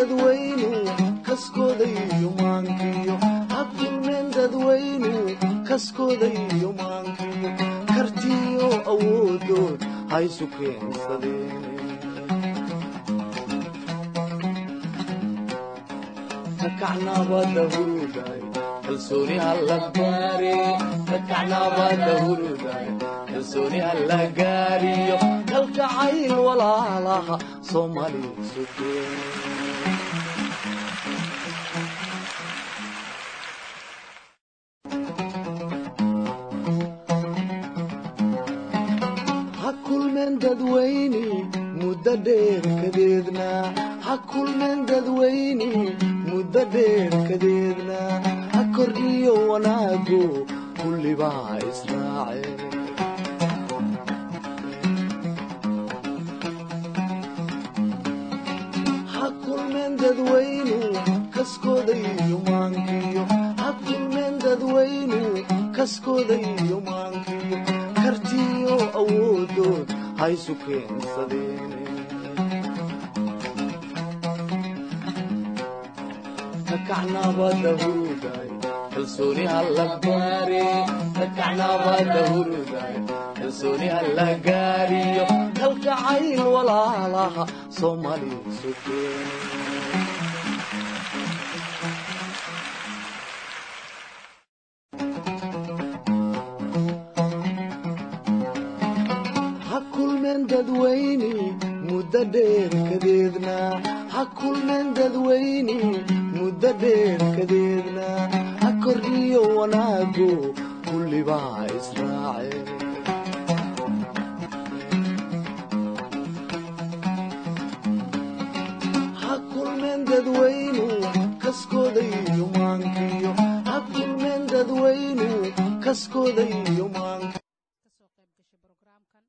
dadweynu kaskooda iyo maankiyo ha kulmeen dadweynu kaskooda iyo maankiyo kartiyo awoodood ha isu keensadeen kakacnabada huruday kalsooni alla gaare kakacnabada huruday kalsooni alla gaariyo kalgacayl walaalaha soomaali sugeen ha kulmeen dadweyne muddo dheer kadeedna ha kulmeen dadweyne muddo dheer kadeedna ha kordhiyo wanaago kullibaa israaceen ha kulmeen dadweynu kaskooda iyo maankiyo ha kulmeen dadweynu kaskooda iyo maankiyo kartiyo awoodood ha isu keensadeen kakacnabada huruday kalsooni alla gaare kakacnabada huruday kalsooni alla gaariyo kalgacayl walaalaha soomaali sugeen ha kulmeen dadweyne muddo dheer kadeedna ha kulmeen dadweyne muddo dheer kadeedna ha kordhiyo wanaago kullibaa israaceen ha kulmeen dadweynu kaskooda iyo maankiyo ha kulmeen dadweynu kaskooda iyo maankiyo kasoo qayb gashay brograamkan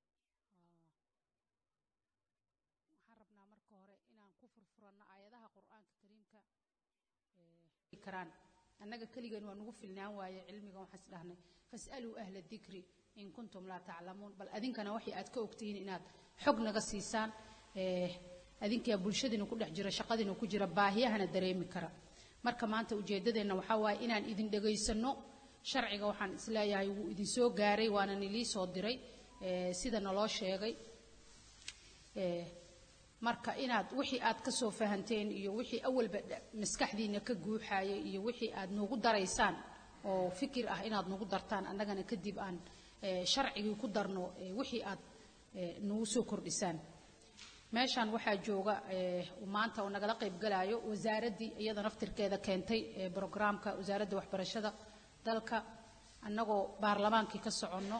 waxaan rabnaa marka hore inaan ku furfuranno aayadaha qur-aanka kariimka ee karaan annaga keligan waa nugu filnaan waaye cilmigan waxaan is dhahnay fas'aluu ahla dikri in kuntum laa taclamuun bal adinkana waxay aad ka ogtihiin inaad xog naga siisaan ee adinkaa bulshadiina ku dhex jira shaqadiina ku jira baahiyahana dareemi kara marka maanta ujeeddadeenna waxaa waaye inaan idin dhegaysanno sharciga waxaan isleeyahay wuu idin soo gaaray waana nilii soo diray ee sida naloo sheegay ee marka inaad wixii aad ka soo fahanteen iyo wixii awalba dha- maskaxdiina ka guuxaaya iyo wixii aad noogu daraysaan oo fikir ah inaad nagu dartaan annagana kadib aan ee, sharcigii ku darno ee, wixii aad ee, nagu soo kordhisaan meeshaan waxaa jooga ee, maanta oo nagala qayb galaayo wasaaraddii iyada naftirkeeda keentay ee, brograamka wasaaradda waxbarashada dalka annagoo baarlamaankii ka soconno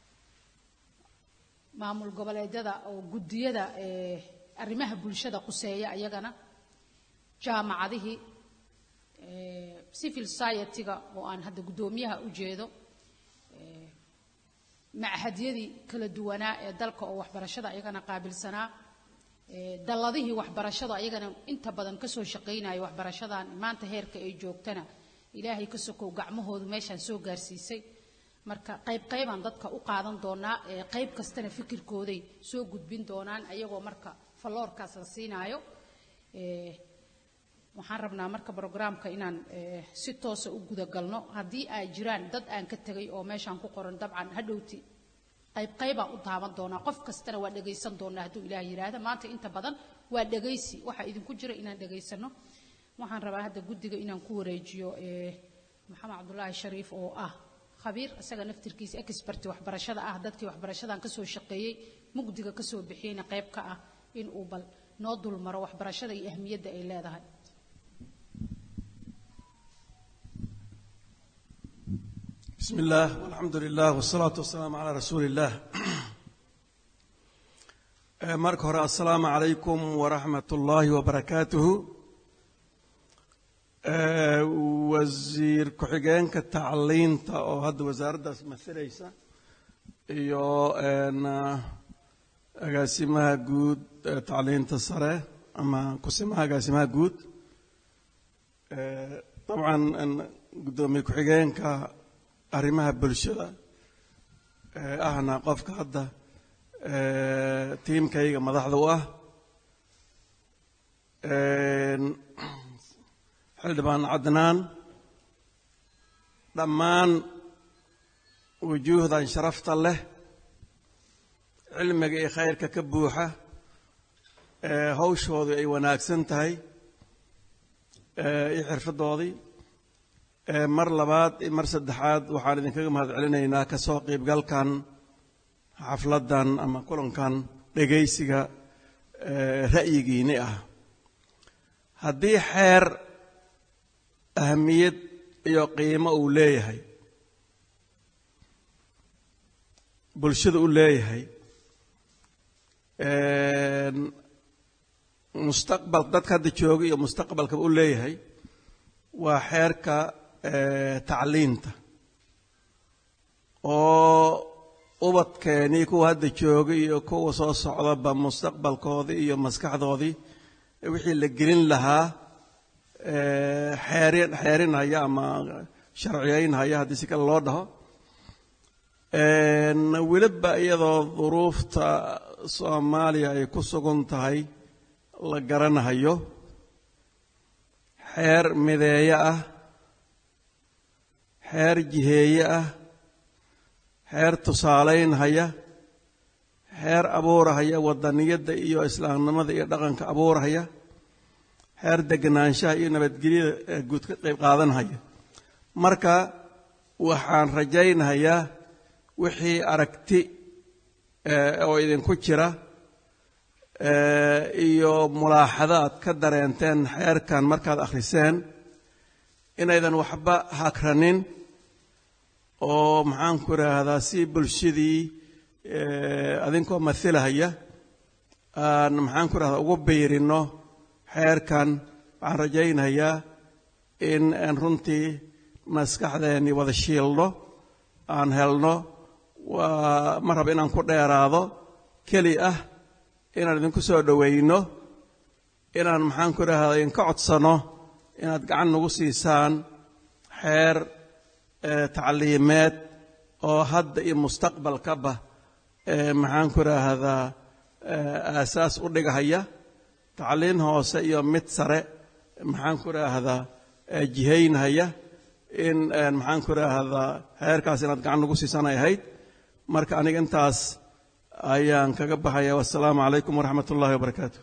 maamul goboleedyada oo guddiyada ee, arrimaha bulshada quseeya iyagana jaamacadihii ee, civil society-ga oo aan hadda guddoomiyaha u jeedo ee, machadyadii kala duwanaa ee dalka oo waxbarashada ayagana qaabilsanaa ee, dalladihii waxbarashada ayagana inta badan ka soo shaqaynaya waxbarashadan maanta heerka ay joogtana ilaahay ka sokow gacmahoodu meeshaan soo gaarsiisay marka qayb qaybaan dadka u qaadan doonaa ee qayb kastana fikirkooday soo gudbin doonaan ayagoo marka falloorkaas la siinaayo ee, waxaan rabnaa marka brograamka inaan ee, si toosa u gudagalno haddii ay jiraan dad aan ka tegay oo meeshaan ku qoran dabcan hadhowti qayb qaybaan u taaban doonaa qof kastana waa dhegaysan doonaa hadduu ilaah yidhaahda maanta inta badan waa dhegaysi waxaa idinku jira inaan dhagaysano waxaan rabaa hadda guddiga inaan ku wareejiyo ee, maxamed cabdulaahi shariif oo ah khabiir isaga naftirkiisa expert waxbarashada ah dadkii waxbarashadan ka soo shaqeeyey mugdiga ka soo bixiyeyna qayb ka ah in uu bal noo dulmaro waxbarashada iyo ahmiyadda ay leedahay بسم الله والحمد لله والصلاة والسلام على رسول الله Eh, marka hore assalaamu calaykum waraxmat ullaahi wabarakaatuhu Eh, wasiir ku-xigeenka tacliinta oo hadda wasaaraddaas masalaysa iyo een, ah, agaasimaha guud ee tacliinta sare ama kusimaha agaasimaha guud Eh, dabcan een, guddoomiye ku-xigeenka arrimaha bulshada ee ahna qofka hadda ee, tiimkayga madaxda u ah Ee, xildhibaan cadnaan dhammaan wujuuhdan sharafta leh cilmiga iyo khayrka ka buuxa hawshoodu ay wanaagsan tahay iyo xirfaddoodii mar labaad iyo mar saddexaad waxaan idinkaga mahad celinaynaa ka soo qiibgalkan xafladdan ama kulankan dhegaysiga ra'yigiinni ah haddii xeer ahamiyad iyo qiimo uu leeyahay bulshada u leeyahay mustaqbal dadka hadda jooga iyo mustaqbalkaba u leeyahay waa xeerka tacliinta oo ubadkeenii kuwa hadda jooga iyo kuwa soo socdaba mustaqbalkoodii iyo maskaxdoodii wixii la gelin lahaa xeerin xeerinhaya ama sharciyaynhaya haddii si kale loo dhaho weliba iyadoo duruufta soomaaliya ay ku sugan tahay la garanahayo xeer mideeye ah xeer jiheeye ah xeer tusaalaynhaya xeer abuurahaya wadaniyadda iyo islaamnimada iyo dhaqanka abuurahaya xeer deganaanshaha iyo nabadgelyada guud ka qayb qaadanhaya marka waxaan rajaynhayaa wixii aragti oo idinku jira iyo mulaaxado aad ka dareenteen xeerkan markaad akhriseen inaydan waxba hakranin oo maxaanku idhaahdaa si bulshadii adinkoo mathilahaya aan maxaanku idhahdaa ugu biirino xeerkan waxaan rajaynayaa in aan runtii maskaxdeennii wada shiilno aan helno waa ma raba inaan ku dheeraado keli ah inaan idinku soo dhowayno inaan maxaanku idhahdaa idinka codsano inaad gacan nagu siisaan xeer tacliimeed oo hadda iyo mustaqbalkaba maxaanku idhaahdaa aasaas u dhigahaya tacliin hoose iyo mid sare maxaanku idhaahdaa jihaynhaya in maxaanku idhaahdaa xeerkaas inaad gacan nagu siisanay ahayd marka aniga intaas ayaan kaga baxaya wassalaamu calaykum waraxmat ullahi wabarakaatu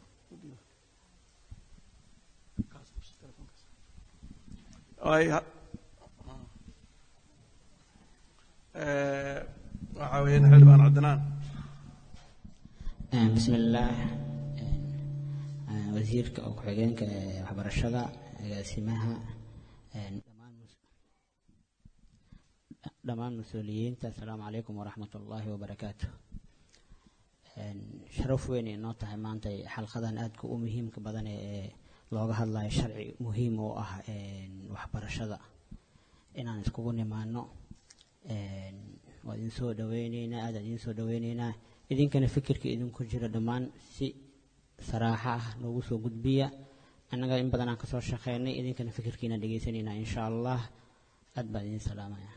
waxaa weeyaan xildhibaan cabdinaan bismi illaah wasiirka oo ku-xigeenka waxbarashada agaasimaha dhammaan mas-uuliyiinta assalaamu calaykum waraxmat ullaahi wabarakaatu sharaf weyn inoo tahay maanta xalqadan aadka u muhiimka badan ee looga hadlayo sharci muhiim oo ah waxbarashada inaan iskugu nimaano waa idin soo dhaweyneynaa aadaan idin soo dhaweyneynaa idinkana fikirka idinku jira dhammaan si saraaxo ah noogu soo gudbiya annaga in badan aan kasoo shaqeynay idinkana fikirkiina dhegeysaneynaa insha allah aad baan idin salaamaya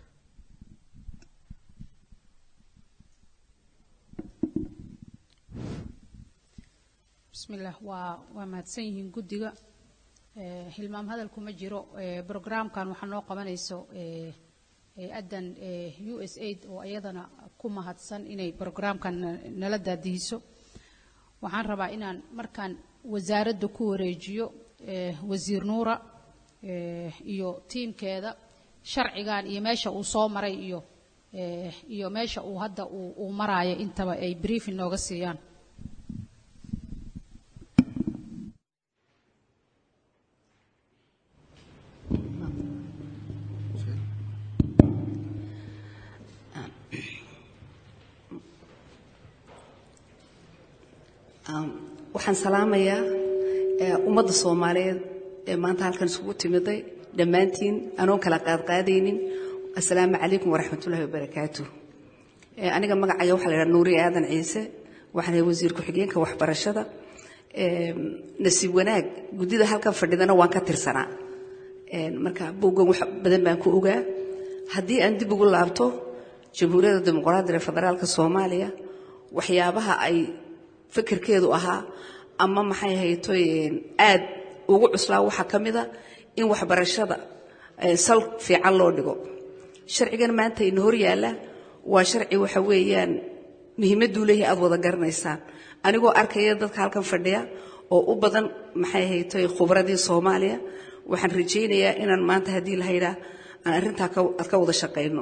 bismillaah waa waa mahadsan yihiin guddiga hilmaam hadal kuma jiro brograamkan waxaa noo qabanayso hay-addan u s aid oo iyadana ku mahadsan inay brograamkan nala daadihiso waxaan rabaa inaan markaan wasaaradda ku wareejiyo wasiir nuura iyo tiimkeeda sharcigan iyo meesha uu soo maray iyo iyo meesha uu hadda uu maraayo intaba ay briefing nooga siiyaan waxaan salaamayaa ummadda soomaaliyeed ee maanta halkan isugu timiday dhammaantiin anoon kala qaadqaadaynin assalaamu calaykum waraxmatullahi wabarakaatu aniga magacaya waxaa la yidhaha nuuriye aadan ciise waxaan ahay wasiir ku-xigeenka waxbarashada nasiib wanaag guddida halkan fadhidana waan ka tirsanaa marka bowgan wax badan baan ku ogaa haddii aan dib ugu laabto jamhuuriyadda dimuqraadiga ee federaalka soomaaliya waxyaabaha ay fikirkeedu ahaa ama maxay haytoy aad ugu cuslaa waxaa ka mid a in waxbarashada sal fiican loo dhigo sharcigan maanta ina hor yaalla waa sharci waxa weeyaan muhiimadduu leeyahay aad wada garanaysaan anigoo arkaya dadka halkan fadhiya oo u badan maxay haytay khubradii soomaaliya waxaan rajaynayaa inaan maanta haddii la haydhaa aan arrintaa aad ka wada shaqayno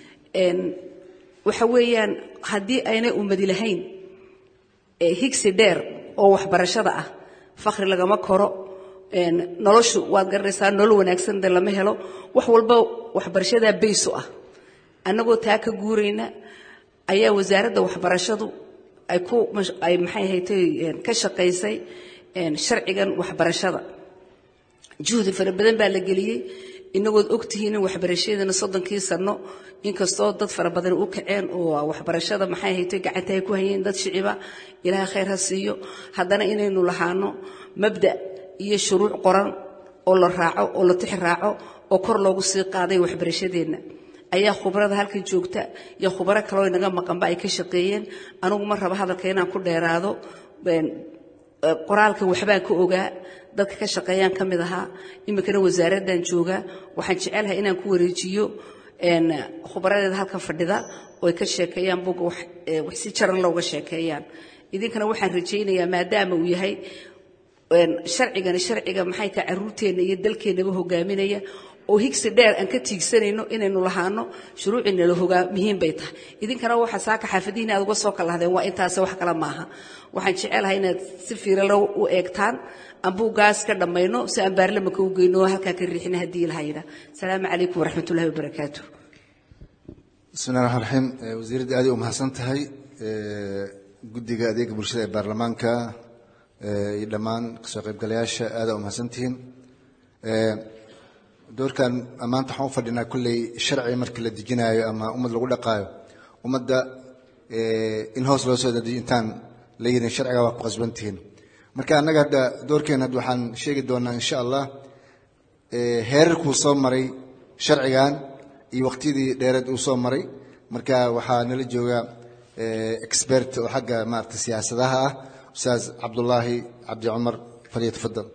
waxa weeyaan haddii aynay ummadi lahayn higsi dheer oo waxbarashada ah fakhri lagama koro noloshu waad garanaysaa nolol wanaagsan de lama helo wax walba waxbarashadaa baysu ah annagoo taa ka guurayna ayaa wasaaradda waxbarashadu ay ku ay maxay haytay ka shaqaysay sharcigan waxbarashada juhdi fara badan baa la geliyey inagood ogtihiin in waxbarashadana soddonkii sano inkastoo dad fara badan u kaceen oo waxbarashada maxay haytay gacanta ay ku hayeen dad shiciba ilaahay khayr ha siiyo haddana inaynu lahaano mabda iyo shuruuc qoran oo la raaco oo la tix raaco oo kor loogu sii qaaday waxbarashadeenna ayaa khubrada halkan joogta iyo khubaro kaloo inaga maqanba ay ka shaqeeyeen anigu ma raba hadalka inaan ku dheeraado qoraalka waxbaan ka ogaa dadka ka shaqeeyaan ka mid ahaa iminkana wasaaraddan joogaa waxaan jecelahay inaan ku wareejiyo khubaradeeda halkan fadhida oo ay ka sheekeeyaan buga wax si jaran looga sheekeeyaan idinkana waxaan rajaynayaa maadaama uu yahay sharcigani sharciga maxay tahay caruurteenna iyo dalkeennaba hogaaminaya oo higsi dheer aan ka tiigsanayno inaynu lahaano shuruucina la hogaa muhiim bay tahay idinkana waxa saaka xaafadihiina aad uga soo kalahdeen waa intaas wax kale maaha waxaan jecelahay inaad si fiiralo u eegtaan ambuugaas ka dhammayno si aan baarlamanka u geyno oo halkaa ka riixina haddii lahayda asalaamu calaykum waraxmatullahi wabarakaatu bismi llahi raxmaan raxiim wasiiradda aaday u mahadsan tahay guddiga adeega bulshada ee baarlamaanka iyo dhammaan kasoo qaybgalayaasha aadaa u mahadsantihiin doorkan maanta waxaan u fadhinaa kulley sharci markii la dejinaayo ama ummad lagu dhaqaayo ummadda in hoos loo soo dejiyo intaan la yidhin sharciga waa ku qasbantihiin marka annaga hadda doorkeena hadda waxaan sheegi doonaa insha allah heerarkuu soo maray sharcigan iyo waqtiyadii dheereed uu soo maray marka waxaa nala jooga expert oo xagga maarata siyaasadaha ah ustaas cabdullaahi cabdi cumar falyatafadal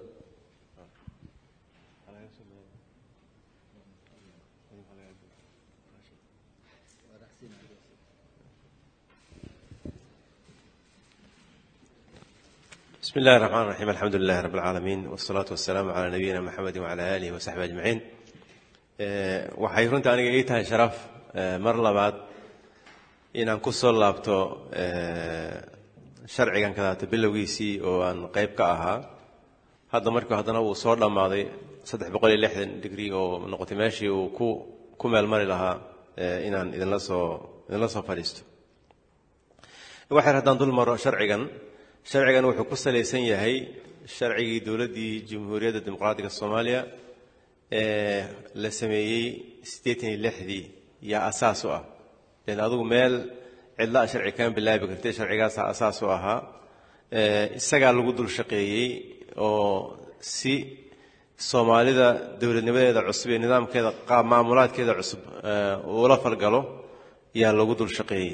بسم الله الرحمن الرحيم الحمد لله رب العالمين والصلاة والسلام على نبينا محمد وعلى آله وصحبه أجمعين waxay runta aniga ii tahay sharaf mar labaad inaan ku soo laabto sharcigan kadaata bilowgiisii oo aan qayb ka ahaa hadda markii haddana uu soo dhammaaday saddex boqol iyo lixdan digri oo noqotay meeshii uu ku ku meelmari lahaa inaan idinla soo idinla soo fadhiisto waxay haddaan dul maro sharcigan sharcigan wuxuu ku salaysan yahay sharcigii dowladdii jamhuuriyadda dimuqraatiga soomaaliya ee la sameeyey siddeetan iyo lixdii yaa asaas u ah len adugu meel cidla a sharci kama bilaabi kartay sharcigaasaa asaas u ahaa isagaa lagu dul shaqeeyey oo si soomaalida dowladnimadeeda cusub iyo nidaamkeeda qaab maamulaadkeeda cusub uula falgalo yaa lagu dul shaqeeyey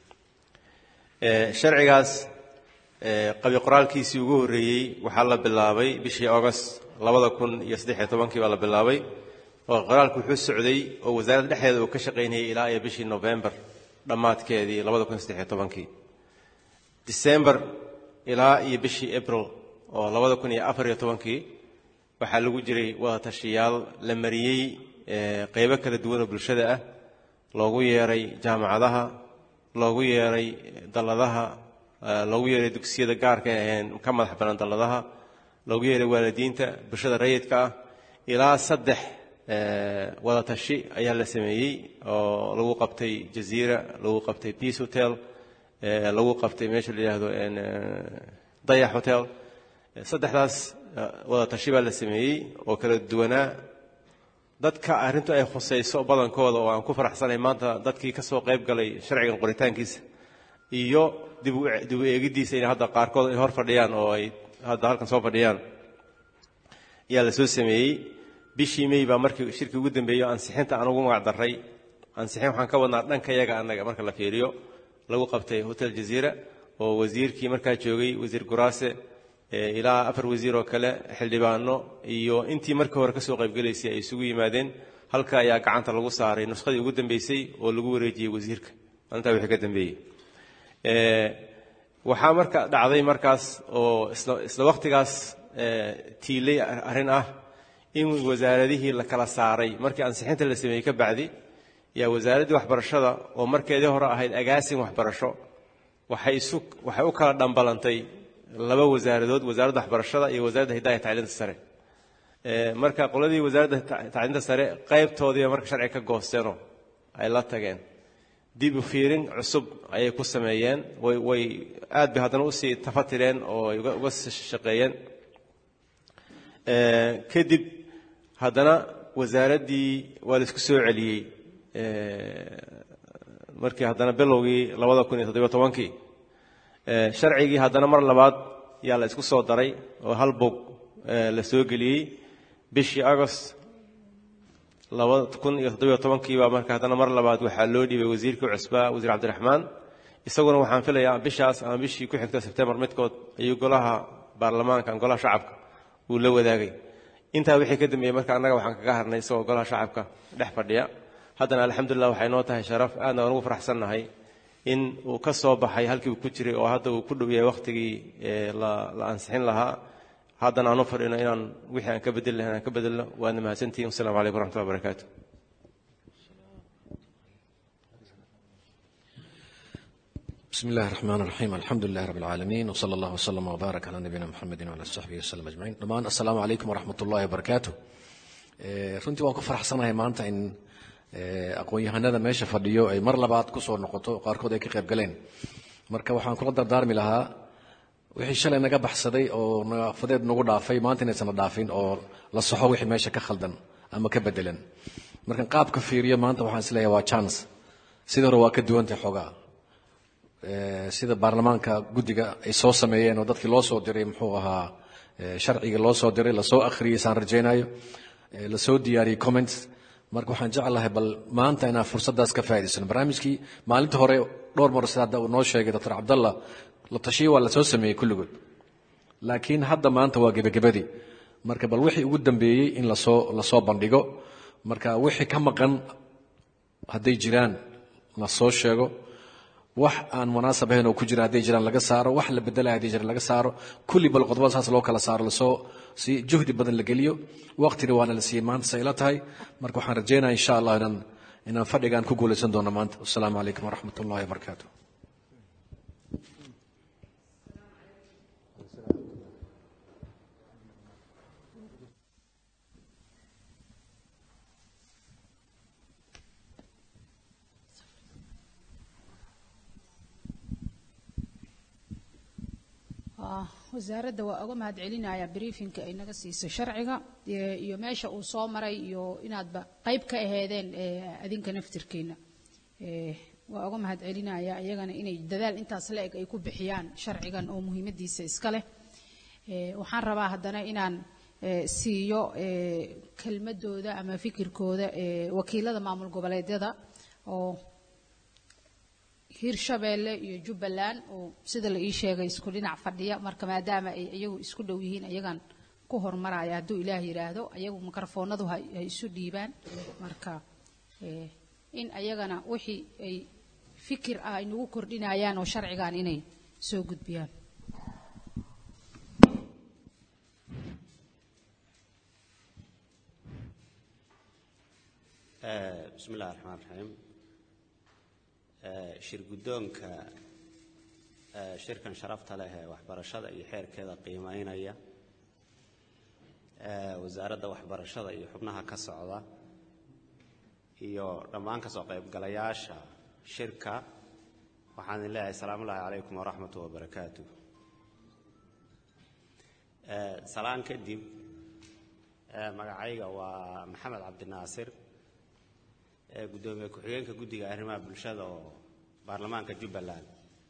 sharcigaas qabi qoraalkiisii ugu horreeyey waxaa la bilaabay bishii august labada kun iyo saddexiyo tobankii baa la bilaabay oo qoraalku wuxuu socday oo wasaaradda dhexdeeda uu ka shaqaynayay ilaa iyo bishii november dhammaadkeedii labada kun iyo saddexiyo tobankii december ilaa iyo bishii april oo labada kun iyo afar iyo tobankii waxaa lagu jiray wadatashiyaal la mariyey qeybo kala duwan oo bulshada ah loogu yeeray jaamacadaha loogu yeeray dalladaha loogu yeeray dugsiyada gaarka aheen ka madax bannaan dalladaha loogu yeeray waalidiinta bulshada rayidka ah ilaa saddex wadatashi ayaa la sameeyey oo lagu qabtay jaziira lagu qabtay peace hotel lagu qabtay meesha la yidhaahdo dayax hotel saddexdaas wadatashi baa la sameeyey oo kala duwanaa dadka arrintu ay khusayso badankooda oo aan ku faraxsanay maanta dadkii ka soo qayb galay sharcigan qoritaankiisa iyo dib u eegiddiisa in hadda qaarkood ay hor fadhiyaan oo ay hadda halkan soo fadhiyaan ayaa la soo sameeyey bishii may baa markii shirkii ugu dambeeyo ansixinta aan ugu magac darray ansixin waxaan ka wadnaa dhanka yaga annaga marka la fiiriyo lagu qabtay hotel jaziira oo wasiirkii markaa joogay wasiir guraase ilaa afar wasiir oo kale xildhibaano iyo intii markii hore kasoo qaybgelaysay ay isugu yimaadeen halka ayaa gacanta lagu saaray nuskhadii ugu dambeysay oo lagu wareejiyey wasiirka maalintaa wixii ka dambeeyey waxaa marka dhacday markaas oo isla wakhtigaas tiilay arrin ah in wasaaradihii la kala saaray markii ansixinta la sameeyey ka bacdi yaa wasaaraddii waxbarashada oo markeedii hore ahayd agaasin waxbarasho waxay isu waxay u kala dhambalantay laba wasaaradood wasaaradda waxbarashada iyo wasaaradda hiddaha tacliinta sare marka qoladii wasaaradda tacliinta sare qaybtoodiiba marka sharciga ka goosteenoo ay la tageen dib u fiirin cusub ayay ku sameeyeen way way aad bay haddana usii tafatireen oo ay uga shaqeeyeen kadib haddana wasaaraddii waa la isku soo celiyey markii haddana bilowgii labada kun iyo toddobiyo tobankii sharcigii haddana mar labaad yaa la isku soo daray oo hal bog la soo geliyey bishii agost labada kun iyo toddobiyo tobankii baa marka haddana mar labaad waxaa loo dhiibay wasiirkii cusbaa wasiir cabdiraxmaan isaguna waxaan filayaa bishaas ama bishii ku xigta sebtembar midkood ayuu golaha baarlamaanka golaha shacabka uu la wadaagay intaa wixii ka dambeeyey marka annaga waxaan kaga harnay isagoo golaha shacabka dhex fadhiya haddana alxamdulilah waxay noo tahay sharaf aadna waan ugu faraxsannahay in uu ka soo baxay halkii uu ku jiray oo hadda uu ku dhow yahay wakhtigii la ansixin lahaa haddana aan u fadhino inaan wixii aan ka bedeli lahayn aan ka bedelno waadna mahadsantihin wassalamu calaykum waraxmatullahi wabarakaatu بسم الله الرحمن الرحيم الحمد لله رب العالمين وصلى الله وسلم وبارك على نبينا محمد وعلى صحبه وسلم أجمعين dhamaan السلام عليكم ورحمة الله وبركاته runtii waan ku faraxsanahay maanta in aqoon-yahanada meesha fadhiyo ay mar labaad ku soo noqoto qaarkood ay ka qayb galeen marka waxaan kula dardaarmi lahaa wixii shalay naga baxsaday oo naafadeed nagu dhaafay maanta inaysana dhaafin oo la saxo wixii meesha ka khaldan ama ka bedelan markan qaabka fiiriyo maanta waxaan isleeyahay waa chance sidii hore waa ka duwantay xoogaa sida baarlamaanka guddiga ay soo sameeyeen oo dadkii loo soo diray muxuu ahaa sharciga loo soo diray lasoo akhriyey saan rajaynayo lasoo diyaariyey comments marka waxaan jeclahay bal maanta inaan fursaddaas ka faa'idaysano barnaamijkii maalinta hore dhowr mar sida hadda uu noo sheegay doctor cabdallah la tashiye waa lasoo sameeyey kulligood laakiin hadda maanta waa gebagabadii marka bal wixii ugu dambeeyey in lasoo lasoo bandhigo marka wixii ka maqan hadday jiraan la soo sheego wax aan munaasab ahayn oo ku jira hadday jiraan laga saaro wax la bedelaya hadday jiraan laga saaro kulli bal qodobada saas loo kala saaro lasoo si juhdi badan la geliyo waqtina waana la siiyey maanta say ila tahay marka waxaan rajaynaya insha allah inaan inaan fadhigaan ku guulaysan doono maanta wasalaamu calaykum waraxmat ullahi wabarakaatu wasaaradda waa uga mahad celinaya briefinka ay naga siisay sharciga iyo meesha uu soo maray iyo inaadba qayb ka aheedeen adinka naftirkeena waa uga mahad celinaya iyagana inay dadaal intaas la eg ay ku bixiyaan sharcigan oo muhiimadiisa iska leh waxaan rabaa haddana inaan siiyo kelmadooda ama fikirkooda wakiilada maamul goboleedyada oo hirshabeelle iyo jubbaland oo sida la ii sheegay isku dhinac fadhiya marka maadaama ay iyagu isku dhow yihiin ayagan ku hormaraya hadduu ilaah yidhaahdo ayagu mikrofoonadu ha isu dhiibaan marka in ayagana wixii ay fikir ah ay nagu kordhinayaan oo sharcigan inay soo gudbiyaan bismi illahi raxmaan raxiim shir guddoonka shirkan sharafta leh ee waxbarashada iyo xeerkeeda qiimeynaya wasaaradda waxbarashada iyo xubnaha ka socda iyo dhammaan ka soo qaybgalayaasha shirka waxaan idin leeyahay asalaamu ullahi calaykum waraxmatu wabarakaatu salaan kadib magacayga waa maxamed cabdinaasir gudoomiye ku-xigeenka guddiga arrimaha bulshada oo baarlamaanka jubbaland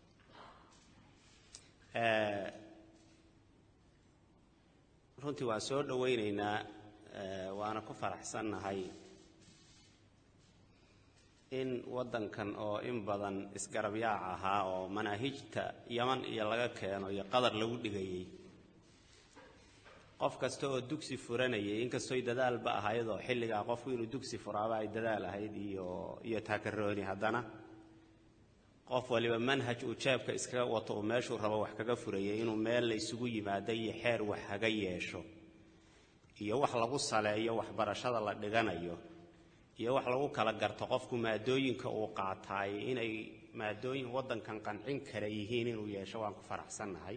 runtii waan soo dhowaynaynaa waana ku faraxsannahay in waddankan oo in badan isgarabyaac ahaa oo manaahijta yaman iyo laga keeno iyo qadar lagu dhigayey qof kasta oo dugsi furanayay inkastoy dadaalba ahaydoo xilligaa qofku inuu dugsi furaaba ay dadaal ahayd iyo iyo taakarooni haddana qof waliba manhaj uu jeebka iskaga wato uu meeshuu rabo wax kaga furayay inuu meel la isugu yimaado iyo xeer wax haga yeesho iyo wax lagu saleeyo waxbarashada la dhiganayo iyo wax lagu kala garto qofku maadooyinka uu qaataay inay maadooyin waddankan qancin kara yihiin inuu yeesho waan ku faraxsannahay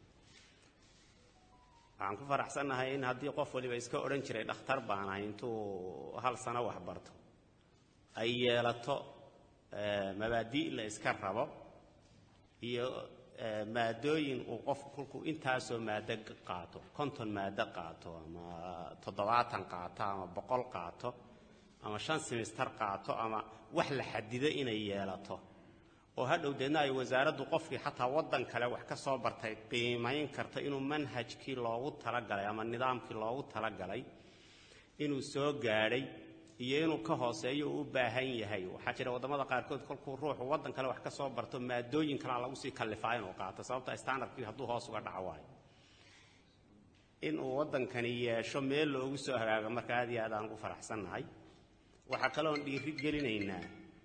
waxaan ku faraxsannahay in haddii qof waliba iska odhan jiray dhakhtar baan ahay intuu hal sano wax barto ay yeelato mabaadi' la iska rabo iyo maadooyin uu qofku kolkuu intaasoo maado qaato konton maado qaato ama toddobaatan qaato ama boqol qaato ama shan simister qaato ama wax la xadido inay yeelato oo hadhow deedna ay wasaaraddu qofkii xataa waddan kale wax ka soo bartay qiimayn karta inuu manhajkii loogu talagalay ama nidaamkii loogu talagalay inuu soo gaadhay iyo inuu ka hooseeyo uu u baahan yahay waxaa jira waddamada qaarkood kolkuu ruuxu waddan kale wax ka soo barto maadooyin kalea lagu sii kallifaa inuu qaato sababta standardkii hadduu hoos uga dhaco waayo inuu waddankani yeesho meel loogu soo hagaago marka aad iyo aad aan ugu faraxsannahay waxaa kaloon dhiiri gelinaynaa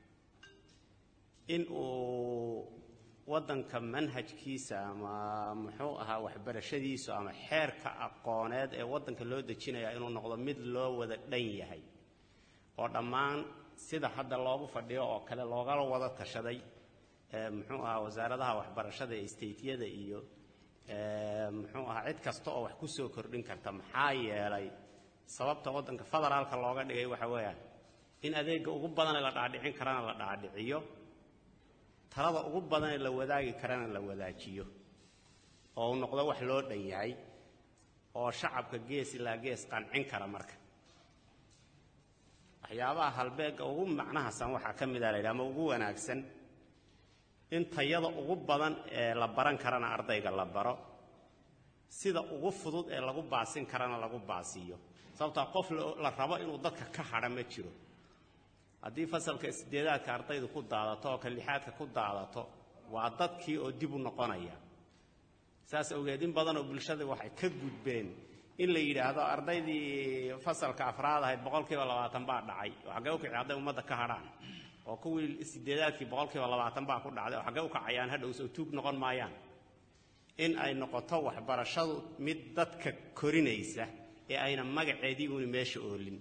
in uu waddanka manhajkiisa ama muxuu ahaa waxbarashadiisu ama xeerka aqooneed ee waddanka loo dejinaya inuu noqdo mid loo wada dhan yahay oo dhammaan sida hadda loogu fadhiyo oo kale loogala wada tashaday muxuu ahaa wasaaradaha waxbarashada ee stateyada iyo muxuu ahaa cid kasta oo wax ku soo kordhin karta maxaa yeelay sababta waddanka federaalka looga dhigay waxa weeyaan in adeega ugu badanee la dhaadhicin karana la dhaadhiciyo talada ugu badanee la wadaagi karana la wadaajiyo oo uu noqdo wax loo dhan yahay oo shacabka gees ilaa gees qancin kara marka waxyaabaha halbeegga ugu macnahasan waxaa ka mid a la yidhaha ama ugu wanaagsan in tayada ugu badan ee la baran karana ardayga la baro sida ugu fudud ee lagu baasin karana lagu baasiiyo sababtaa qof la rabo inuu dadka ka hadha ma jiro haddii fasalka sideedaadka ardaydu ku daadato oo ka lixaadka ku daadato waa dadkii oo dib u noqonaya saas awgeed in badanoo bulshada waxay ka gudbeen in la yidhaahdo ardaydii fasalka afraad ahayd boqolkiiba labaatan baa dhacay oo xaggee u kici hadday ummadda ka hadhaan oo kuwii sideedaadkii boqolkiiba labaatan baa ku dhacday oo xaggee u kacayaan hadhow soo tuug noqon maayaan in ay noqoto waxbarashadu mid dadka korinaysa ee ayna magaceedii uuni meesha oolin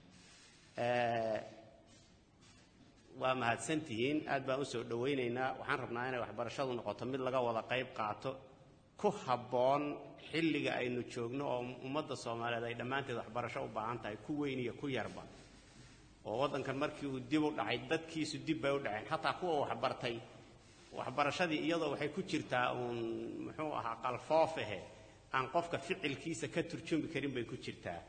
waa mahadsantihiin aad baan u soo dhowaynaynaa waxaan rabnaa inay waxbarashadu noqoto mid laga wada qayb qaato ku habboon xilliga aynu joogno oo ummadda soomaaliyeed ay dhammaanteed waxbarasho u baahan tahay ku weyn iyo ku yarba oo waddankan markii uu dib u dhacay dadkiisu dib bay u dhaceen xataa kuwa waxbartay waxbarashadii iyadoo waxay ku jirtaa uun muxuu ahaa qalfoofahe aan qofka ficilkiisa ka turjumi karin bay ku jirtaa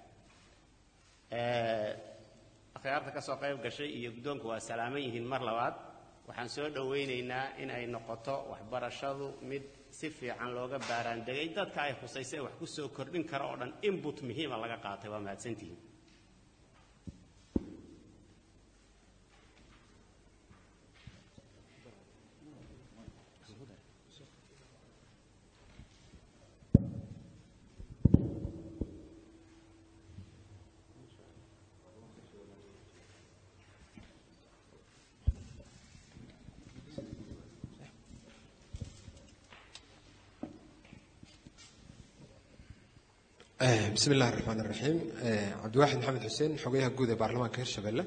akhyaarta ka soo qayb gashay iyo guddoonku waa salaaman yihiin mar labaad waxaan soo dhowaynaynaa in ay noqoto waxbarashadu mid si fiican looga baaraandegay dadka ay khusaysa ee wax ku soo kordhin kara oo dhan inbut muhiima laga qaatay waa mahadsantihiin bismi illahi raxmaan iraxiim cabdiwaaxid maxamed xuseen xogayaha guud ee baarlamaanka hirshabelle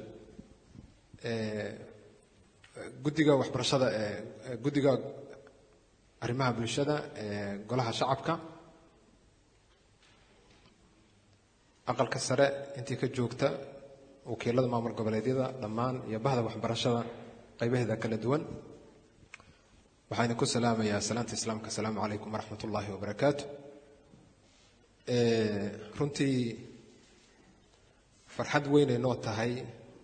guddiga waxbarashada guddiga arrimaha bulshada ee golaha shacabka aqalka sare intii ka joogta wakiilada maamul goboleedyada dhammaan iyo bahda waxbarashada qaybaheeda kala duwan waxayna ku salaamayaa salaanta islaamka asalaamu calaykum waraxmat ullaahi wabarakaatu runtii farxad weynay noo tahay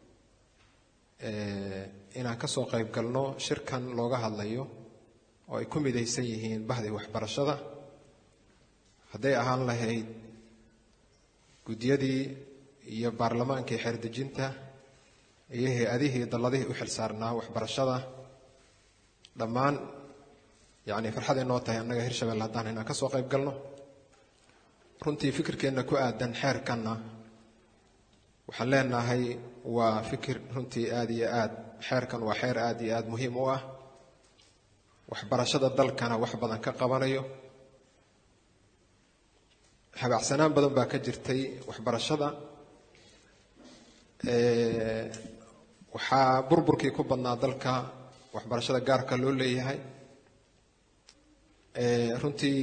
inaan ka soo qayb galno shirkan looga hadlayo oo ay ku midaysan yihiin bahdii waxbarashada hadday ahaan lahayd guddiyadii iyo baarlamaankii xeerdejinta iyo hay-adihii dalladihii u xilsaarnaa waxbarashada dhammaan yacni farxaday noo tahay annaga hirshabelle haddaan inaan ka soo qayb galno runtii fikirkeenna ku aadan xeerkanna waxaan leenahay waa fikir runtii aad iyo aad xeerkan waa xeer aad iyo aad muhiim u ah waxbarashada dalkana wax badan ka qabanayo habacsanaan badan baa ka jirtay waxbarashada waxaa burburkii ku badnaa dalka waxbarashada gaarka loo leeyahay runtii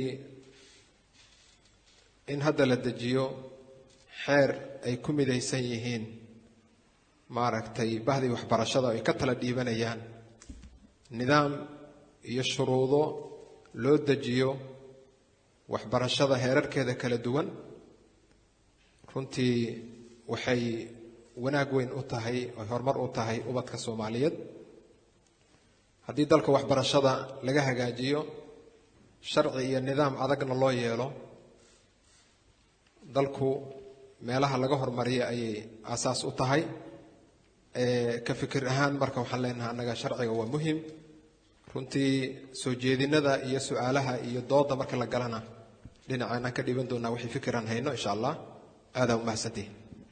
in hadda la dejiyo xeer ay ku midaysan yihiin maaragtay bahdii waxbarashada ay ka tala dhiibanayaan nidaam iyo shuruudo loo dejiyo waxbarashada heerarkeeda kala duwan runtii waxay wanaag weyn u tahay oy horumar u tahay ubadka soomaaliyeed haddii dalka waxbarashada laga hagaajiyo sharci iyo nidaam adagna loo yeelo dalku meelaha laga hormariya ayay aasaas u tahay ka fikir ahaan marka waxaan leenahay annaga sharciga waa muhim runtii soo jeedinada iyo su-aalaha iyo dooda marka la galana dhinaceenaan ka dhiban doonaa wixii fikiraan hayno insha allah aadaa umahadsantihi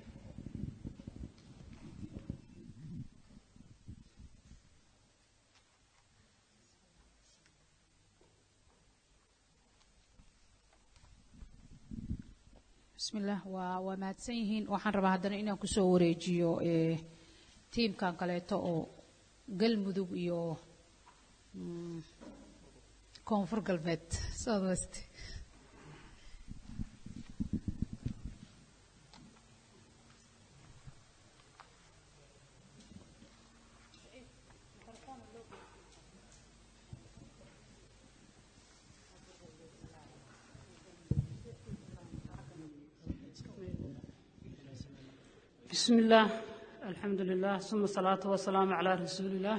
bismillaah waa waa mahadsan yihiin waxaan rabaa haddana inaan kusoo wareejiyo eh, tiimkan kaleeto oo galmudug iyo mm, koonfur galbeed south west بسم الله الحمد لله ثم الصلاة والسلام على رسول الله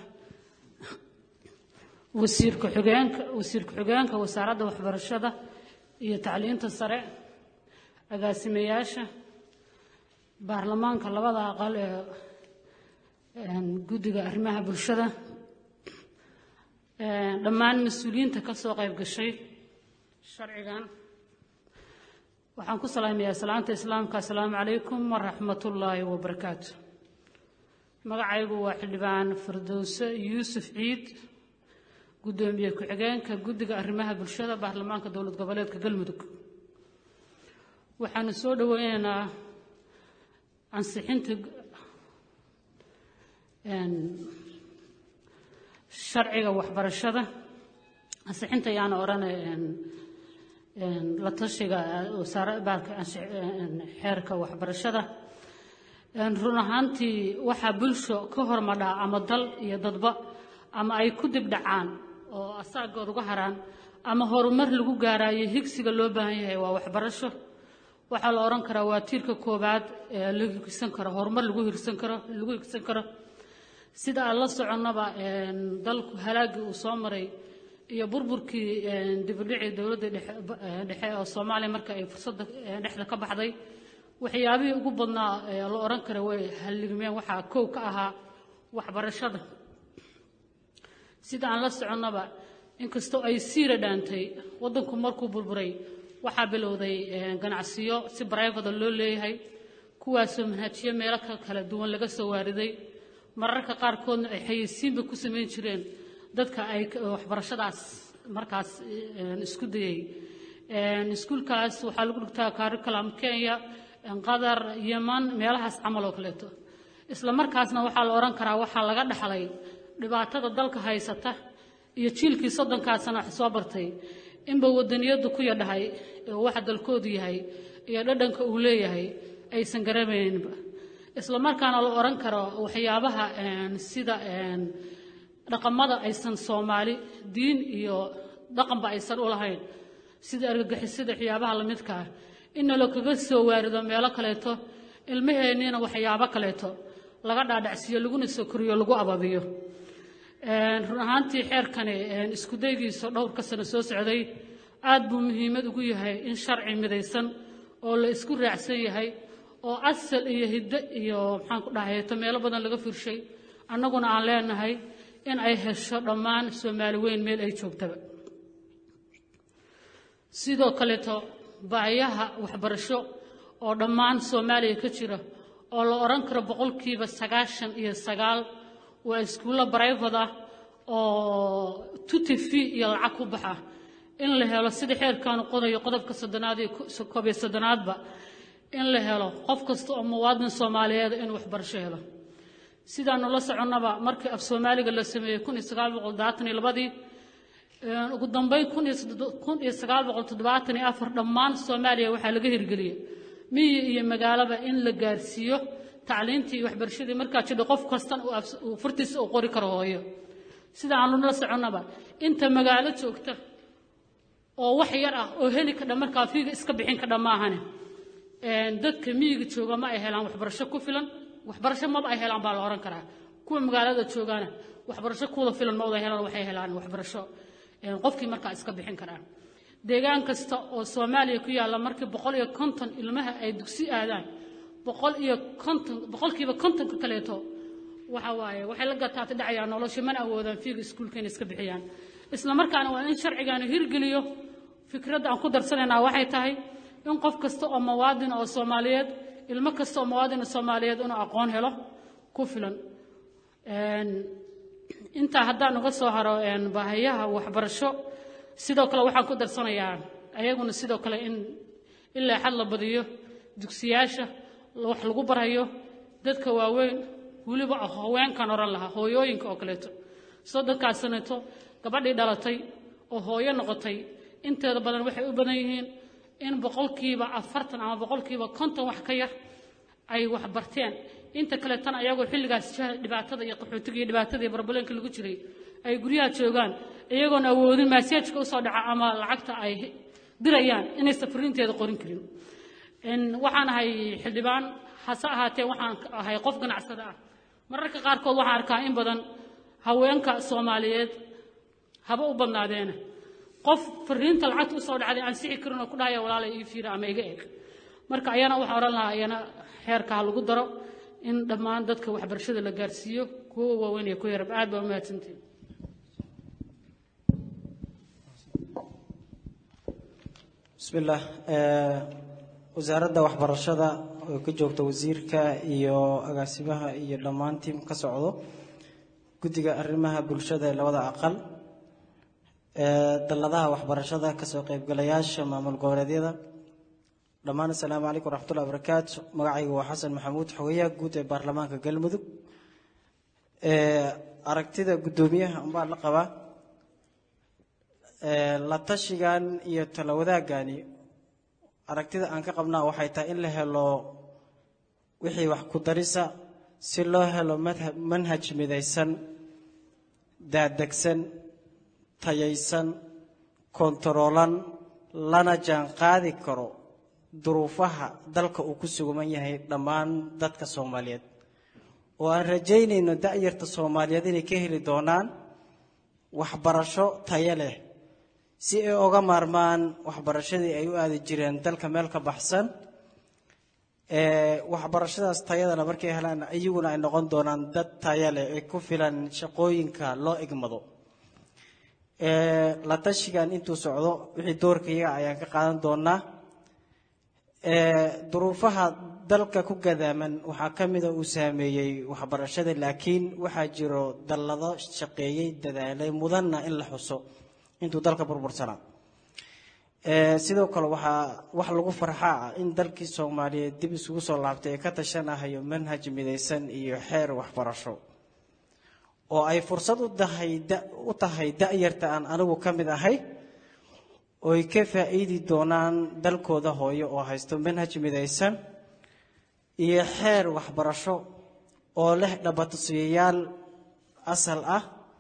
وسير كحجانك وسير كحجانك وسارة وحبرشدة iyo tacliinta sare agaasimayaasha baarlamaanka labada aqal ee guddiga arrimaha bulshada dhammaan mas-uuliyiinta ka soo qayb gashay sharcigan waxaan ku salaamayaa salaanta islaamka assalaamu calaykum waraxmatullaahi wabarakaatu magacaygu waa xildhibaan firdowse yuusuf ciid guddoomiye ku-xigeenka guddiga arrimaha bulshada baarlamaanka dowlad goboleedka galmudug waxaanu soo dhoweynaynaa ansixinta sharciga waxbarashada ansixinta ayaana odhanay la tashiga wasaarabaalka xeerka waxbarashada run ahaantii waxaa bulsho ka hormadhaa ama dal iyo dadba ama ay ku dibdhacaan oo asaagood uga haraan ama horumar lagu gaaraayo higsiga loo baahan yahay waa waxbarasho waxaa la odhan karaa waa tiirka koowaad ee lagu higsan karo horumar lagu hirsan karo lagu higsan karo sida aan la soconnaba dalku halaagii uu soo maray iyo burburkii dibudhicii dowladda dhexe oo soomaaliya marka ay fursadda dhexda ka baxday waxyaabihii ugu badnaa la odhan kara way halligmeen waxaa kow ka ahaa waxbarashada sida aan la soconnaba inkastoo ay siira dhaantay waddanku markuu burburay waxaa bilowday ganacsiyo si barayfada loo leeyahay kuwaasoo manhajiyo meelo ka kala duwan laga soo waariday mararka qaarkoodna ay xayeysiinba ku samayn jireen dadka ay waxbarashadaas markaas isku dayay iskuulkaas waxaa lagu dhigtaa curriculum kenya qatar yeman meelahaas camal oo kaleeto isla markaasna waxaa la odhan karaa waxaa laga dhaxlay dhibaatada dalka haysata iyo jiilkii soddonkaasana wax soo bartay inba wadaniyadu ku yadhahay oo waxa dalkoodu yahay iyo dhadhanka uu leeyahay aysan garanayninba isla markaana la odhan karo waxyaabaha sida dhaqamada aysan soomaali diin iyo dhaqanba aysan u lahayn sida argagixisada waxyaabaha lamidka ah inna la kaga soo waarido meelo kaleeto ilmaheenniina waxyaabo kaleeto laga dhaadhacsiiyo laguna soo koriyo lagu ababiyo run ahaantii xeerkani isku daygiisa dhowrka sano soo socday aad buu muhiimad ugu yahay in sharci midaysan oo la isku raacsan yahay oo asal iyo hiddo iyo maxaan ku dhahayeeto meelo badan laga firshay annaguna aan leenahay in ay hesho dhammaan soomaali weyn meel ay joogtaba sidoo kaleeto baahiyaha waxbarasho oo dhammaan soomaaliya ka jira oo la odhan karo boqolkiiba sagaashan iyo sagaal waa iskuullo barayfad ah oo tuti fee iyo lacag ku baxa in la helo sida xeerkaanu qodayo qodobka soddonaad iyo koob iyo soddonaadba in la helo qof kasta oo muwaadin soomaaliyeed inuu waxbarasho helo sidaanu la soconnaba markii af soomaaliga la sameeyey kun iyo sagaal boqol daatan iyo labadii ugu dambeyn kun iyo kun iyo sagaal boqol toddobaatan iyo afar dhammaan soomaaliya waxaa laga hirgeliyey miyi iyo magaalaba in la gaarsiiyo tacliintii iyo waxbarashadii markaa jidha qof kastan uu furtiisa uu qori karo hooyo sida aanu la soconnaba inta magaalo joogta oo wax yar ah oo heli kadha markaa fiiga iska bixin kadha maahane dadka miyiga jooga ma ay helaan waxbarasho ku filan waxbarasho maba ay helaan baa la ohan karaa kuwa magaalada joogaana waxbarasho kuwada filan ma wada helaan waxay helaan waxbarasho qofkii markaa iska bixin karaa deegaan kasta oo soomaaliya ku yaalla markii boqol iyo konton ilmaha ay dugsi aadaan boqol iyo konton boqolkiiba kontonka kaleeto waxa waaye waxay la gataata dhacayaan nolosha mana awoodaan fiiga iskuulka inay iska bixiyaan isla markaana waa in sharcigaanu hirgeliyo fikradda aan ku darsanaynaa waxay tahay in qof kasta oo muwaadin oo soomaaliyeed ilmo kasta oo muwaadin soomaaliyeed inuu aqoon helo ku filan intaa haddaan uga soo haro baahiyaha waxbarasho sidoo kale waxaan ku darsanayaa ayaguna sidoo kale in ilaa xad la badiyo dugsiyaasha wax lagu barayo dadka waaweyn weliba haweenkan oran lahaa hooyooyinka oo kaleeto soddonkaas sanato gabadhii dhalatay oo hooyo noqotay inteeda badan waxay u badan yihiin in boqolkiiba afartan ama boqolkiiba konton wax ka yar ay wax barteen inta kale tan ayagoo xilligaas dhibaatada iyo qaxootiga iyo dhibaatada iyo barbaleenka lagu jiray ay guryaha joogaan iyagoon awoodin maaseejka usoo dhaca ama lacagta ay dirayaan inay safriinteeda qorin karin waxaan ahay xildhibaan hase ahaatee waxaan ahay qof ganacsada ah mararka qaarkood waxaan arkaa in badan haweenka soomaaliyeed haba u badnaadeena qof fariinta lacagta usoo dhacday aan sixi karin oo ku dhahaya walaala ii fiira ama iga eg marka ayana waxaan odhan lahaa ayana xeerka ha lagu daro in dhammaan dadka waxbarashada la gaarsiiyo kuwa waaweyn iyo kuwa yarab aad baa u mahadsantihin bismillaah wasaaradda waxbarashada oo ka joogta wasiirka iyo agaasimaha iyo dhammaan tiim ka socdo guddiga arrimaha bulshada ee labada aqal dalladaha waxbarashada kasoo qaybgalayaasha maamul goboleedyada dhammaan assalaamu calaykum waraxmatullahi wabarakaatu magacaygu waa xasan maxamuud xogeyaha guud ee baarlamaanka galmudug aragtida guddoomiyaha unbaa la qabaa la tashigan iyo tala wadaagani aragtida aan ka qabnaa waxay tahay in la helo wixii wax ku darisa si loo helo manhaj midaysan daadegsan tayaysan kontaroolan lana jaan qaadi karo duruufaha dalka uu ku suguman yahay dhammaan dadka soomaaliyeed oo aan rajaynayno da'yarta soomaaliyeed inay ka heli doonaan waxbarasho tayo leh si ay oga maarmaan waxbarashadii ay u aadi jireen dalka meel ka baxsan waxbarashadaas tayadana markay helaan iyaguna ay noqon doonaan dad tayo leh ee ku filan shaqooyinka loo igmado la tashigan intuu socdo wixii doorkayaga ayaan ka qaadan doonaa duruufaha dalka ku gadaaman waxaa ka mida uu saameeyey waxbarashada laakiin waxaa jiro dallado shaqeeyey dadaalay mudanna in la xuso intuu dalka burbursanaa sidoo kale waxaa wax lagu farxaa ah in dalkii soomaaliyeed dib isugu soo laabtay ee ka tashanahayo manhaj midaysan iyo xeer waxbarasho oo ay fursad u tahay u tahay da'yarta aan anigu ka mid ahay ooy ka faa'iidi doonaan dalkooda hooyo oo haysto manhaj midaysan iyo xeer waxbarasho oo leh dhabatusiyayaal asal ah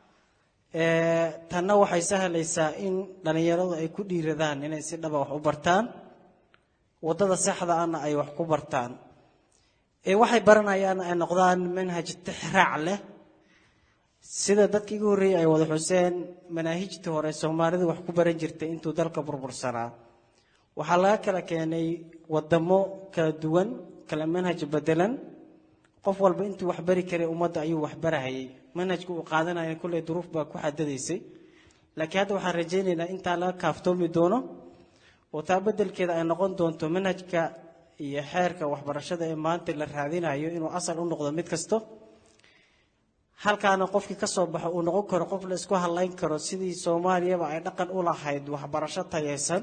tanna waxay sahlaysaa in dhallinyaradu ay ku dhiiradaan inay si dhaba wax u bartaan waddada saxda ana ay wax ku bartaan ee waxay baranayaan ay noqdaan manhaj tixraac leh sida dadkii igu horreeyey ay wada xuseen manaahijtii hore soomaalidu wax ku baran jirtay intuu dalka burbursanaa waxaa laga kala keenay wadamo kala duwan kala manhaj bedelan qof walba intuu wax bari karay ummadda ayuu wax barahayay manhajka uu qaadanaya kulley duruuf baa ku xadadaysay laakiin hadda waxaan rajaynaynaa intaa laga kaaftoomi doono oo taa beddelkeeda ay noqon doonto manhajka iyo xeerka waxbarashada ee maanta la raadinayo inuu asal u noqdo mid kasto halkaana qofkii ka soo baxo uu noqon karo qof la isku hadlayn karo sidii soomaaliyaba ay dhaqan u lahayd waxbarasho tayaysan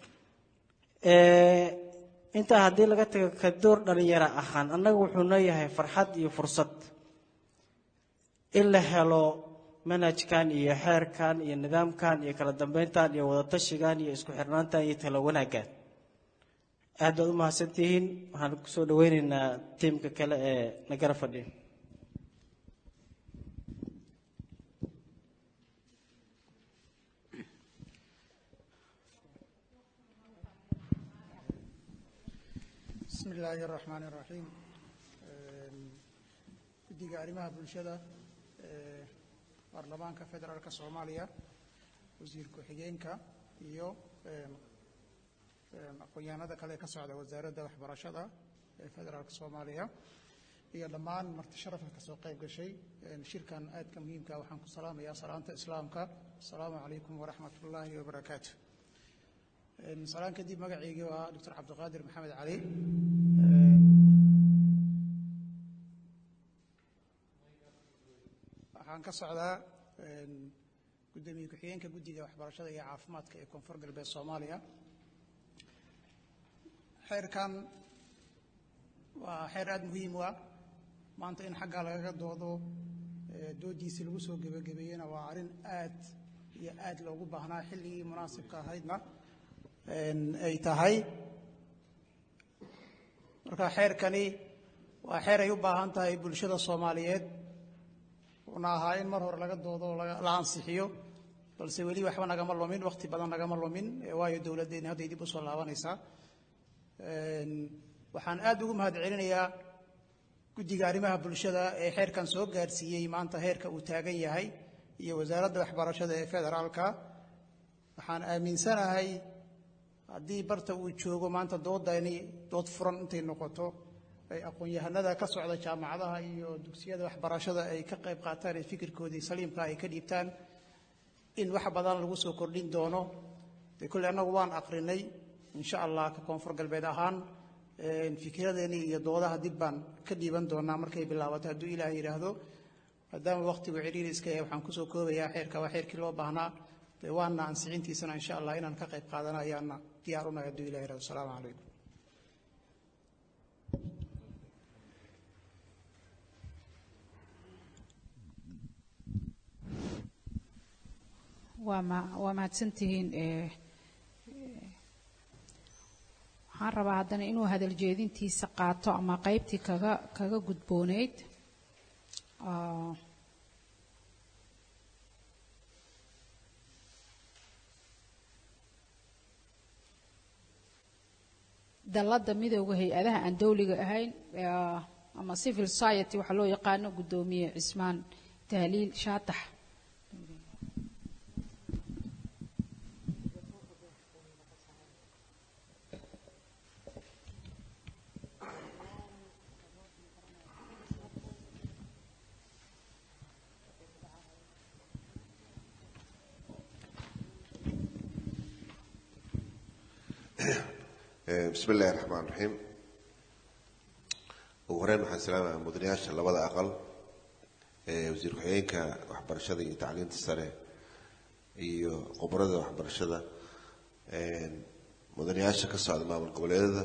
Ee, intaa haddii laga tago ka door dhalinyaro ahaan annaga wuxuu leeyahay farxad iyo fursad in la helo manhajkan iyo xeerkan iyo nidaamkan iyo kala dambeyntan iyo wadatashigan iyo isku xirnaantan iyo talo wanaaggan aad baad u mahadsantihiin waxaan kusoo dhaweyneynaa tiimka kale ee nagara fadhiya بسم الله الرحمن الرحيم guddiga arrimaha bulshada ee baarlamaanka federaalka soomaaliya wasiir ku-xigeenka iyo een, een, aqoon-yahanada kale ee ka socda wasaaradda waxbarashada ee federaalka soomaaliya iyo dhammaan marti sharafka kasoo qayb gashay een, shirkan aadka muhiimka ah waxaan ku salaamayaa salaanta islaamka asalaamu calaykum waraxmat ullaahi wabarakaatu Een, salaan kadib magaceygii waa doctor cabdiqaadir maxamed cali waxaan ka socdaa een, gudoomiye ku-xigeenka guddiga waxbarashada iyo caafimaadka ee koonfur galbeed soomaaliya xeerkan waa xeer aada muhiim u ah maanta in xaggaa lagaga doodo ee, doodiisii lagu soo gebagabeeyena waa arrin aad iyo aad loogu baahnaa xilligii munaasibka ahaydna een, ay tahay marka xeerkani waa xeer ay u baahan tahay bulshada soomaaliyeed una ahaa in mar hore laga doodo oo laga- la ansixiyo balse weli waxba nagama lumin wakhti badan nagama lumin ee waayo dowladdeeni hadday dib u soo laabanaysaa Een, waxaan aad ugu mahad celinayaa guddiga arrimaha bulshada ee xeerkan soo gaarsiiyey maanta heerka uu taagan yahay iyo wasaaradda waxbarashada ee federaalka waxaan aaminsanahay haddii barta uu joogo maanta doodani dood furan intay noqoto ay aqoon-yahanada ka socda jaamacadaha iyo dugsiyada waxbarashada ay ka qayb qaataan ee fikirkoodii saliimka ay ka dhiibtaan in wax badan lagu soo kordhin doono dee kolley annagu waan aqrinay insha allah ka koonfur galbeed ahaan een, fikradeennii iyo doodaha dib baan ka dhiiban doonaa markay bilaabato hadduu ilaah yidhaahdo maadaama wakhtigu ciriiri iska yahay waxaan kusoo koobayaa xeerka waa xeerkii loo baahnaa dee waana ansixintiisana insha allah inaan ka qayb qaadana ayaana diyaar unahay hadduu ilah yidhahdo asalaamu calaykum waa ma waa mahadsantihiin ee, ee, waxaan rabaa haddana inuu hadal jeedintiisa qaato ama qaybtii kaga kaga gudbooneyd Ah, dalladda midooda hay-adaha aan dowliga ahayn ee, ama civil society waxaa loo yaqaano guddoomiye cismaan tahliil shaatax bismi illaahi raxmaan raxiim ugu horeyn waxaan salaamayaa mudanayaasha labada aqal ee wasiir ku-xigeenka waxbarashada iyo tacliinta sare iyo khubarada waxbarashada mudanayaasha ka socda maamul goboleedada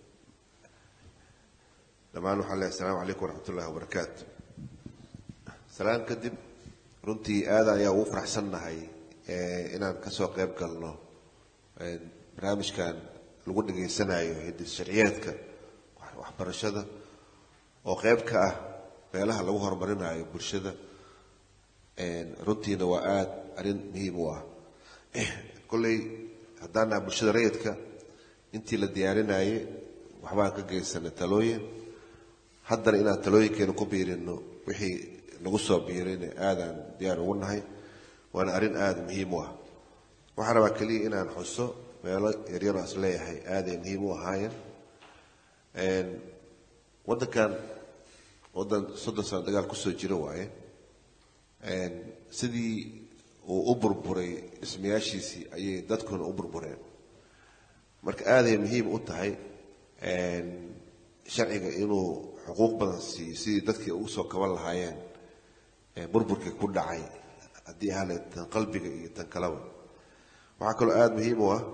dhammaan waxaan leeyahay asalaamu calaykum waraxmat ullahi wabarakaatu salaan kadib runtii aada ayaa ugu faraxsannahay eh, inaan kasoo qayb galno eh, barnaamijkan lagu dhageysanayo hidis sharciyeedka wax- waxbarashada oo qayb ka ah meelaha lagu horumarinayo bulshada Een, runtiina waa aada arrin muhiim u ah kolley haddaan nahay bulshada rayidka intii la diyaarinayay waxbaan ka geysanay talooyin haddana inaan talooyinkeena ku biirino wixii nagu soo biirayna aadaan diyaar ugu nahay waana arrin aada muhiim u ah waxaan rabaa keliya inaan xuso meelo yaryaroo is leeyahay aaday muhiim u ahaayeen Een, waddankan waddan soddon sano dagaal kusoo jira waaye Een, sidii uu u burburay dhismayaashiisii ayay dadkuna u burbureen marka aaday muhiim u tahay sharciga inuu xuquuq badan siiyo sidii dadkii ugu soo kaban lahaayeen burburkii ku dhacay haddii ahale tan qalbiga iyo tan kaleba waxaa kaloo aada muhiim u ah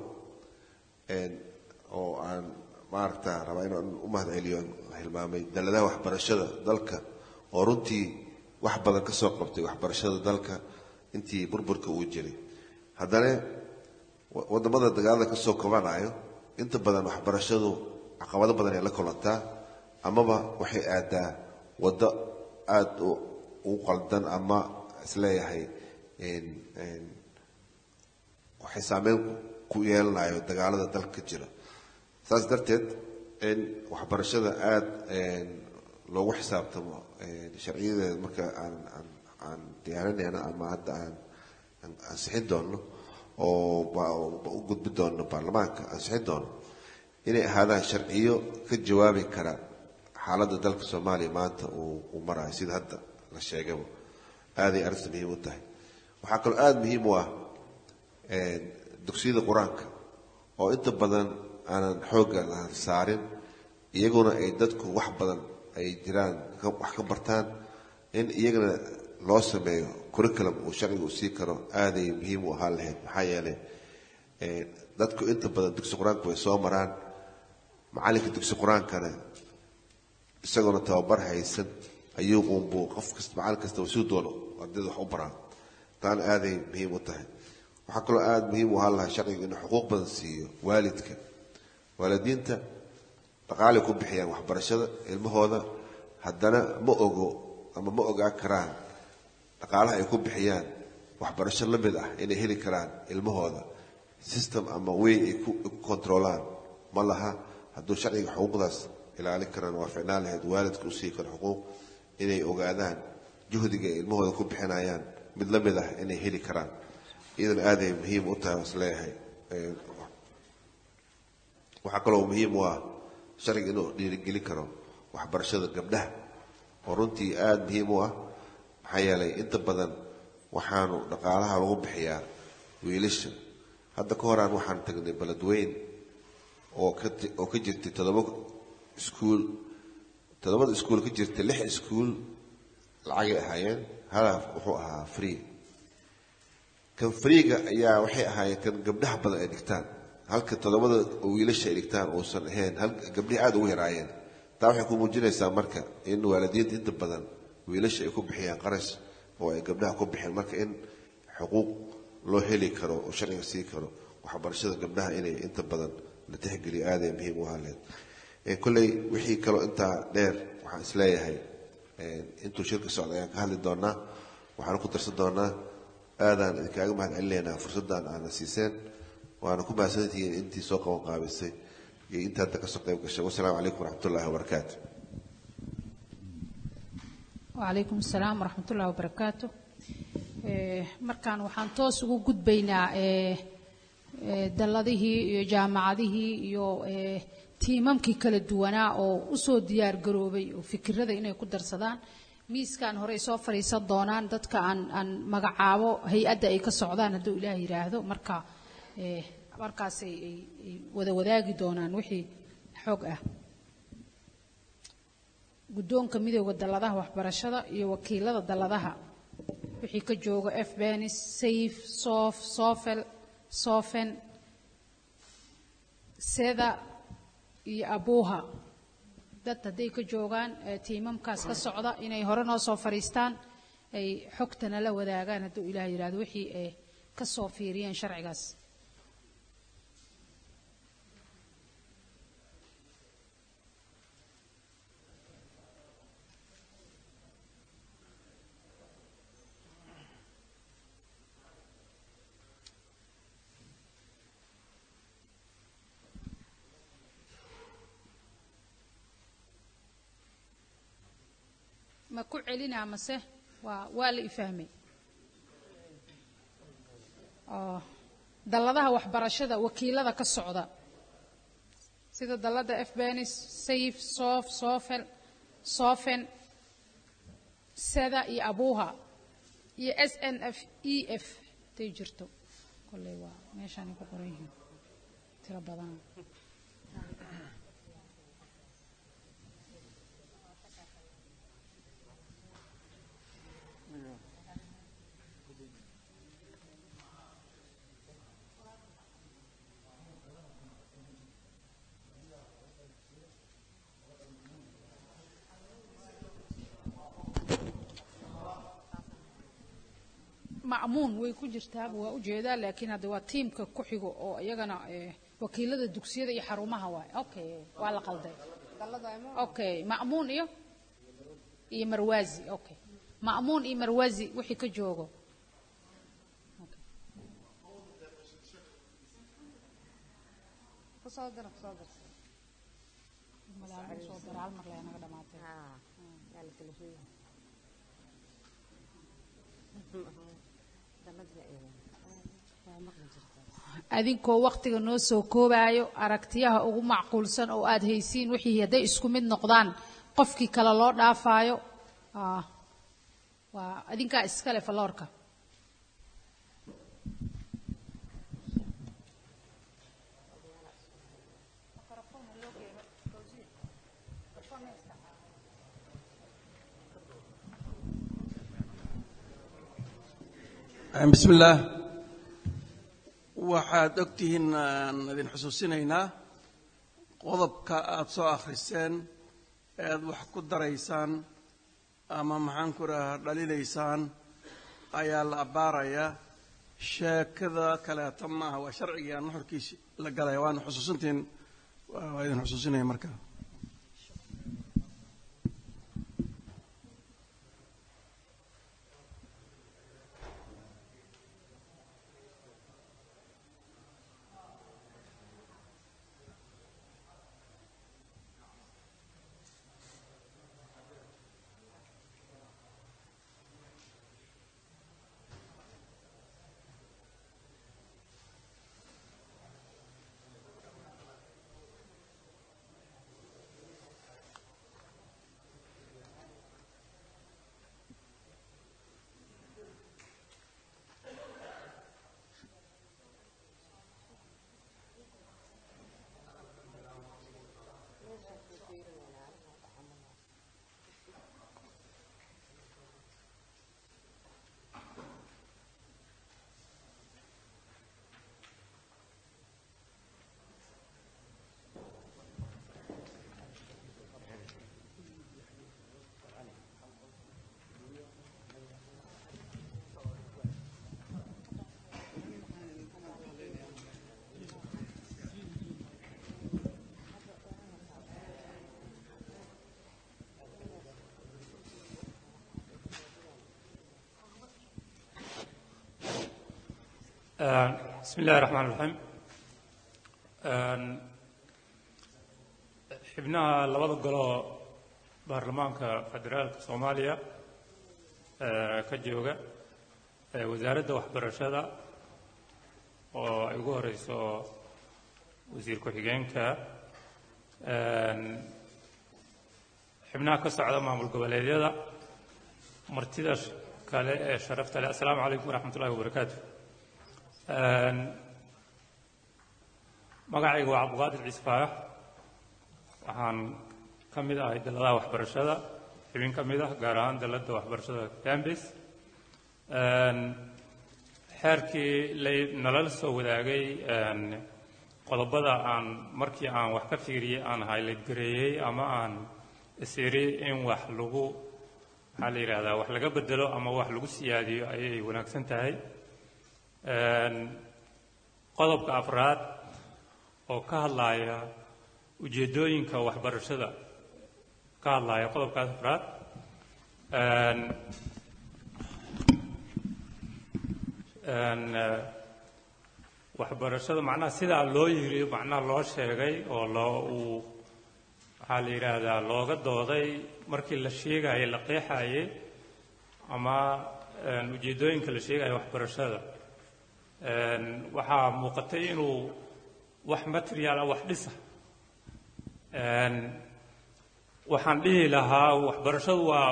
oo aan maaragta rabaa inaan u mahad celiyo hilmaamay daladaha waxbarashada dalka oo runtii wax badan ka soo qabtay waxbarashada dalka intii burburka uu jiray haddana wadamada dagaalada ka soo kabanayo inta badan waxbarashadu caqabado badan ay la kulantaa amaba waxay aadaa waddo aada u qaldan ama isleeyahay waxay saameyn ku yeelanayo dagaalada dalka ka jira saas darteed in waxbarashada aada loogu xisaabtamo sharciyadeeda marka aan aan aan diyaarinayno ama hadda aan ansixin doonno oo u gudbi doonno baarlamaanka ansixin doonno inay ahaadaan sharciyo ka jawaabi kara xaaladda dalka soomaaliya maanta uu uu marayo sida hadda la sheegaba aaday arrinta muhiim u tahay waxaa kaloo aada muhiim u ah dugsiyada qur-aanka oo inta badan aanan xoogga la saarin iyaguna ay dadku wax badan ay jiraan wax ka bartaan in iyagana loo sameeyo curriculum uu sharciga u sii karo aaday muhiim u ahaan lahayd maxaa yeelay dadku inta badan dugsi qur-aanka way soo maraan macallinka dugsi qur-aankana isagoona tababar haysan ayuu uunbuu qof kasta macallin kasta suu doono ardayda wax u baraa taana aaday muhiim u tahay waxaa kaloo aada muhiim u ahaan lahaa sharciga inuu xuquuq badan siiyo waalidka waalidiinta dhaqaalay ku bixiyaan waxbarashada ilmahooda haddana ma ogo ama ma ogaa karaan dhaqaalaha ay ku bixiyaan waxbarasho la mid ah inay heli karaan ilmahooda system ama wey ay ku kontroolaan ma laha hadduu sharciga xuquuqdaas ilaalin karaan waa ficnaan lahayd waalidka u sii karo xuquuq inay ogaadaan juhdiga ay ilmahooda ku bixinayaan mid la mid ah inay heli karaan iyadana aaday muhiim u tahay is leeyahay waxaa kaloo muhiim u ah sharciga inuu dhiirigelin karo waxbarashada gabdhaha oo runtii aada muhiim u ah maxaa yeelay inta badan waxaanu dhaqaalaha lagu bixiyaa wiilasha hadda ka horaan waxaan tagnay beledweyn oo ka oo ka jirtay toddoba iskuul toddobada iskuul ka jirtay lix iskuul lacagay ahaayeen halaaf wuxuu ahaa free kan freega ayaa waxay ahaayeen kan gabdhaha badan ay dhigtaan halka toddobada wiilasha ay dhigtaan uusan ahayn hal gabdhihii aada ugu yaraayeen taa waxay ku muujinaysaa marka in waalidiinta inta badan wiilasha ay ku bixiyaan qarash oo ay gabdhaha ku bixeen marka in xuquuq loo heli karo oo sharciga sii karo waxbarashada gabdhaha inay inta badan la tixgeliyo aaday muhiim u ahaleed kolley wixii kaloo intaa dheer waxaan isleeyahay intuu shirka socda ayaan ka hadli doonaa waxaana ku darsan doonaa aadaan idinkaaga mahad celinaynaa fursaddan aana siiseen waana ku mahadsantihiin intii soo qaban qaabisay iyo inta hadda kasoo qayb gashay wasalaamu calaykum waraxmatullahi wabarakaatu wacalaykum asalaam waraxmatullahi wabarakaatu markaan waxaan toos ugu gudbaynaa dalladihii iyo jaamacadihii iyo tiimamkii kala duwanaa oo usoo diyaar garoobay oo fikirada inay ku darsadaan miiskan horey soo fadhiisan doonaan dadka aan aan magacaabo hay-adda ay ka socdaan hadduu ilaah yidhaahdo marka markaasay ay wada wadaagi doonaan wixii xoog ah guddoonka midooda dalladaha waxbarashada iyo wakiilada dalladaha wixii ka jooga f benis saif sof sofel sofen seda iyo abuuha dad hadday ka joogaan tiimamkaas ka socda inay hore noo soo fadhiistaan ay xogtana la wadaagaan hadduu ilaah yidhahdo wixii ay ka soo fiiriyeen sharcigaas ma ku celinaa mase waa waa la ifahmay oo dalladaha waxbarashada wakiilada ka socda sida dalladda f benis saif sof sofel sofen seda iyo abuuha iyo s n f e f haday jirto kolley waa meeshaanay ku qoran yihiin tiro badan ma'muun way ku jirtaaba waa ujeedaa laakiin hadda waa tiimka ku xigo oo iyagana eh, wakiilada dugsiyada iyo xarumaha waay okay waa la qalday okay ma'muun iyo iyo marwazi okay ma'muun iyo marwazi wixii ka joogo kusoo dira kusoo dir Madaalada soo dira, hal mar lee naga dhamaatay. yaa la kala sheegay daladna waa maqli jirtaa adinkoo waktiga noo soo koobaayo aragtiyaha ugu macquulsan oo aad haysiin wixii hadday isku mid noqdaan qofkii kale loo dhaafaayo ah, waa adinkaa iskale faloorka bismi illaah waxaad ogtihiin aan idin xusuusinaynaa qodobka aad soo akhriseen ead wax ku daraysaan ama maxaan ku rahaa dhalilaysaan ayaa la abbaarayaa sheekada kaleeto maaha waa sharcigii aan nuxurkiisi la galaya waana xusuusintiin waa idin xusuusinaya marka بسم الله الرحمن الرحيم xibnaha labada goloo baarlamaanka federaalka soomaaliya ee ka jooga ee wasaaradda waxbarashada oo ay ugu horeyso wasiir ku-xigeenka xibnaha ka socda maamul goboleedyada martida kale ee sharafta leh assalaamu calaykum waraxmat ullahi wabarakaatu magacayga waa cabdiqaadir ciise faarax waxaan ka mid ahay daladaha waxbarashada xubin ka mid ah gaar ahaan daladda waxbarashada cambis xeerkii lay nalala soo wadaagay qodobada aan markii aan wax ka fiiriyey aan highlight gareeyey ama aan isiri in wax lagu maxaa la yidhahdaa wax laga bedelo ama wax lagu siyaadiyo ayay wanaagsan tahay qodobka afraad oo ka hadlaaya ujeeddooyinka waxbarashada ka hadlaaya qodobkaas afraad waxbarashada macnaha sidaa loo yiri macnaha loo sheegay oo loo uu waxaa la yidhaahdaa looga dooday markii la sheegayey la qeexayey ama ujeeddooyinka la sheegaya waxbarashada waxaa muuqatay inuu wax material ah wax dhisa waxaan dhihi lahaa waxbarashadu waa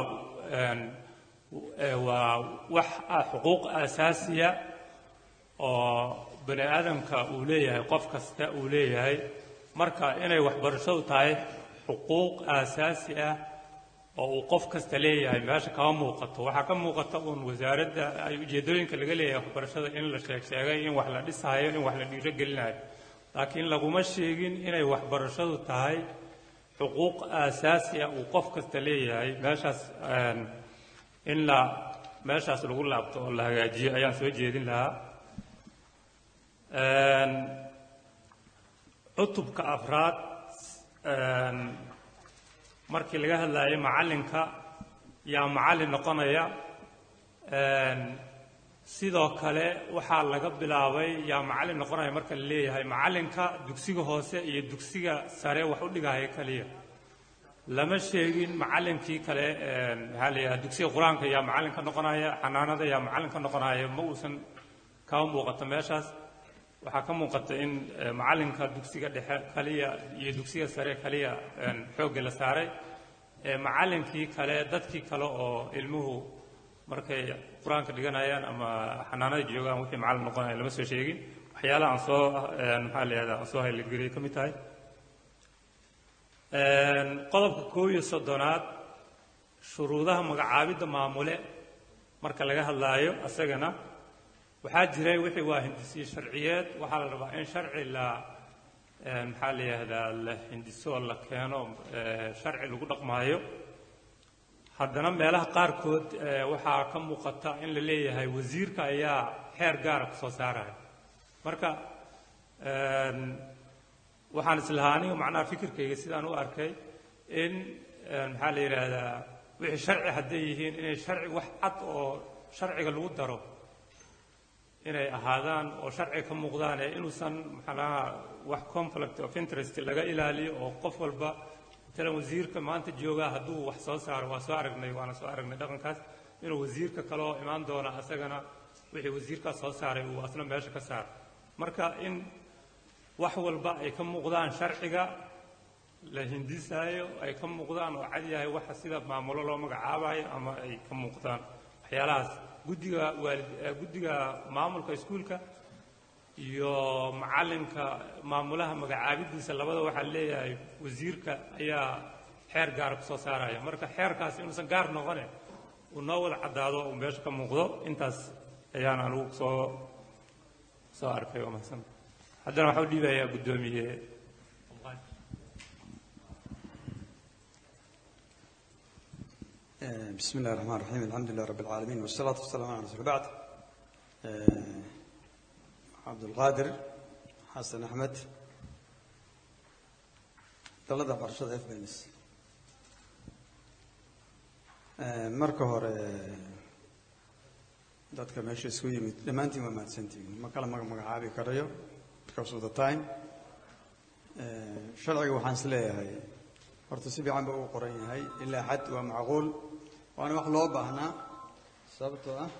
waa wax ah xuquuq asaasiya oo bani aadamka uu leeyahay qof kasta uu leeyahay marka inay waxbarashadu tahay xuquuq aasaasi ah oo uu qof kasta leeyahay meesha kama muuqato waxaa ka muuqata uun wasaaradda ay ujeeddooyinka laga leeyahay waxbarashada in la sheeg sheegay in wax la dhisayo in wax la dhiirogelinayo laakiin laguma sheegin inay waxbarashadu tahay xuquuq aasaasi ah uu qof kasta leeyahay meeshaas een, in la meeshaas lagu laabto oo la hagaajiyo ayaan soo jeedin lahaa Een, cutubka afraad een, markii laga hadlayay macallinka yaa macallin noqonaya Een, sidoo kale waxaa laga bilaabay yaa macallin noqonaya marka la leeyahay macallinka dugsiga hoose iyo dugsiga sare wax u dhigaya kaliya lama sheegin macallinkii kale een, maxaa la yidhaha dugsiga qur-aanka yaa macallin ka noqonaya xanaanada yaa macallin ka noqonaya ma uusan kama muuqato meeshaas waxaa ka muuqata in eh, macallinka dugsiga dhexe kaliya iyo dugsiga sare kaliya een, xoogga la saaray Eh, macallinkii kale dadkii kale oo ilmuhu markay qur-aanka dhiganayaan ama xanaanada joogaan wixii macallin noqonaya lama soo sheegin waxyaalaha aan soo een, maxaa la yihahdaa aan soo haylageliyay ka mid tahay Een, qodobka koob iyo soddonaad shuruudaha magacaabidda maamule marka laga hadlaayo asagana waxaa jiray wixii waa hindisiye sharciyeed waxaa la rabaa in sharci la een, maxaa la yihahdaa la hindiso oo la keeno ee, sharci lagu dhaqmaayo haddana meelaha qaarkood ee, waxaa ka muuqata in la leeyahay wasiirka ayaa xeer gaara ku soo saaraya marka een, waxaan islahaa aniga macnaha fikirkayga sidaan u arkay in een, maxaa la yidhaahdaa wixii sharci hadday yihiin inay sharci wax cad oo sharciga lagu daro inay ahaadaan oo sharciga ka muuqdaan ee inuusan maxanaha wax conflict of interest laga ilaaliyo oo qof walba matalan wasiirka maanta joogaa hadduu wax soo saaro waa soo aragnay waana soo aragnay dhaqankaas inuu wasiirka kale oo imaan doona asagana wixii wasiirkaas soo saaray uu asna meesha ka saaro marka in wax walba ay ka muuqdaan sharciga la hindisaayo ay ka muuqdaan oo cad yahay waxa sida maamulo loo magacaabayo ama ay ka muuqdaan waxyaalahaas guddiga waalid eh, guddiga maamulka iskuulka iyo macallinka maamulaha magacaabidiisa labada waxaa leeyahay wasiirka ayaa xeer gaara kusoo saaraya marka xeerkaas inuusan gaar noqone uu noo wada caddaado uu meesha ka muuqdo intaas ayaan anigu soo soo arkay waa mahadsan haddana waxaa u dhiibayaa guddoomiye بسم الله الرحمن الرحيم الحمد لله رب العالمين والصلاة والسلام على رسول بعد عبد القادر حسن أحمد dalada barashada f bens marka hore dadka meesha isku yimid dhammaantiin waa mahadsantihiin ma kala maga magacaabi karayo because of the time sharciga waxaan is leeyahay horta si fiican ba uu qoran yahay ilaa xad waa macquul waana wax loo baahnaa sababtoo ah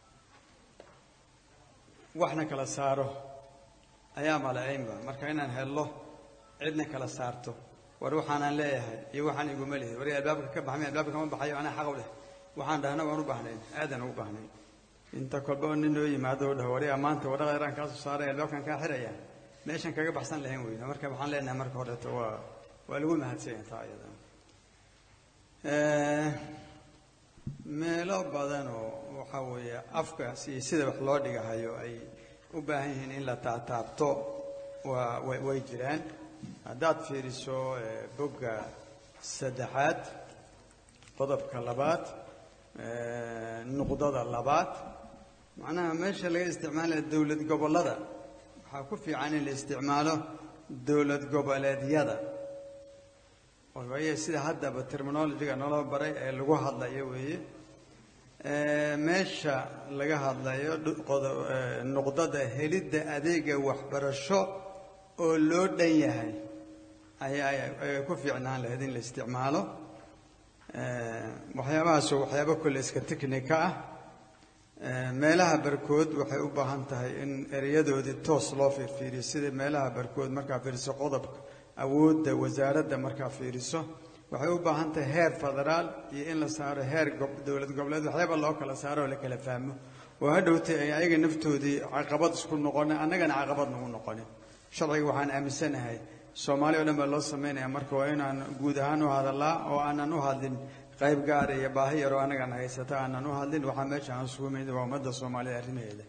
waxna kala saaro ayaa malacaynba marka inaan hello cidna kala saarto war waxaanaan leeyahay iyo waxaan iguma lehay war albaabka ka baxmay albaabka kama baxayo anaa xaq u leh waxaan dhahna waan u baahnayn aadan ugu baahnayn inta kolba oo nin noo yimaado oo dhaho wariga maanta waraqa yaraan kaa soo saaray albaabkan kaa xiraya meeshan kaga baxsan lahayn weyna marka waxaan leenahay marka horeeto waa waa lagu mahadsanyahay taa iyada meelo badan oo waxa weeye afkaas iyo sida wax loo dhigahayo ay u baahan yihiin in la taataabto waa way way jiraan haddaad fiiriso bogga saddexaad qodobka labaad nuqdada labaad macnaha meesha laga isticmaalaya dowlad gobollada waxaa ku fiican in la isticmaalo dowlad goboleedyada waaye sida haddaba terminologiga naloo baray ee lagu hadlayo weeye meesha laga hadlayo nuqdada helidda adeega waxbarasho oo loo dhan yahay ayaa ku fiicnaan lahayd in la isticmaalo waxyaabahaasoo waxyaabo kole iska technica ah meelaha barkood waxay u baahan tahay in ereyadoodii toos loo fiirfiiriyo sida meelaha barkood markaa fiiriso qodobka awoodda wasaaradda markaa fiiriso waxay u baahan tahay heer federaal iyo in la saaro heer dowlad goboleed waxyaaba loo kala saaro oo la kala fahmo oo hadhowtay ay ayaga naftoodii caqabad isku noqonin annagana caqabad nagu noqonin sharciga waxaan aaminsanahay soomaali oo dhan baa loo samaynaya marka waa inaan guud ahaan u hadallaa oo aanan u hadlin qayb gaara iyo baahi yaroo annagana haysata aanan u hadlin waxaa meesha aan isugu imid waa ummadda soomaalida arrimaheeda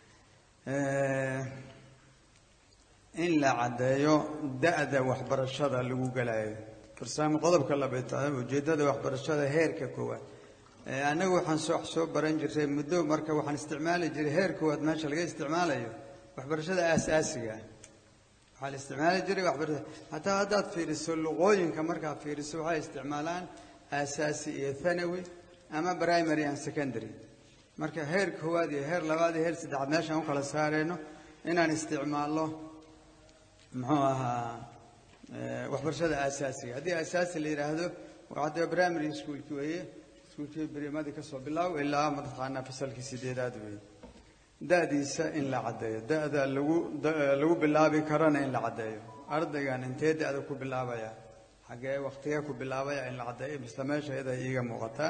in la caddeeyo da'da waxbarashada lagu galayo farsaamo qodobka labaad ujeeddada waxbarashada heerka koowaad annagu waxaan soo soo baran jiray muddo marka waxaan isticmaali jiray heer koowaad meesha laga isticmaalayo waxbarashada aasaasiga ah waxaa la isticmaali jiray waxbarashada hataa haddaad fiiriso luqooyinka markaad fiiriso waxay isticmaalaan aasaasi iyo thanawi ama primary and secondary marka heer koowaad iyo heer labaad iyo heer saddexaad meeshaan u kala saareyno inaan isticmaalno muxuu ahaa waxbarashada aasaasiga haddii aasaasi la yidhaahdo waxaa primary schoolki weeye iskuulkii berimadii kasoo bilaabo ilaa mataqaanaa fasalkii sideedaad weeye da'diisa in la caddeeyo da'da lagu lagu bilaabi karana in la caddeeyo ardaygan intee da'da ku bilaabaya xaggee waktigee ku bilaabaya in la caddeeyo misle meesha iyada iiga muuqataa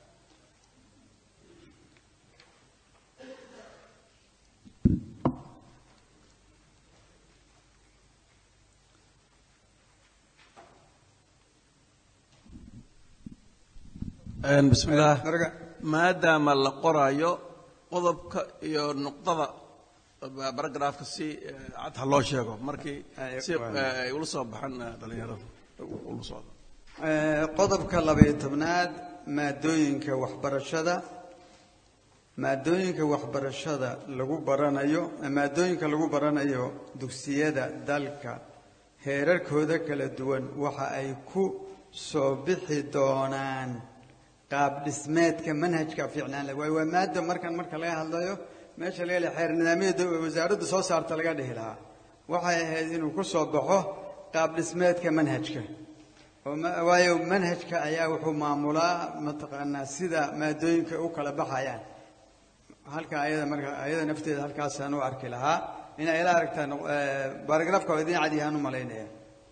bismillaah maadaama la qoraayo qodobka iyo nuqdada baragraafka si cad ha loo sheego markii si ay ula soo baxan dhalinyarada ula socdo qodobka labaiyo tobnaad maadooyinka waxbarashada maadooyinka waxbarashada lagu baranayo maadooyinka lagu baranayo dugsiyada dalka heerarkooda kala duwan waxa ay ku soo bixi doonaan qaab dhismeedka manhajka fiicnaan leh waayo waa maada markan marka laga hadlayo meesha laga leeyahay xeer nidaamyada wasaaraddu soo saarta laga dhihi lahaa waxay ahayd inuu ku soo baxo qaab dhismeedka manhajka oo waayo manhajka ayaa wuxuu maamulaa mataqaanaa sida maadooyinka u kala baxayaan halka ayada marka ayada nafteeda halkaasaan u arki lahaa inay ila aragtaan baaragraafka waa idin cad yahaan u malaynaya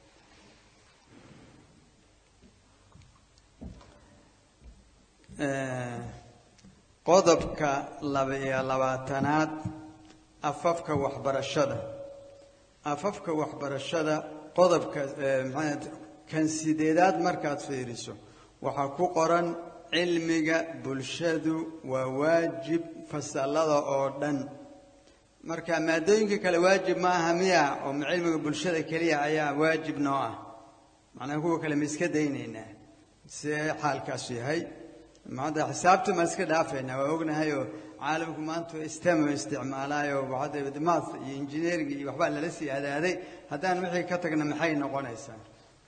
qodobka laba-iyo labaatanaad afafka waxbarashada afafka waxbarashada qodobka maxaa kan sideedaad markaad fiiriso waxaa ku qoran cilmiga bulshadu waa waajib fasalada oo dhan marka maadooyinka kale waajib ma aha miya oo cilmiga bulshada keliya ayaa waajib noo ah macnaha kuwa kale ma iska daynaynaa see xaalkaasu yahay maanta xisaabta maan iska dhaafaynaa waa ognahay oo caalamku maanta stem isticmaalaayo hadda math iyo engineering iyo waxbaa lala sii adaaday haddaan wixii ka tagna maxay noqonaysaa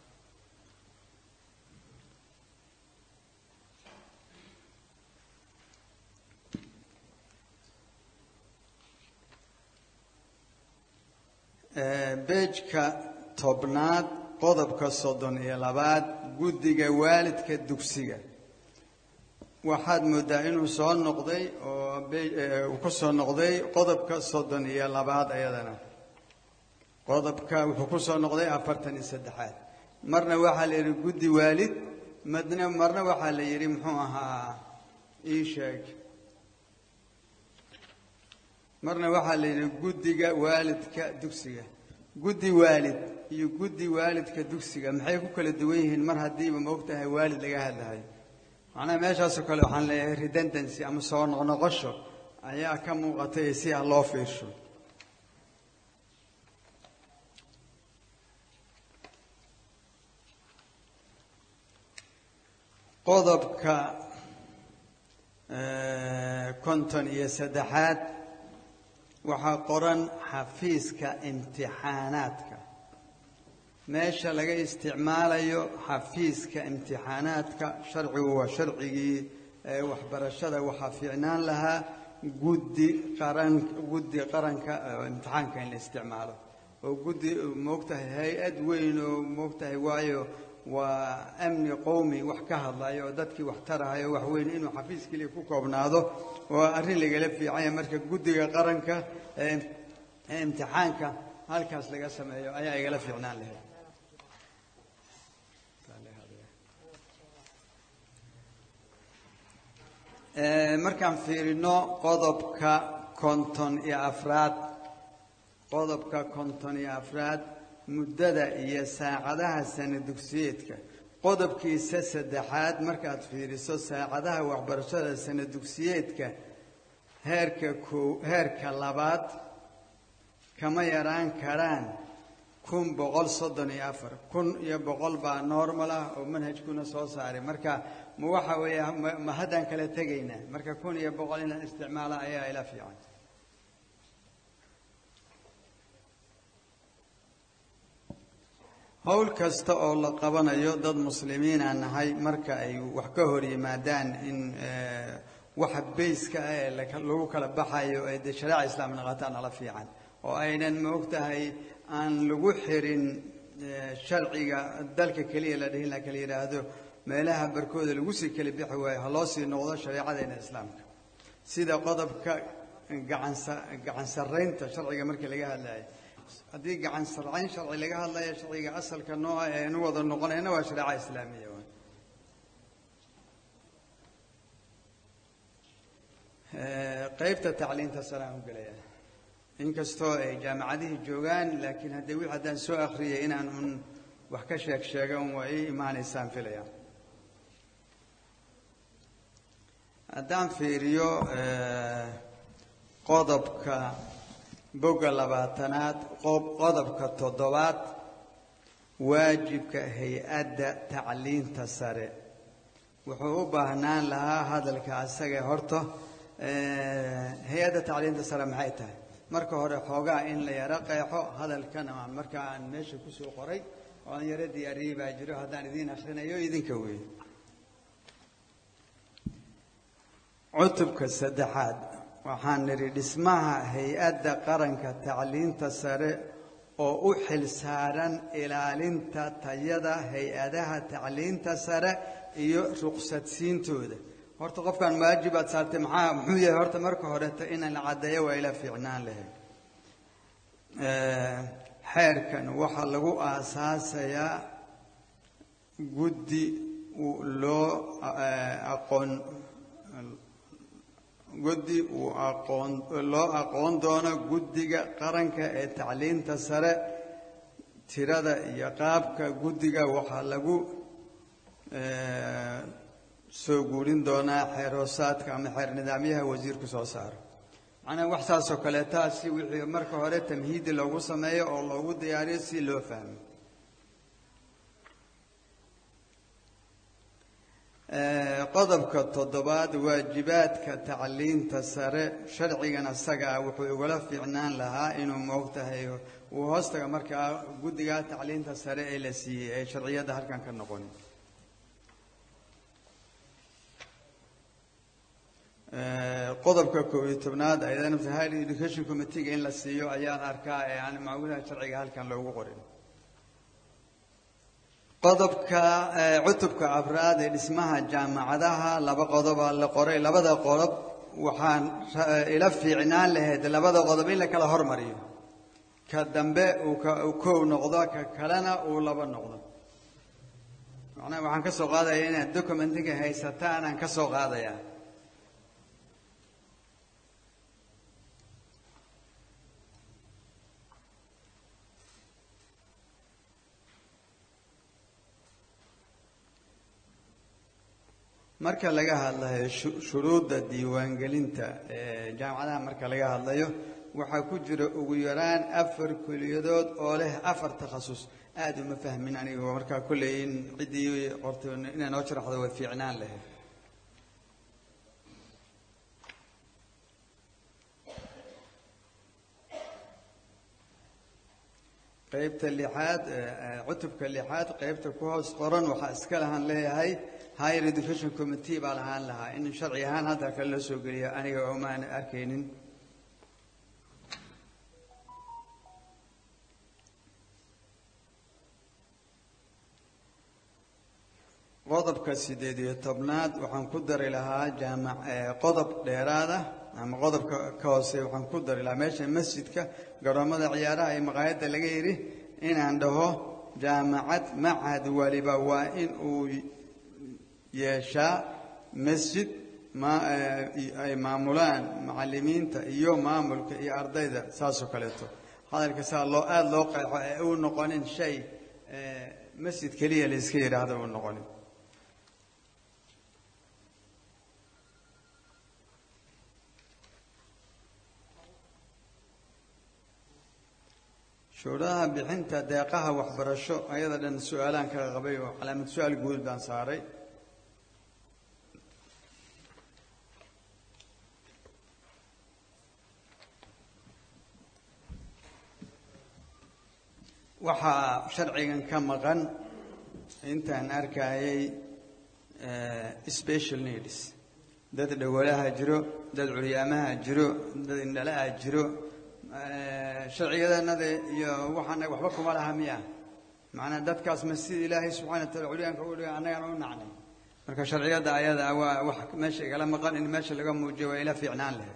beejka tobnaad qodobka soddon iyo labaad guddiga waalidka dugsiga waxaad moodaa inuu soo noqday oo uu ku soo noqday qodobka soddon iyo labaad ayadana qodobka wuxuu ku soo noqday afartan iyo saddexaad marna waxaa la yidhi guddi waalid madna marna waxaa la yidhi muxuu ahaa ii sheeg marna waxaa la yidhi guddiga waalidka dugsiga guddi waalid iyo guddi waalidka dugsiga maxay ku kala duwan yihiin mar haddiiba maogtahay waalid laga hadlahay macnaha meeshaasoo kale waxaan leeyahay redundancy ama soo noqnoqosho ayaa ka muuqatay si ha loo fiirsho qodobka konton iyo saddexaad waxaa qoran xafiiska imtixaanaadka meesha laga isticmaalayo xafiiska imtixaanaadka sharcigu waa sharcigii waxbarashada waxaa fiicnaan lahaa guddi qaran guddi qaranka imtixaanka in la isticmaalo oo guddi moogtahay hay-ad weyn oo moogtahay waayo waa amni qowmi wax ka hadlayo oo dadkii wax tarahayo wax weyn inuu xafiis keliya ku koobnaado oo arrin lagala fiicanya marka guddiga qaranka ee imtixaanka halkaas laga sameeyo ayaa igala fiicnaan lahayd Eh, markaan fiirino qodobka konton iyo afraad qodobka konton iyo afraad muddada iyo saacadaha sana dugsiyeedka qodobkiisa saddexaad markaad fiiriso saacadaha waxbarashada sana dugsiyeedka heerka koo heerka labaad kama yaraan karaan kun boqol soddon iyo afar kun iyo boqol baa normal ah oo manhajkuna soo saaray marka ma waxa weeye ma- ma haddaan kala tegaynaa marka kun iyo boqol in la isticmaalo ayaa ila fiican howl kasta oo la qabanayo dad muslimiina nahay marka ay wax ka hor yimaadaan in eh, waxa bayska ah ee laka- lagu kala baxayo ay dee shareeca islaam naqataan ala fiican oo aynan ma ogtahay aan lagu xirin eh, sharciga dalka keliya la dhihin la kala yidhaahdo meelaha barkooda lagu sii kala bixi waayo ha loo sii noqdo shareecadeena islaamka sida qodobka gacan sa- gacan sarraynta sharciga markii laga hadlayo haddii gacan sarcayn sharci laga hadlayo sharciga asalka nooca ee anu wada noqonayna waa shareeca islaamiya waay. Eh, qaybta tacliinta saraan u gelaya inkastoo ay jaamacadihii joogaan laakiin haddii wixii haddaan soo akhriyay inaan un wax ka sheeg sheega un waa ii imaanaysaan filaya haddaan fiiriyo eh, qodobka bogga labaatanaad qob- qodobka toddobaad waajibka hay-adda tacliinta sare wuxuu u baahnaan lahaa hadalka asaga horta eh, hay-adda tacliinta sare maxay tahay marka hore xoogaa in la yaro qeexo hadalkana aan marka aan meesha kusoo qoray oo aan yaro diyaariyey baa jiro haddaan idiin akhrinayo idinka weeye cutubka saddexaad waxaan nidhi dhismaha hay-adda qaranka tacliinta sare oo u xil saaran ilaalinta tayada hay-adaha tacliinta sare iyo ruqsadsiintooda horta qofkan waajib aad saartay maxaa muxuu yahay horta marka horeta inaan la caddeeyo waa ila fiicnaan lahayd Eh, xeerkan waxaa lagu aasaasayaa guddi uu loo eh, aqoon guddi uu aqoon loo aqoon doono guddiga qaranka ee tacliinta sare tirada iyo qaabka guddiga waxaa lagu eh, soo guurin doonaa xeer hoosaadka ama xeer nidaamyaha wasiirku soo saaro macnaha wax saasoo kaleeta si wixii marka hore tamhiidi loogu sameeyo oo loogu diyaariyo si loo fahmo Eh, qodobka toddobaad waajibaadka tacliinta sare sharcigan asagaa wuxuu igula fiicnaan lahaa inuu moogtahay uu hoostaga markaa guddiga tacliinta sare ee la siiyey ee sharciyadda halkan ka noqon Eh, qodobka koob iyo tobnaad ayadana higher education committee in la siiyo ayaan arkaa ee aan macmulaha sharciga halkan loogu qorin qodobka eh, cutubka afraad ee dhismaha jaamacadaha laba qodobaa la qoray labada qodob waxaan ra- ila fiicnaan lahayd labada qodob in la kala hormariyo ka dambe uu ka uu kow noqdo ka kalena uu laba noqdo macnaha waxaan ka soo qaadaya inaad documentiga haysataan aan ka soo qaadayaa marka laga hadlayo shu- shuruudda diiwaangelinta ee jaamacadaha marka laga hadlayo waxaa ku jira ugu yaraan afar kuliyadood oo leh afar takhasus aad uma fahmin aniga markaa kolley in ciddii qortay inay noo sharaxdo way fiicnaan lahayd qaybta lixaad eh, eh, cutubka lixaad qaybta ku hoos qoran waxaa iska lahaan leeyahay higher education committee baa lahaan lahaa in sharci ahaan hadda kale loo soo geliyo aniga omaan arkaynin qodobka sideed iyo tobnaad waxaan ku dari lahaa jaamac eh, qodob dheeraada ama qodobka ka hoose waxaan ku dari lahaa meesha masjidka garoomada ciyaaraha iyo maqaayadda laga yidhi inaan dhaho jaamacad machad waliba waa in uu yeeshaa masjid ma- eh, ay maamulaan macalimiinta iyo maamulka iyo ardayda saasoo kaleeto hadalka saa loo aada loo qeexo ee uu noqonin shay eh, masjid keliya la iska yidhaahdo uu noqonin shuruudaha bixinta deeqaha waxbarasho ayada dhan su-aalaan kaga qabay oo calaamad su-aal guud baan saaray waxaa sharcigan ka maqan intaan arkayay eh, special needs dad dhawalaha jiro dad curyaamaha jiro dad indhalaha jiro eh, sharciyadanada iyo waxaan waxba kuma laha miya macnaa dadkaas ma sida ilaahay subxana wataala curyaanka u dhiga annagana u nacnay marka sharciyada ayada ah waa wax meesha igala maqan in meesha laga muujiyo waa ila fiicnaan lahayd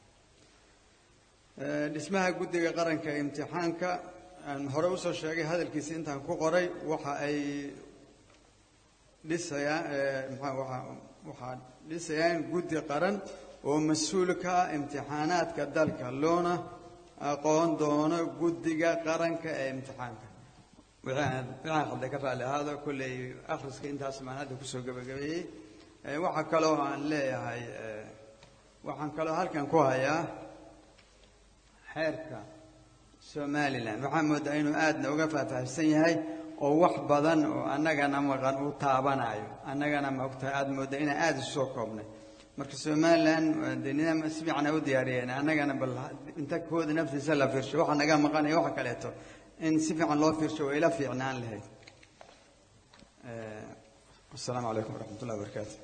Eh, dhismaha guddiga qaranka ee imtixaanka aan hore usoo sheegay hadalkiisa intaan ku qoray waxa ay dhisayaan eh, maxaa waxa- waxaa dhisayaan guddi qaran oo mas-uul ka ah imtixaanaadka dalka loona aqoon doono guddiga qaranka ee imtixaanka wixii aan wixii aan hadda ka raalli ahaado kolley akhriska intaas maan hadda kusoo gabagabeeyey Eh, waxaa kaloo aan leeyahay eh, waxaan kaloo halkan ku hayaa xeerka somalilan waxaa moodaa inuu aadna uga faahfaahsan yahay oo wax badan oo annagana maqan uu taabanayo annagana maogtahay aada moodaa inaan aada isu soo koobnay marka somalilan waa dee nidaam si fiican ay u diyaariyeen annagana bal inta kooda naftiisa la fiirsho waxa naga maqanaya waxa kaleeto in si fiican loo fiirsho way ila fiicnaan lahayd Eh, wasalaamu calaykum waraxmat ullahi wabarakaatu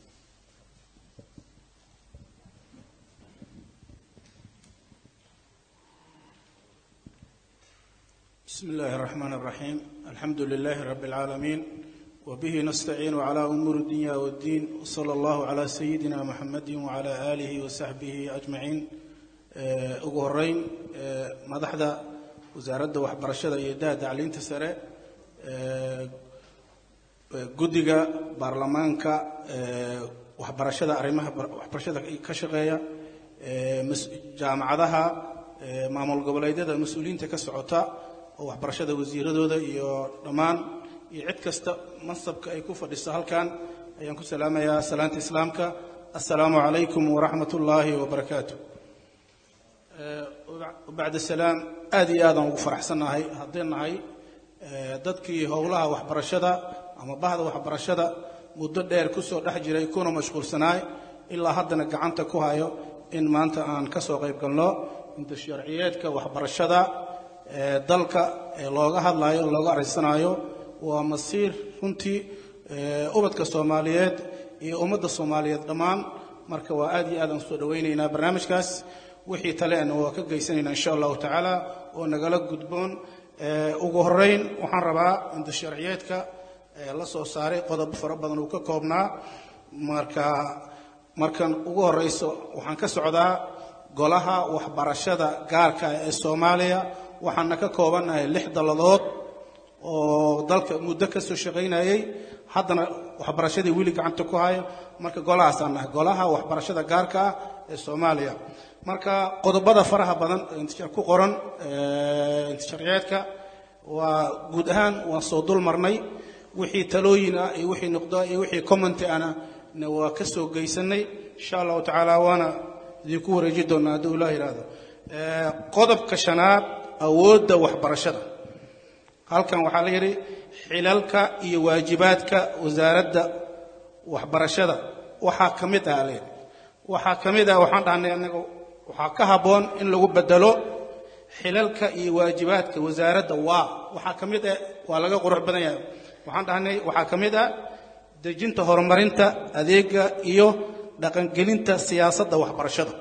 بسم الله الرحمن الرحيم الحمد لله رب العالمين وبه نستعين على أمور الدنيا والدين وصلى الله على سيدنا محمد وعلى آله وصحبه أجمعين آه، ugu horeyn آه، madaxda wasaaradda waxbarashada iyo daha tacliinta sare آه، guddiga baarlamaanka آه، waxbarashada arrimaha bar- waxbarashada ka shaqeeya آه، mas- jaamacadaha آه، maamul goboleedyada mas-uuliyiinta ka socota oo waxbarashada wasiiradooda iyo dhammaan iyo cid kasta mansabka ay ku fadhiso halkan ayaan ku salaamayaa salaanta islaamka assalaamu calaykum waraxmat ullaahi wabarakaatu Eh, bacda salaam aad iyo aadaan ugu faraxsannahay haddii nahay eh, dadkii howlaha waxbarashada ama bahda waxbarashada muddo dheer kusoo dhex jiray kuna mashquulsanaay ilaa haddana gacanta ku hayo in maanta aan ka soo qayb galno inta sharciyeedka waxbarashada ee dalka ee looga hadlayo looga arisanayo waa masiir runtii ee ubadka soomaaliyeed iyo ummadda soomaaliyeed dhammaan marka waa aad iyo aad aan soo dhowaynaynaa barnaamijkaas wixii taleena waa ka geysanaynaa insha allahu tacaala oo nagala gudboon ee ugu horeyn waxaan rabaa inta sharciyeedka ee la soo saaray qodobo fara badan uu ka koobnaa marka markan ugu horeyso waxaan ka socdaa golaha waxbarashada gaarka ah ee soomaaliya waxaana ka koobannahay lix dalladood oo dalka muddo ka soo shaqaynayay haddana waxbarashadii weli gacanta ku hayo marka golahaasaan nahay golaha waxbarashada gaarka ah ee soomaaliya marka qodobada faraha badan ee inta ku qoran ee inta sharciyeedka waa guud ahaan waan soo dul marnay wixii talooyin ah iyo wixii noqdo iyo wixii commenti ana na waa ka soo geysanay insha allahu tacaala waana idinku wareeji doonaa hadduu ilaah yidhaahdo Eh, qodobka shanaad awoodda waxbarashada halkan waxaa la yidhi xilalka iyo waajibaadka wasaaradda waxbarashada waxaa ka mid ah layidhi waxaa ka mid ah waxaan dhahnay anaga waxaa ka habboon in lagu bedelo xilalka iyo waajibaadka wasaaradda waa waxaa ka mid ah waa laga qurux badan yahay waxaan dhahnay waxaa ka mid ah dejinta horumarinta adeega iyo dhaqangelinta siyaasadda waxbarashada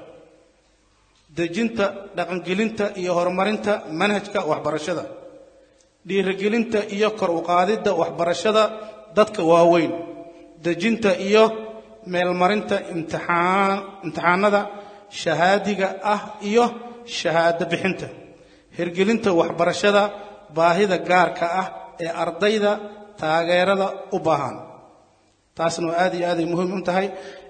dejinta dhaqangelinta iyo horumarinta manhajka waxbarashada dhiirigelinta iyo kor u qaadidda waxbarashada dadka waaweyn dejinta iyo meelmarinta imtixaan imtixaanada shahaadiga ah iyo shahaado bixinta hirgelinta waxbarashada baahida gaarka ah ee ardayda taageerada u baahan taasna waa aad iyo aad ay muhiim u tahay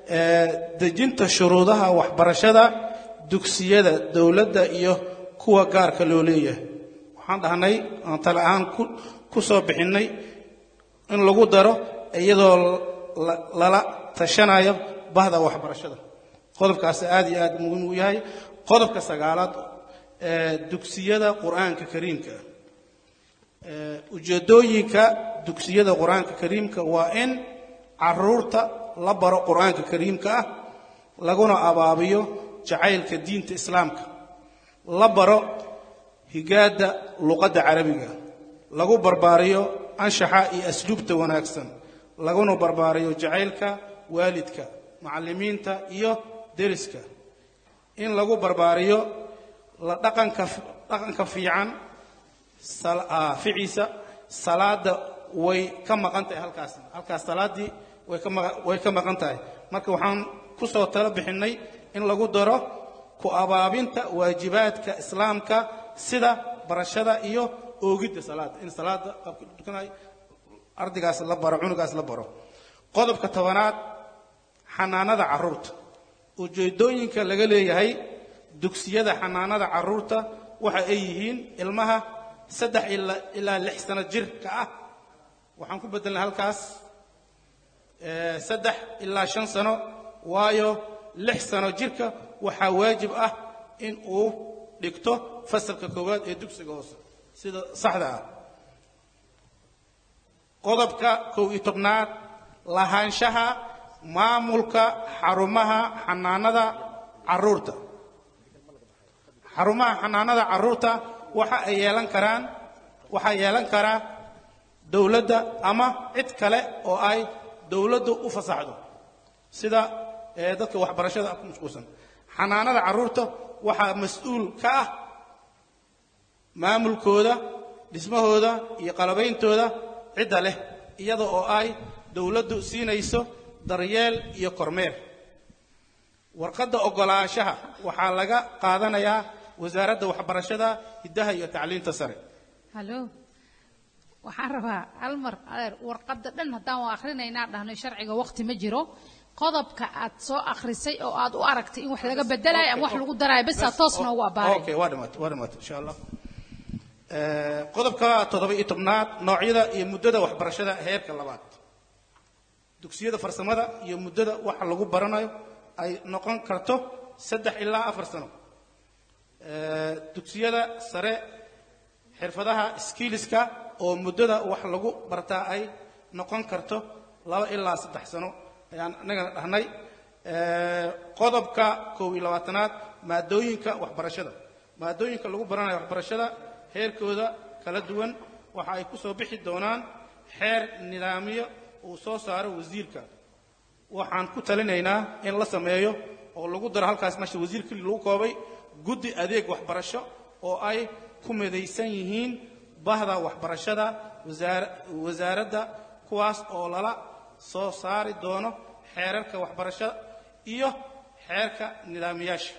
ee, dejinta shuruudaha waxbarashada dugsiyada dowladda iyo kuwa gaarka loo leeyahay waxaan dhahnay aan tale ahaan ku ku soo bixinnay in lagu daro iyadoo la- lala tashanayo bahda waxbarashada qodobkaasi aad iyo aad muhiim u yahay qodobka sagaalaad ee dugsiyada qur-aanka kariimka ah Ee, ujeedooyinka dugsiyada qur-aanka kariimka waa in caruurta la baro qur-aanka kariimka ah laguna abaabiyo jacaylka diinta islaamka la baro higaadda luqadda carabiga lagu barbaariyo anshaxa iyo asluubta wanaagsan laguna barbaariyo jacaylka waalidka macallimiinta iyo deriska in lagu barbaariyo la dhaqanka dhaqanka fiican sal- ah, ficiisa salaada way ka maqan tahay halkaas halkaas salaadii way ka maqa- way ka maqan tahay marka waxaan ku soo talo bixinnay in lagu daro ku abaabinta waajibaadka islaamka sida barashada iyo oogidda salaada in salaada qaabka la tukanayo ardaygaas la baro cunugaas la baro qodobka tobanaad xanaanada carruurta ujeedooyinka laga leeyahay dugsiyada xanaanada carruurta waxa ay yihiin ilmaha saddex ilaa ilaa lix sano jirka ah waxaan ku bedelnay halkaas ee, saddex ilaa shan sano waayo lix sano jirka waxaa waajib ah in uu dhigto fasalka koowaad ee dugsiga hoose sida saxda ah qodobka kow iyo tobnaad lahaanshaha maamulka xarumaha xanaanada carruurta xarumaha xanaanada carruurta waxa ay yeelan karaan waxaa yeelan karaa dowladda ama cid kale oo ay dowladdu u fasaxdo sida ee, dadka waxbarashada ku mashquulsan xanaanada carruurta waxaa mas-uul ka ah maamulkooda dhismahooda iyo qalabayntooda cidda leh iyada oo ay dowladdu siinayso daryeel iyo kormeer warqadda oggolaanshaha waxaa laga qaadanayaa wasaaradda waxbarashada hiddaha iyo tacliinta sare hallo waxaan rabaa hal mar adeer warqadda dhan haddaan waa akhrinaynaa dhahno sharciga waqti ma jiro qodobka aad soo akhrisay oo aad u aragtay in wax laga bedelayo ama wax lagu darayo besaa toos noogu abbaaray okay waa dhimaatay waa dhimaatay insha allah Ee, qodobka toddoba iyo tobnaad noocyada iyo muddada waxbarashada heerka labaad dugsiyada farsamada iyo muddada waxa lagu baranayo ay noqon karto saddex ilaa afar sano Ee, dugsiyada sare xirfadaha skilliska oo muddada wax lagu bartaa ay noqon karto laba ilaa saddex sano ayaan annagana dhahnay Ee, qodobka kow iyo labaatanaad maadooyinka waxbarashada maadooyinka lagu baranayo waxbarashada heerkooda kala duwan waxa ay ku soo bixi doonaan xeer nidaamyo uu soo saaro wasiirka waxaan ku talinaynaa in la sameeyo oo lagu daro halkaas meesha wasiir keli lagu koobay guddi adeeg waxbarasho oo ay ku midaysan yihiin bahda waxbarashada wasaar- wasaaradda kuwaas oo lala soo saari doono xeerarka waxbarashada iyo xeerka nidaamiyaasha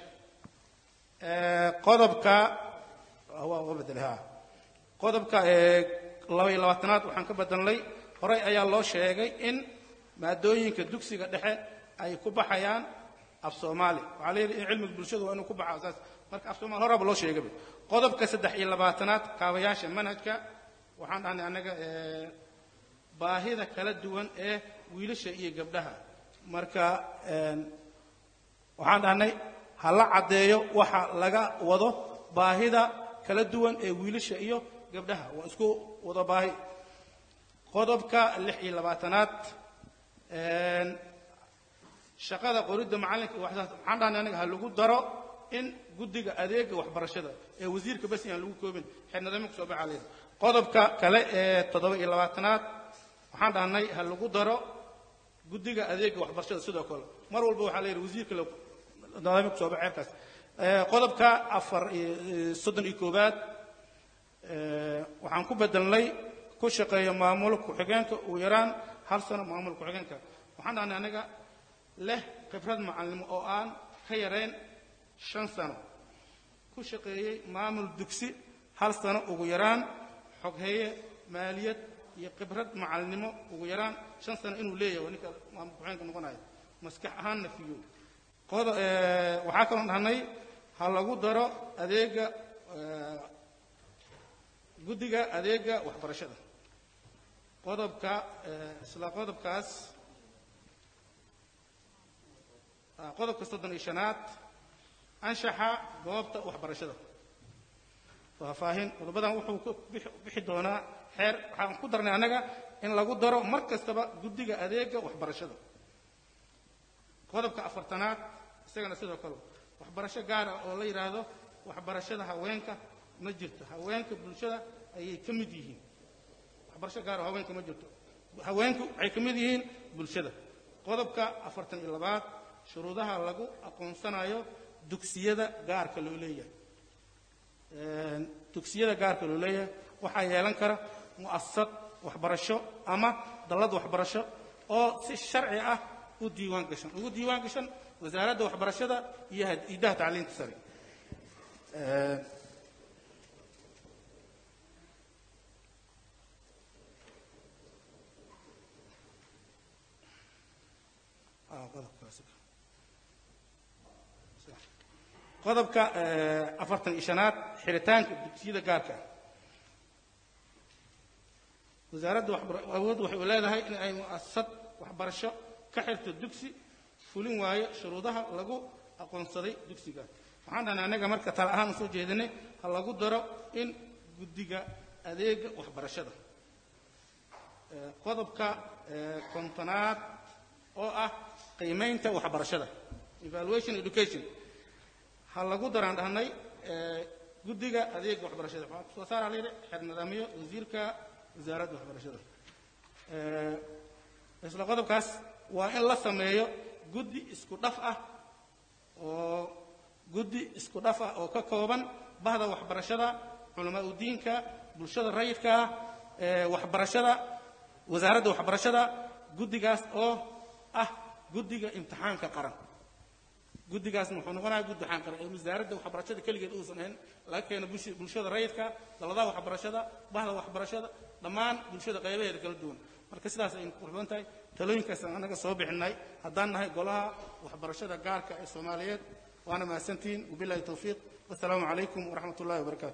Ee, qodobka waa waa bedelay ha qodobka ee laba iyo labaatanaad waxaan ka bedelnay horey ayaa loo sheegay in maadooyinka dugsiga dhexe ay ku baxayaan af soomaali waxaa la yidhi in cilmiga bulshadu waa inuu ku baxo asaas marka af soomaali horaba loo sheegay qodobka saddex iyo labaatanaad kaabayaasha manhajka waxaan dhahnay annaga ee, baahida kala duwan ee wiilasha iyo gabdhaha marka een, waxaan dhahnay ha la caddeeyo waxa laga wado baahida kala duwan ee wiilasha iyo gabdhaha waa isku wada baahi qodobka lix iyo labaatanaad een, shaqada qoridda macallinka iyo waxsaas waxaan dhahnay anaga ha lagu daro in guddiga adeega waxbarashada ee wasiirka bas aan lagu koobin xeernadamo kusoo baxaa leedahay qodobka kale ee toddoba iyo labaatanaad waxaan dhahnay ha lagu daro guddiga adeega waxbarashada sidoo kale mar walba waxaa la yidhi wasiirka la nidaamyo kusoo baxa xeerkaas Ee, qodobka afar iyo iyo soddon iyo koowaad ee, waxaan ku bedelnay ku shaqeeya maamul ku-xigeenka ugu yaraan hal sano maamul ku-xigeenka waxaan dhahnay anaga leh khibrad macalimo oo aan ka yarayn shan sano ku shaqeeyey maamul dugsi hal sano ugu yaraan xogheeye maaliyad iyo khibrad macalinimo ugu yaraan shan sano inuu leeyahay waa ninka maamul ku-xigeenka noqonayo maskax ahaanna fiyo qodo eh, waxaa kaloon dhahnay ha lagu daro adeega eh, guddiga adeega waxbarashada qodobka eh, isla qodobkaas ah, qodobka soddon iyo shanaad anshaxa goobta waxbarashada faahfaahin qodobadan wuxuu ku bixi- bixi doonaa xeer waxaan ku darnay annaga in lagu daro mar kastaba guddiga adeega waxbarashada qodobka afartanaad isagana sidoo kale waxbarasho gaar ah oo la yidhaahdo waxbarashada haweenka ma jirto haweenka bulshada ayay ka mid yihiin waxbarasho gaar oo haweenka ma jirto haweenku waxay ka mid yihiin bulshada qodobka afartan iyo labaad shuruudaha lagu aqoonsanayo dugsiyada gaarka loo leeyahay Een, dugsiyada gaarka loo leeyahay waxaa yeelan kara mu'asasad waxbarasho ama dallad waxbarasho oo si sharci ah u diiwaan gashan ugu diiwaan gashan wasaaradda waxbarashada iyo had- idaha tacliinta sare Een, ah, qodobkaasi. qodobka eh, afartan iyo shanaad xiritaanka dugsiyada gaarka ah wasaaradda waxbar- awood waxay u leedahay in ay mu'asasad waxbarasho ka xirto dugsi fulin waayo shuruudaha lagu aqoonsaday dugsiga waxaan dhahnay annaga marka tala ahaan usoo jeedinay ha lagu daro in guddiga adeega waxbarashada Eh, qodobka eh, kontonaad oo ah qiimaynta waxbarashada evaluation education ha lagu daraan dhahnay eh, guddiga adeega waxbarashada waxaa kusoo saara la yidhi xeer nidaamyo wasiirka wasaaradda waxbarashada Eh, isla qodobkaas waa in la sameeyo guddi isku dhaf ah oo guddi isku dhaf ah oo ka kooban bahda waxbarashada culamaa udiinka bulshada rayidka ah eh, waxbarashada wasaaradda waxbarashada guddigaas oo ah guddiga imtixaanka qaran guddigaasna wuxuu noqonayaa guddi imtixaan qaran ee wasaaradda waxbarashada keligeed uusan ahayn laga keeno bulshi- bulshada rayidka daladaha waxbarashada bahda waxbarashada dhammaan bulshada qaybaheeda kala duwan marka sidaas aynu ku qurban tahay talooyinkaas aan anaga soo bixinay haddaan nahay golaha waxbarashada gaarka ee soomaaliyeed waana mahadsantihiin wabillahi towfiiq wasalaamu calaykum waraxmat ullahi wabarakaatu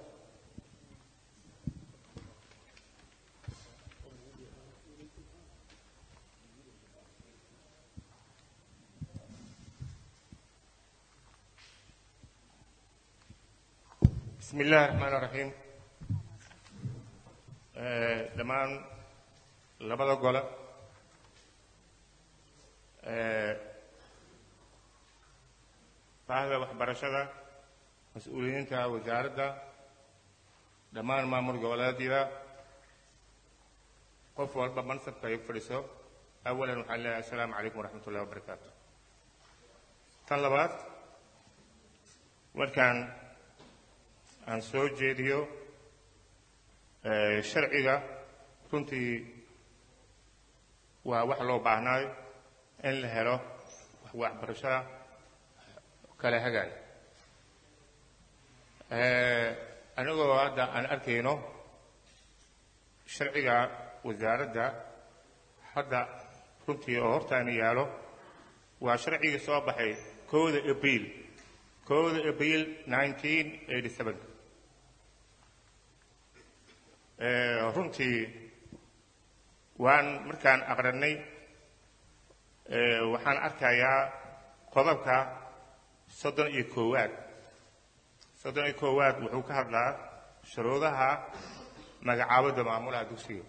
بسم الله الرحمن الرحيم آه، dhammaan labada gole آه، bahda waxbarashada mas-uuliyiinta wasaaradda dhammaan maamul goboleedyada qof walba mansabka ay fadhiso awalan waxaan leeyahay assalaamu calaykum waraxmat ullahi wabarakaatu tan labaad markaan aan soo jeediyo eh, sharciga runtii waa wax loo baahnaayo in la helo wax waxbarashada kala hagaay Eh, anigoo hadda aan arkayno sharciga wasaaradda hadda runtii oo hortaana yaalo waa sharcigii soo baxay kowda abriil kowda abriil 1987 Eh, runtii waan markaan aqrinay eh, waxaan arkayaa qodobka soddon iyo koowaad soddon iyo koowaad wuxuu ka hadlaa shuruudaha magacaabada maamulaha dugsiga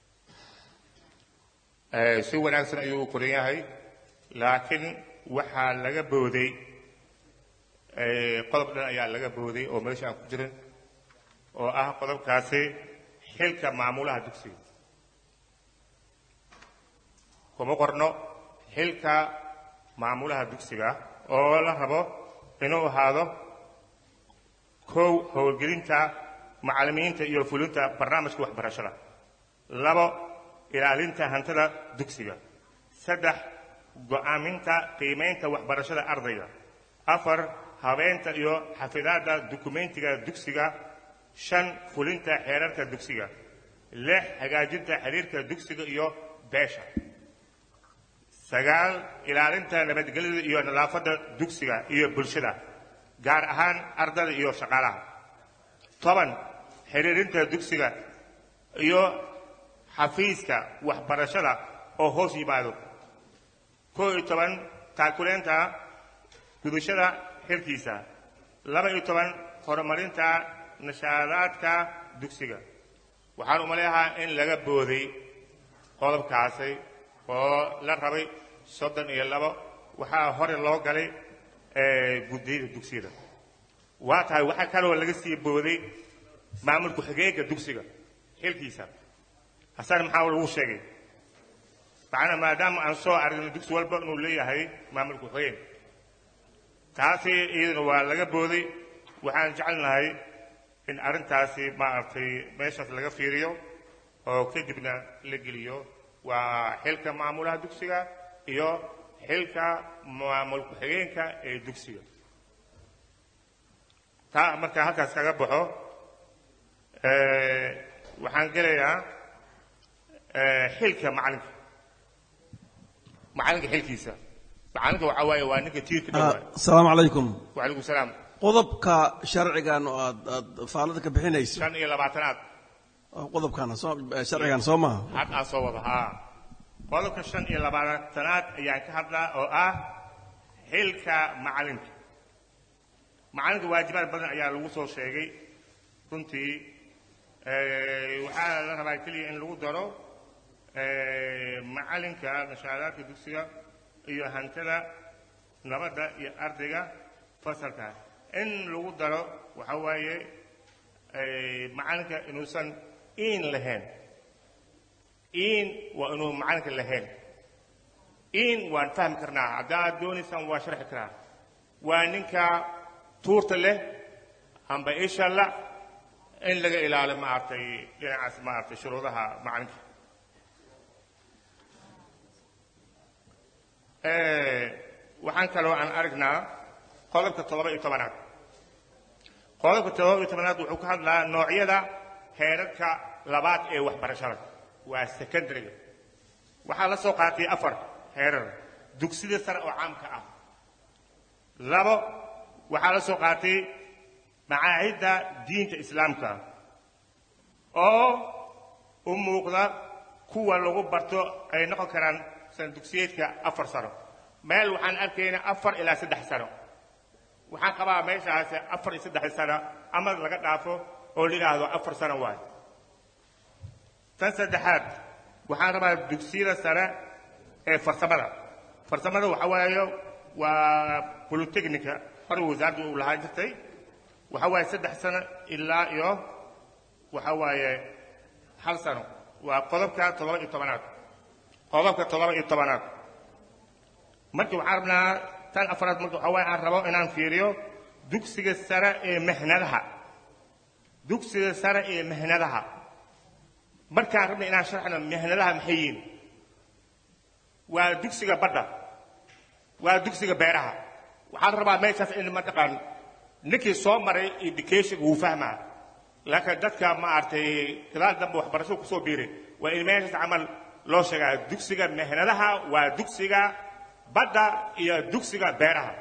Eh, si wanaagsan ayuu u qoran yahay laakiin waxaa laga booday eh, qodob dhan ayaa laga booday oo meesha aan ku jirin oo ah qodobkaasi xilka maamulaha dugsiga kuma qorno xilka maamulaha dugsiga oo la rabo inuu ahaado kow howlgelinta macallimiinta iyo fulinta barnaamijka waxbarashada labo ilaalinta hantida dugsiga saddex go'aaminta qiimaynta waxbarashada ardayga afar habeenta iyo xafidaadda dukumentiga dugsiga shan fulinta xeerarka dugsiga lix hagaajinta xiriirka dugsiga iyo beesha sagaal ilaalinta nabadgelyada iyo nadaafadda dugsiga iyo bulshada gaar ahaan ardada iyo shaqaalaha toban xiriirinta dugsiga iyo xafiiska waxbarashada oo hoos yimaado koo iyo toban taakuleenta gudashada xilkiisa laba iyo toban horumarinta nashaadaadka dugsiga waxaan umaleeyahaa in laga booday qodobkaasi oo la rabay soddon iyo labo waxaa hore loo galay guddiyada dugsiyada waa tahay waxaa kaloo laga sii booday maamul ku-xigeenka dugsiga xilkiisa hasana maxaa lagu sheegay macnaa maadaama aan soo aragno dugsi walba inuu leeyahay maamul ku-xigeen taasi iyaduna waa laga booday waxaan jecelnahay in arrintaasi maaragtay meeshaas laga fiiriyo oo kadibna la geliyo waa xilka maamulaha dugsiga iyo xilka maamul ku-xigeenka ee dugsiga taa markaa halkaas kaga baxo waxaan gelayaa xilka macalinka macalinka xilkiisa macalinka waxaa waaye waa ninka tiirka dhowaa asalaamu calaykum wacalaykum salaam qodobka sharcigan oo aad aad faalada ka bixinayso shan iyo labaatanaad qodobkan soo sharcigan soo maaha had aan soo wada haa qodobka shan iyo labaatanaad ayaan ka hadlaa oo ah xilka macalinka macalinka waajibaad badan ayaa lagu soo sheegay runtii waxaa la rabaa keliya in lagu daro macalinka nashaadaadka dugsiga iyo hantada nabadda iyo ardayga fasalka in lagu daro waxa waaye macalinka inuusan iin lahayn iin waa inuu macalinka lahayn iin waan fahmi karnaa haddaad doonaysaan waa sharxi karaa waa ninka tuurta leh amba isha la in laga ilaalo maaragtay dhinacaas maaragtay shuruudaha macalinka waxaan kaloo aan aragnaa qodobka toddoba iyo tobanaad qodobka toddoba iyo tobanaad wuxuu ka hadlaa noocyada heerarka labaad ee waxbarashada waa secondaryga waxaa la soo qaatay afar heerar dugsida sare oo caamka ah labo waxaa la soo qaatay macaahidda diinta islaamka oo u muuqda kuwa lagu barto ay noqon karaan sana dugsiyeedka afar sano meel waxaan arkaynaa afar ilaa saddex sano waxaan qabaa meeshaas afar iyo saddex sano ama laga dhaafo oo la yidhaahdo afar sano waayo tan saddexaad waxaan rabaa dugsiyada sare ee farsamada farsamada waxa waaye waa bolotechnica hore wasaaradda uu lahaan jirtay waxa waaye saddex sano ilaa iyo waxa waaye hal sano waa qodobka toddoba iyo tobanaad qodobka toddoba iyo tobanaad marka waxaan rabnaa tan afraad marka waxa waaye aan rabo inaan fiiriyo dugsiga sare ee mehnadaha dugsiga sare ee mehnadaha markaan rabna inaan sharxno mehnadaha maxay yihiin waa dugsiga badda waa dugsiga beeraha waxaan rabaa meeshaas in mataqaan ninkii soo maray education wuu fahmaa laakiin dadka maaragtay gadaal dambe waxbarashada kusoo biiray waa in meeshaas camal loo sheegaa dugsiga mehnadaha waa dugsiga badda iyo dugsiga beeraha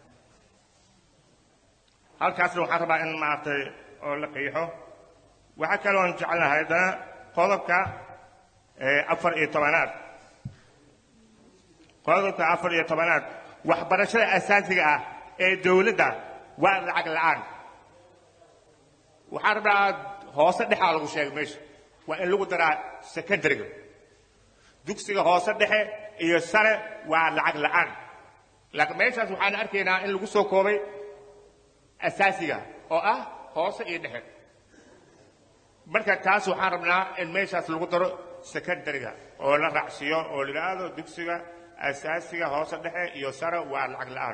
halkaasna waxaan rabaa in maaragtay oo la qiixo waxaa kaloon jecelnahay haddana qodobka afar iyo tobanaad qodobka afar iyo tobanaad waxbarashada asaasiga ah ee dowladda waa lacag la'aan waxaan rabnaa hoose dhexaa lagu sheegay meesha waa in lagu daraa secondaryga dugsiga hoose dhexe iyo sare waa lacag la'aan laakiin meeshaas waxaan arkaynaa in lagu soo koobay asaasiga oo ah hoose iyo dhexe marka taas waxaan rabnaa in meeshaas lagu daro secondaryga oo la raacsiiyo oo la yidhaahdo dugsiga asaasiga hoose dhexe iyo sare waa lacag la'aan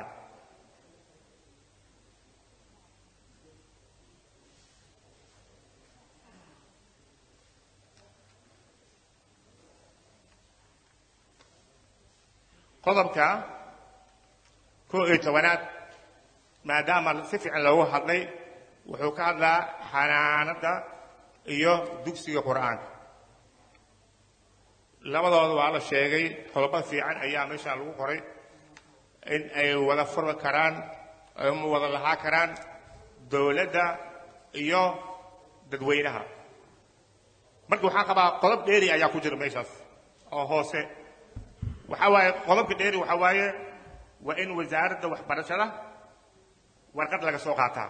qodobka koo iyo tobanaad maadaama si fiican loogu hadlay wuxuu ka hadlaa xanaanada iyo dugsiga qur'aanka labadooda waa la sheegay qodobo fiican ayaa meeshaan lagu qoray in ay wada furi karaan ama wada lahaa karaan dowladda iyo dadweynaha marka waxaan qabaa qodob dheeri ayaa ku jira meeshaas oo hoose waxaa waaye qodobka dheeri waxaa waaye waa in wasaaradda waxbarashada warqad laga soo qaataa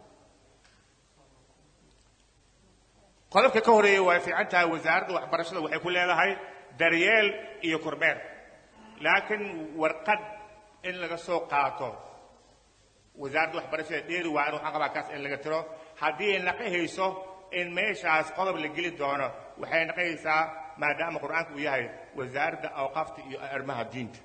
qodobka ka horeeya waa fiican tahay wasaaradda waxbarashada waxay ku leedahay daryeel iyo kormeer laakiin warqad in laga soo qaato wasaaradda waxbarashada dheeri waa in waxaan qabaa kaas in laga tiro haddii ay naqahayso in meeshaas qodob la geli doono waxay naqahaysaa maadaama qur-aanku uu yahay wasaaradda awqaafta iyo arrimaha diinta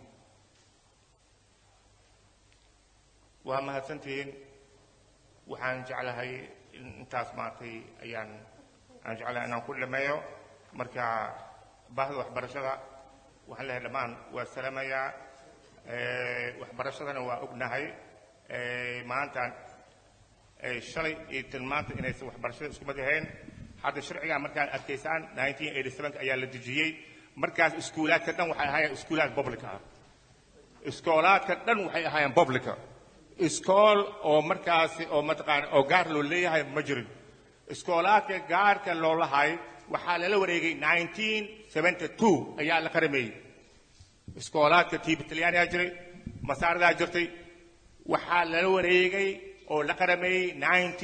waa mahadsantihiin waxaan jeclahay intaas maaragtay ayaan aan jeclahay inaan ku dhameeyo marka baahda waxbarashada waxaan leeyahay dhammaan waa salaamayaa waxbarashadana waa ognahay maanta shalay iyo tilmaanta inaysan waxbarashada isku mid ahayn hadda sharcigaa markaad arkaysaan ayaa la dejiyey markaas iskuulaadka dhan waxay ahaayeen iskuulaad public ah iskoolaadka dhan waxay ahaayeen publica iskool oo markaasi oo mataqaana oo gaar loo leeyahay ma jirin iskoolaadka gaarka loo lahay waxaa lala wareegay ayaa la qarameeyey iskoolaadka tiiba talyaanigaa jiray masaaradaa jirtay waxaa lala wareegay oo la qarameeyey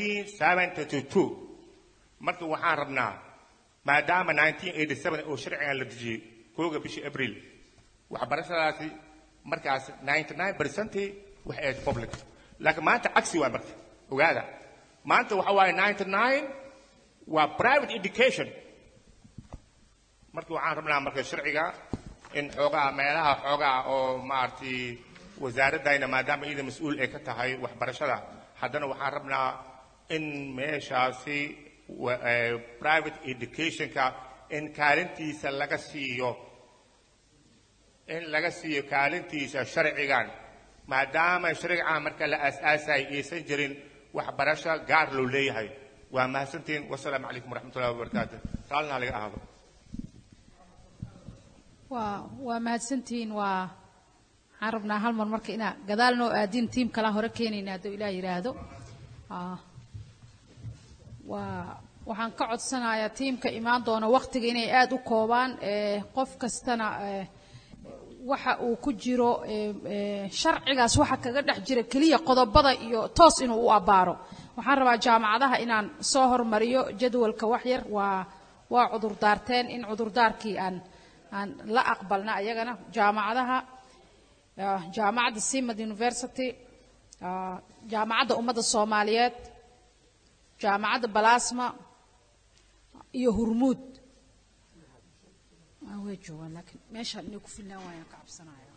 marka waxaan rabnaa maadaama oo sharcigan la dejiyey kooga bishii abriil waxbarashadaasi markaas waxay ahayd public laakiin maanta cagsi waa marka ogaada maanta waxa waaye waa private education marka waxaan rabnaa marka sharciga in xoogaa meelaha xoogaa oo maaragtay wasaaraddayna maadaama iyada mas-uul ay ka tahay waxbarashada haddana waxaan rabnaa in meeshaasi private educationka in kaalintiisa laga siiyo in laga siiyo kaalintiisa sharcigan maadaama sharcigan marka la aas-aasay aysan jirin waxbarasho gaar loo leeyahay waa mahadsantihiin wasalaamu calaykum waraxmatullahi wabarakaatu raalina laga ahaado waa waa mahadsantihiin waa waxaan rabnaa hal mar marka inaa gadaal noo aadin tiim kalaan hore keenayna hadduu ilaah yidhaahdo waa waxaan ka codsanayaa tiimka imaan doona waktiga inay aada u koobaan qof kastana waxa uu ku jiro sharcigaas waxa kaga dhex jira keliya qodobada iyo toos inuu u abbaaro waxaan rabaa jaamacadaha inaan soo hormariyo jadwalka waxyar waa waa cudurdaarteen in cudurdaarkii aan aan la aqbalna ayagana jaamacadaha jaamacadda simad university jaamacadda ummadda soomaaliyeed jaamacadda balasma iyo hurmuud way joogaan laakiin meeshaan inay ku filnaan waayaan ka cabsanaya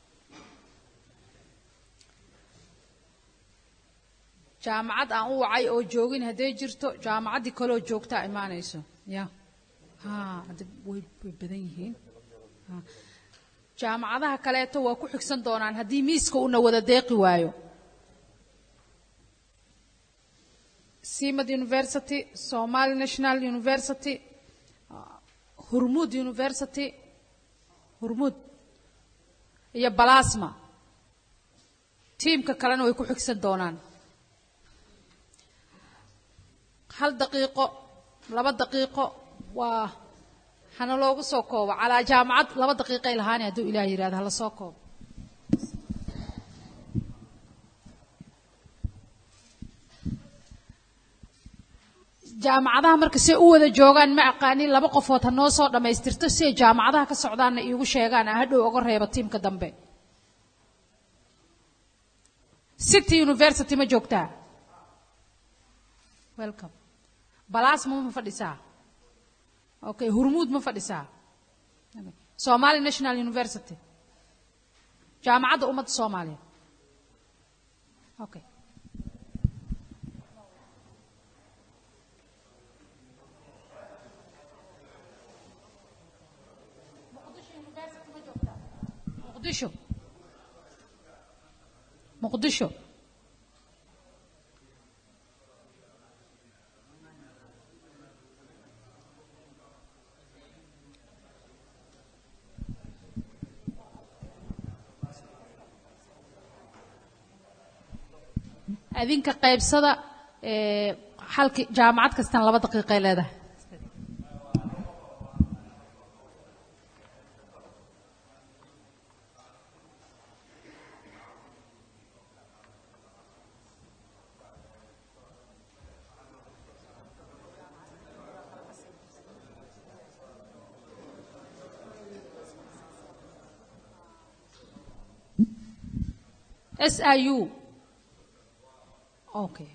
jaamacad aan u wacay oo joogin hadday jirto jaamacaddii kaleoo joogtaa imaanayso ya ha hadda way way badan yihiin jaamacadaha kaleeto waa ku xigsan doonaan haddii miiska una wada deeqi waayo simad university somali national university hurmud university hurmud iyo balasma tiimka kalena way ku xigsan doonaan hal daqiiqo laba daqiiqo waa hana loogu soo koobo calaa jaamacad laba daqiiqay lahaani hadduu ilaah yidhahdo hala soo koobo jaamacadaha marka say u wada joogaan ma aqaanin laba qofood ha noo soo dhammaystirto si ay jaamacadaha ka socdaanna iigu sheegaan aan hadhow oga reebo tiimka dambe city university ma joogtaa welcome balasma ma fadhisaa okay hurmuud ma fadhisaa somali national university jaamacadda ummadda soomaaliya okay muqdisho muqdisho adinka qaybsada ee, halki jaamacad kastana laba daqiiqay leedahay SIU okay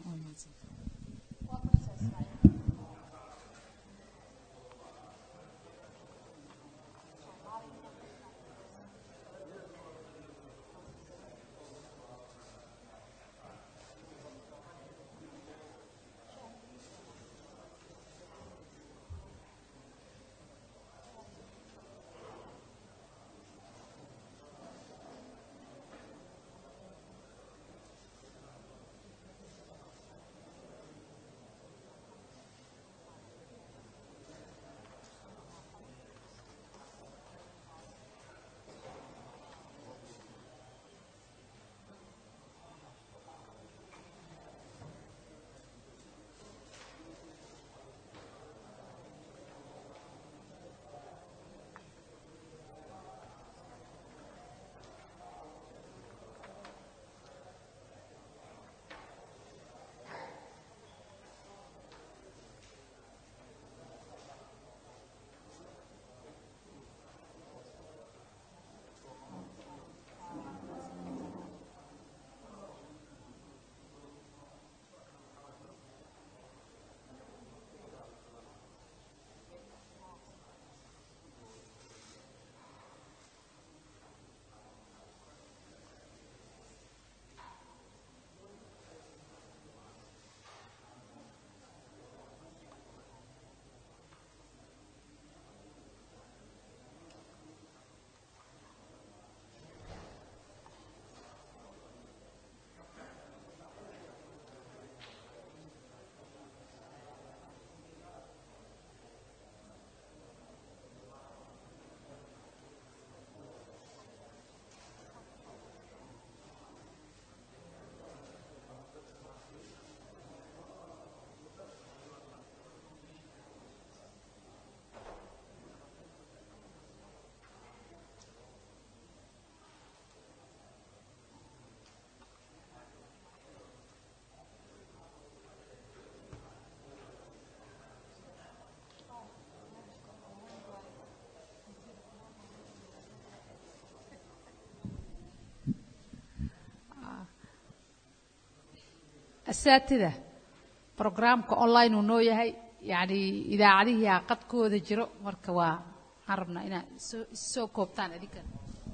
asaatida programka online uu noo yahay yacni idaacadihii qadkooda jiro marka waa waxaan rabnaa inaad soo soo koobtaan adinkan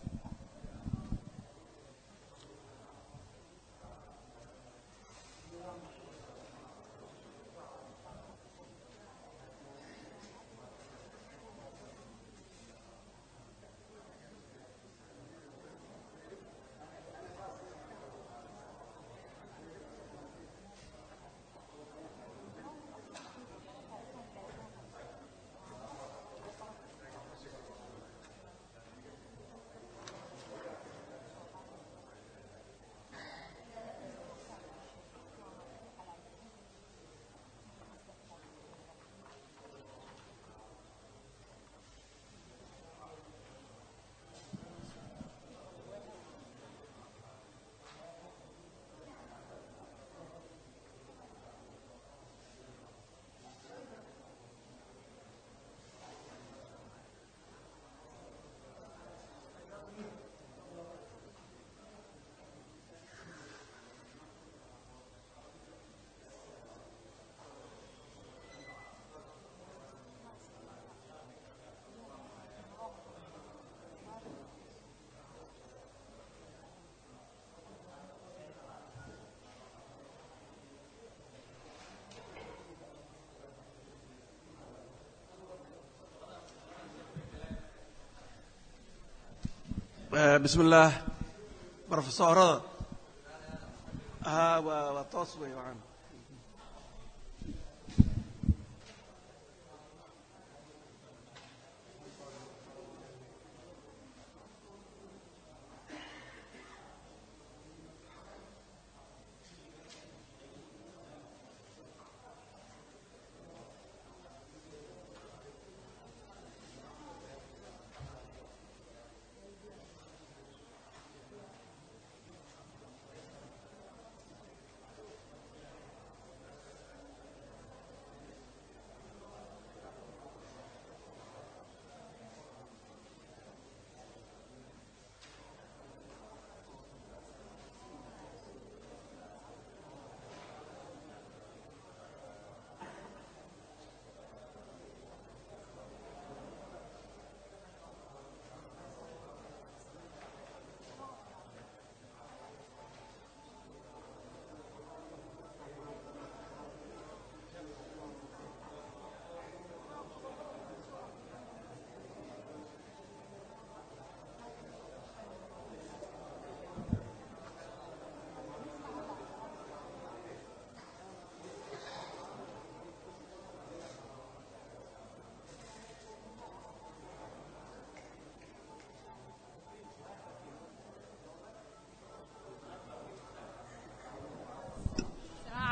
بسم الله بروفيسورada ها waa waa toos wey waxaan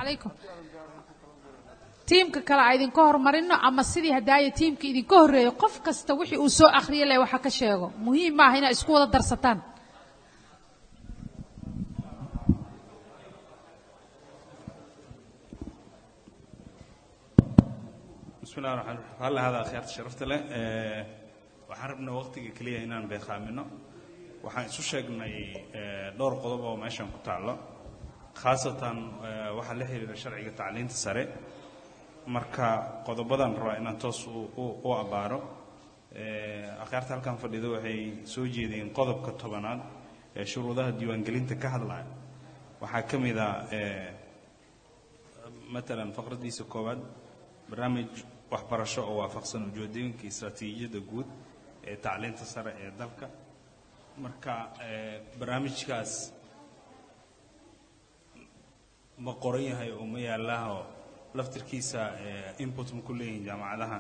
calaykum tiimka kale a idinka hormarino ama sidii hadaaye tiimka idinka horreeyo qof kasta wixii uu soo akhriye leh waxa ka sheego muhiim maaha inaad isku wada darsataan بسم الله الرحمن الرحيم هلا هذا خيارة شرفت له waxaan rabnaa waqtiga keliya inaan beeqaamino waxaan isu sheegnay dhowr qodob oo meeshan ku taallo khaasatan waxaa la xiriira sharciga tacliinta sare marka qodobadan rabaa inaan toos u abaaro akhyaarta halkan fadhida waxay soo jeedeen qodobka tobanaad ee shuruudaha diiwaangelinta ka hadlaya waxaa ka mid a matalan faqradiisa koowaad barnaamij waxbarasho oo waafaqsan ujeedooyinka istaraatiijiyadda guud ee tacliinta sare ee dalka marka barnaamijkaas ma qoran yahay oo ma yaalaho laftirkiisa input ma ku leeyihin jaamacadaha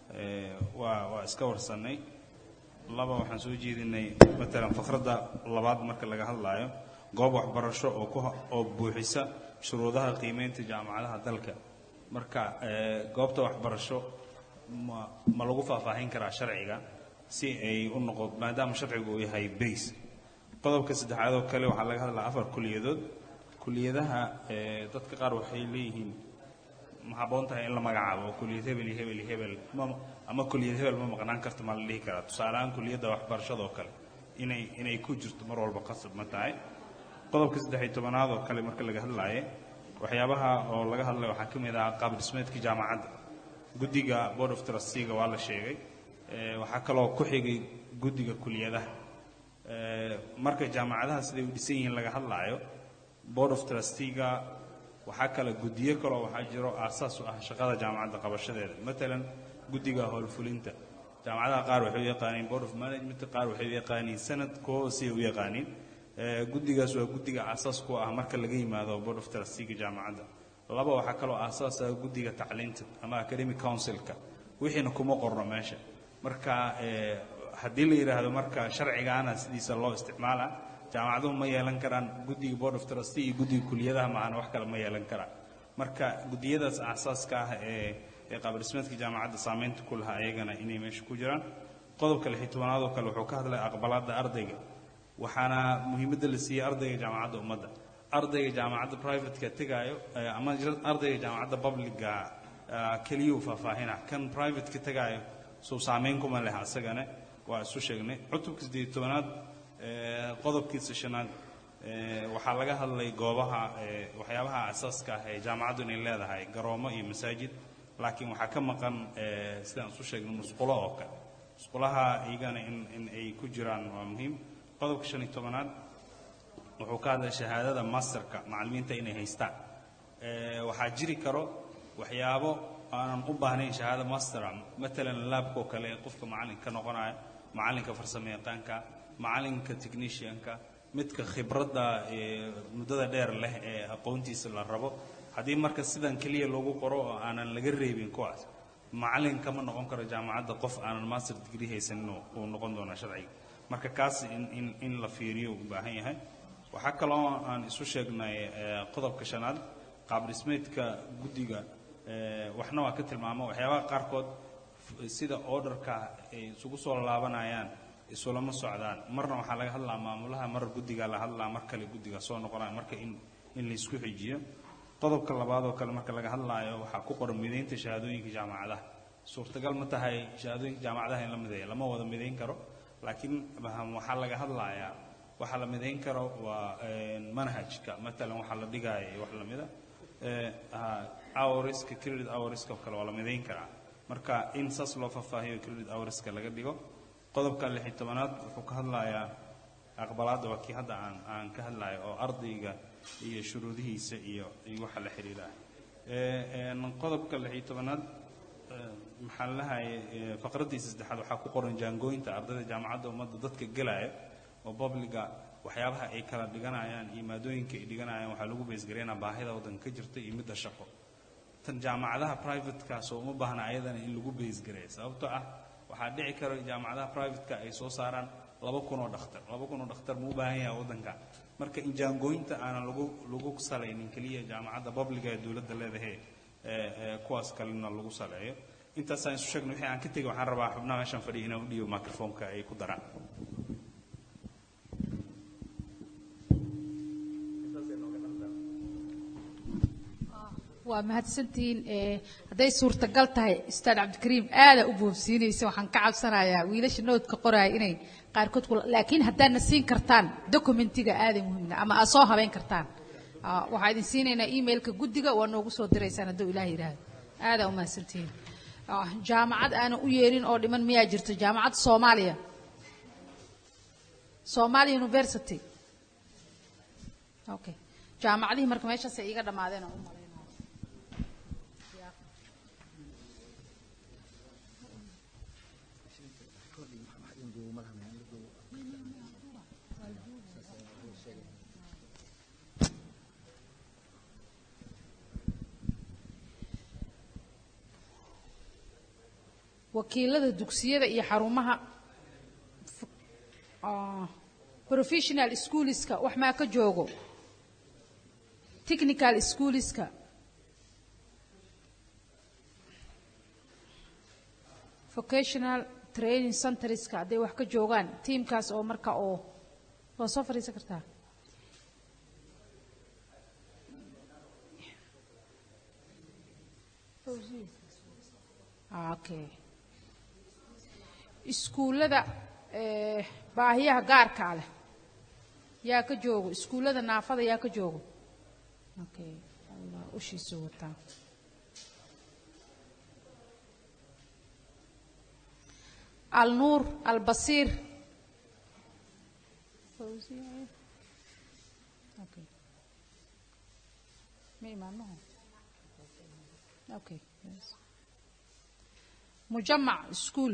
waa waa iska warsanay laba waxaan soo jeedinay matalan fakradda labaad marka laga hadlaayo goob waxbarasho oo ku oo buuxisa shuruudaha qiimeynta jaamacadaha dalka marka goobta waxbarasho ma ma lagu faahfaahin karaa sharciga si ay u noqo maadaama sharcigu uu yahay base qodobka saddexaad oo kale waxaa laga hadlaa afar kuliyadood kuliyadaha dadka qaar waxay leeyihiin ma habboon tahay in la magacaabo kuliyad hebel iyo hebel iyo hebel ma ama kuliyad hebel ma maqnaan karto ma la dhihi karaa tusaale ahaan kuliyadda waxbarashada oo kale inay inay ku jirto mar walba qasab ma tahay qodobka saddex iyo tobanaad oo kale marka laga hadlaaye waxyaabaha oo laga hadlay waxaa ka mid ah qaab dhismeedka jaamacadda guddiga board of trusteega waa la sheegay waxaa kaloo ku xigay guddiga kuliyadaha marka jaamacadaha siday u dhisan yihiin laga hadlaayo board of trusteega waxaa kale guddiyo kaloo waxaa jiro aasaas u ah shaqada jaamacadda qabashadeeda matalan guddiga howlfulinta jaamacadaha qaar waxay u yaqaaniin board of management qaar waxay u yaqaaniin sanad kuwo hoosey u yaqaaniin guddigaas waa guddiga aasaas ku ah marka laga yimaado board of trusteega jaamacadda laba waxaa kaloo aasaas ah guddiga tacliinta ama academic councilka wixiina kuma qorno meesha marka haddii la yidhaahdo marka sharcigaana sidiisa loo isticmaala jaamacaduhu ma yeelan karaan guddiga board of trustee iyo guddiga kuliyadaha maahana wax kale ma yeelan karaan marka guddiyadaas aasaaska ah ee ee qaabdhismeedka jaamacadda saameynta ku lahaa ayagana inay meesha ku jiraan qodobka lix iyo tobanaad oo kale wuxuu ka hadlay aqbalaadda ardayga waxaana muhiimadda la siiyey ardayga jaamacadda ummadda ardayga jaamacadda privateka tegaayo ama ardayga jaamacadda publica keliyuu faahfaahina kan privateka tegaayo suu saameyn kuma leh asagana waa isu sheegnay cutubka siddeed iyo tobanaad qodobkiisa shanaad waxaa laga hadlay goobaha waxyaabaha asaaska ah ee jaamacaddu inay leedahay garoomo iyo masaajid laakiin waxaa ka maqan sidaan isu sheegnay musqulo oo kale musqulaha iyagana in in ay ku jiraan waa muhiim qodobka shan iyo tobanaad wuxuu ka hadlay shahaadada masterka macallimiinta inay haystaan waxaa jiri karo waxyaabo aanan u baahnayn shahaada mastera matalan laabka oo kale qofka macallinka ka noqonaya macallinka farsamo yaqaanka macallinka technicianka midka khibradda muddada dheer leh ee aqoontiisa la rabo haddii marka sidan keliya loogu qoro oo aanan laga reebin kuwaas macallin kama noqon karo jaamacadda qof aanan master degree haysanin uu noqon doonaa sharciga marka kaas in in in la fiiriyo u baahan yahay waxaa kaloo aan isu sheegnay qodobka shanaad qaab dhismeedka guddiga waxna waa ka tilmaamo waxyaabaha qaarkood sida orderka ay isugu soo laabanayaan isulama socdaan marna waxaa laga hadlaa maamulaha mar guddiga la hadlaa mar kale guddiga soo noqonaya marka in in laysku xijiyo qodobka labaad oo kale marka laga hadlaayo waxaa ku qoran midaynta shahaadooyinka jaamacadaha suurtagal ma tahay shahaadooyinka jaamacadaha in la mideeyo lama wada midayn karo laakiin waxaa laga hadlayaa waxaa la midayn karo waa manhajka matalan waxaa la dhigaya wax lamida hourska credit hourska oo kale waa la midayn karaa marka in saas loo faahfaahiyo credit hourska laga dhigo qodobka lix iyo tobanaad wuxuu ka hadlayaa aqbalaadda waa kii hadda aan aan ka hadlayo oo ardayga iyo shuruudihiisa iyo iyo waxa la xiriira qodobka lix iyo tobanaad maxaa la lahayay faqraddiisa saddexaad waxaa ku qoran jaangooyinta ardayda jaamacadda ummadda dadka gelaya oo publiga waxyaabaha ay kala dhiganayaan iyo maadooyinka ay dhiganayaan waxaa lagu beesgareynaa baahida waddanka ka jirta iyo midda shaqo tan jaamacadaha privatekaas oo uma baahna ayadana in lagu beesgareeyo sababtoo ah waxaa dhici karo jaamacadaha privateka ay soo saaraan laba kun oo dhakhtar laba kun oo dhakhtar muu u baahan yahay waddanka marka injaangooyinta aanan lagu lagu salaynin keliya jaamacadda publiga ee dowladda leedahay ee ee kuwaas kalena lagu saleeyo intaasaan isu sheegno wixii aan ka tegey waxaan rabaa xubnaha meeshan fadhiya inaan u dhiibo microfonka ay ku daraan waa mahadsantihiin ee, hadday suurtagal tahay ustaad cabdikariim aada u boobsiinaysa waxaan ka cabsanayaa wiilasha noodka qoraya inay qaarkood ku laakiin haddaadna siin kartaan documentiga aaday muhiimna ama aad soo habeyn kartaan Ah, waxaa idin siinaynaa emailka guddiga waa noogu soo diraysaan hadduu ilaah yidhaahdo aada u mahadsantihiin Ah, jaamacad aanan u yeerin oo dhiman miyaa jirto jaamacadda soomaaliya Somali University okay jaamacadihii marka meeshaasay iiga dhammaadeen oo u malaynaya wakiilada dugsiyada iyo xarumaha ah, professional schoolska wax maa ka joogo technical schoolska vocational training centerska hadday wax ka joogaan tiimkaas oo marka oo waa soo fadhiisan kartaa Ah, okay iskuullada eh, baahiyaha gaarkaa leh yaa ka joogo iskuullada naafada yaa ka joogo okay allah ushiisu wataa alnuur albasiir okay ma imaanaho okay yes. mujamac school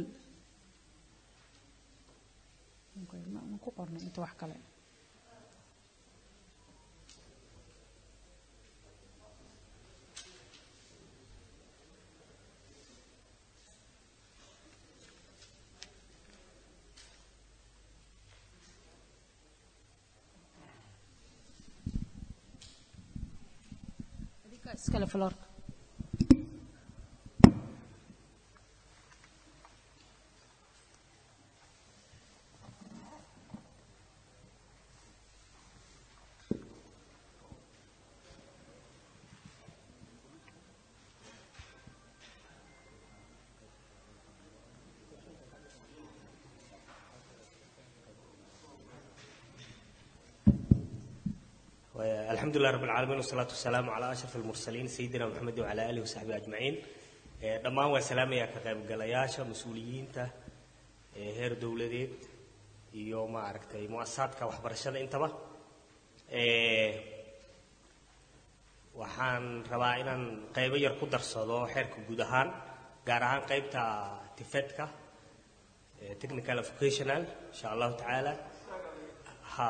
Okay, ma ma ku qorno inta wax kale Adinka iskale floorka الحمد لله رب العالمين والصلاة والسلام على أشرف المرسلين سيدنا محمد وعلى آله وصحبه أجمعين Eh, dhammaan waa salaamaya ka qaybgalayaasha mas-uuliyiinta ee heer dowladeed iyo ma aragtay muasasaadka waxbarashada intaba Eh, waxaan rabaa inaan qaybo yar ku darsado xeerka guud ahaan gaar ahaan qaybta tifedka eh, technical and vocational insha allahu tacaala ha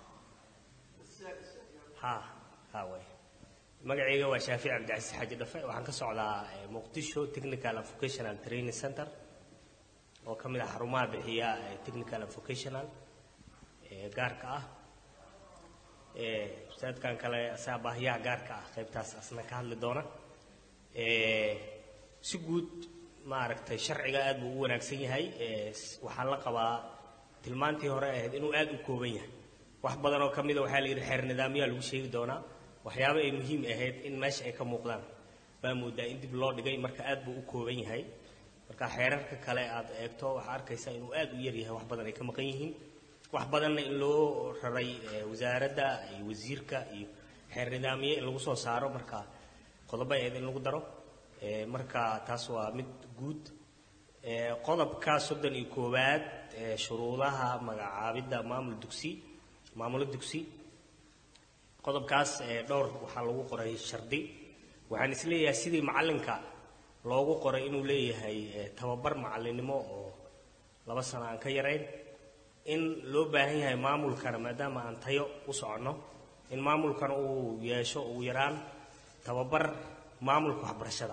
ha ha way magacayga waa shaafic cabdicasiis xaaji dhafe waxaan ka socdaa eh, muqdisho technical and vocational training center oo ka mid ah xarumaha bixiya eh, technical and vocational ee gaarka ah Eh, ustaadkan kale asaa baahiyaha gaarka ah qaybtaas asna ka hadli doona Eh, si guud maaragtay sharciga aad buu u wanaagsan yahay Eh, s- waxaa la qabaa tilmaantii hore ahayd inuu aad u kooban yahay wax badan oo ka mida waxaa la yidhi xeer nidaamyaa lagu sheegi doonaa waxyaabo ay muhiim ahayd in meesha ay ka muuqdaan baa moodaa in dib loo dhigay marka aad buu u kooban yahay marka xeerarka kale aad eegto waxaa arkaysaa inuu aad u yar yahay wax badan ay ka maqan yihiin wax badanna in loo raray eh, wasaaradda iyo wasiirka iyo xeer nidaamiye in lagu soo saaro marka qodobo ahayd in lagu daro Eh, marka taas waa mid guud Eh, qodobka soddon iyo koowaad ee shuruudaha magacaabidda maamul dugsi maamulo dugsi qodobkaas ee dhowr waxaa lagu qoray shardi waxaan isleeyahay sidii macallinka loogu qoray inuu leeyahay eh, tababar macallinnimo oo laba sano aan ka yarayn in loo baahan yahay maamulkana maadaama aan tayo u soconno in maamulkana uu yeesho ugu yaraan tababar maamulka waxbarashada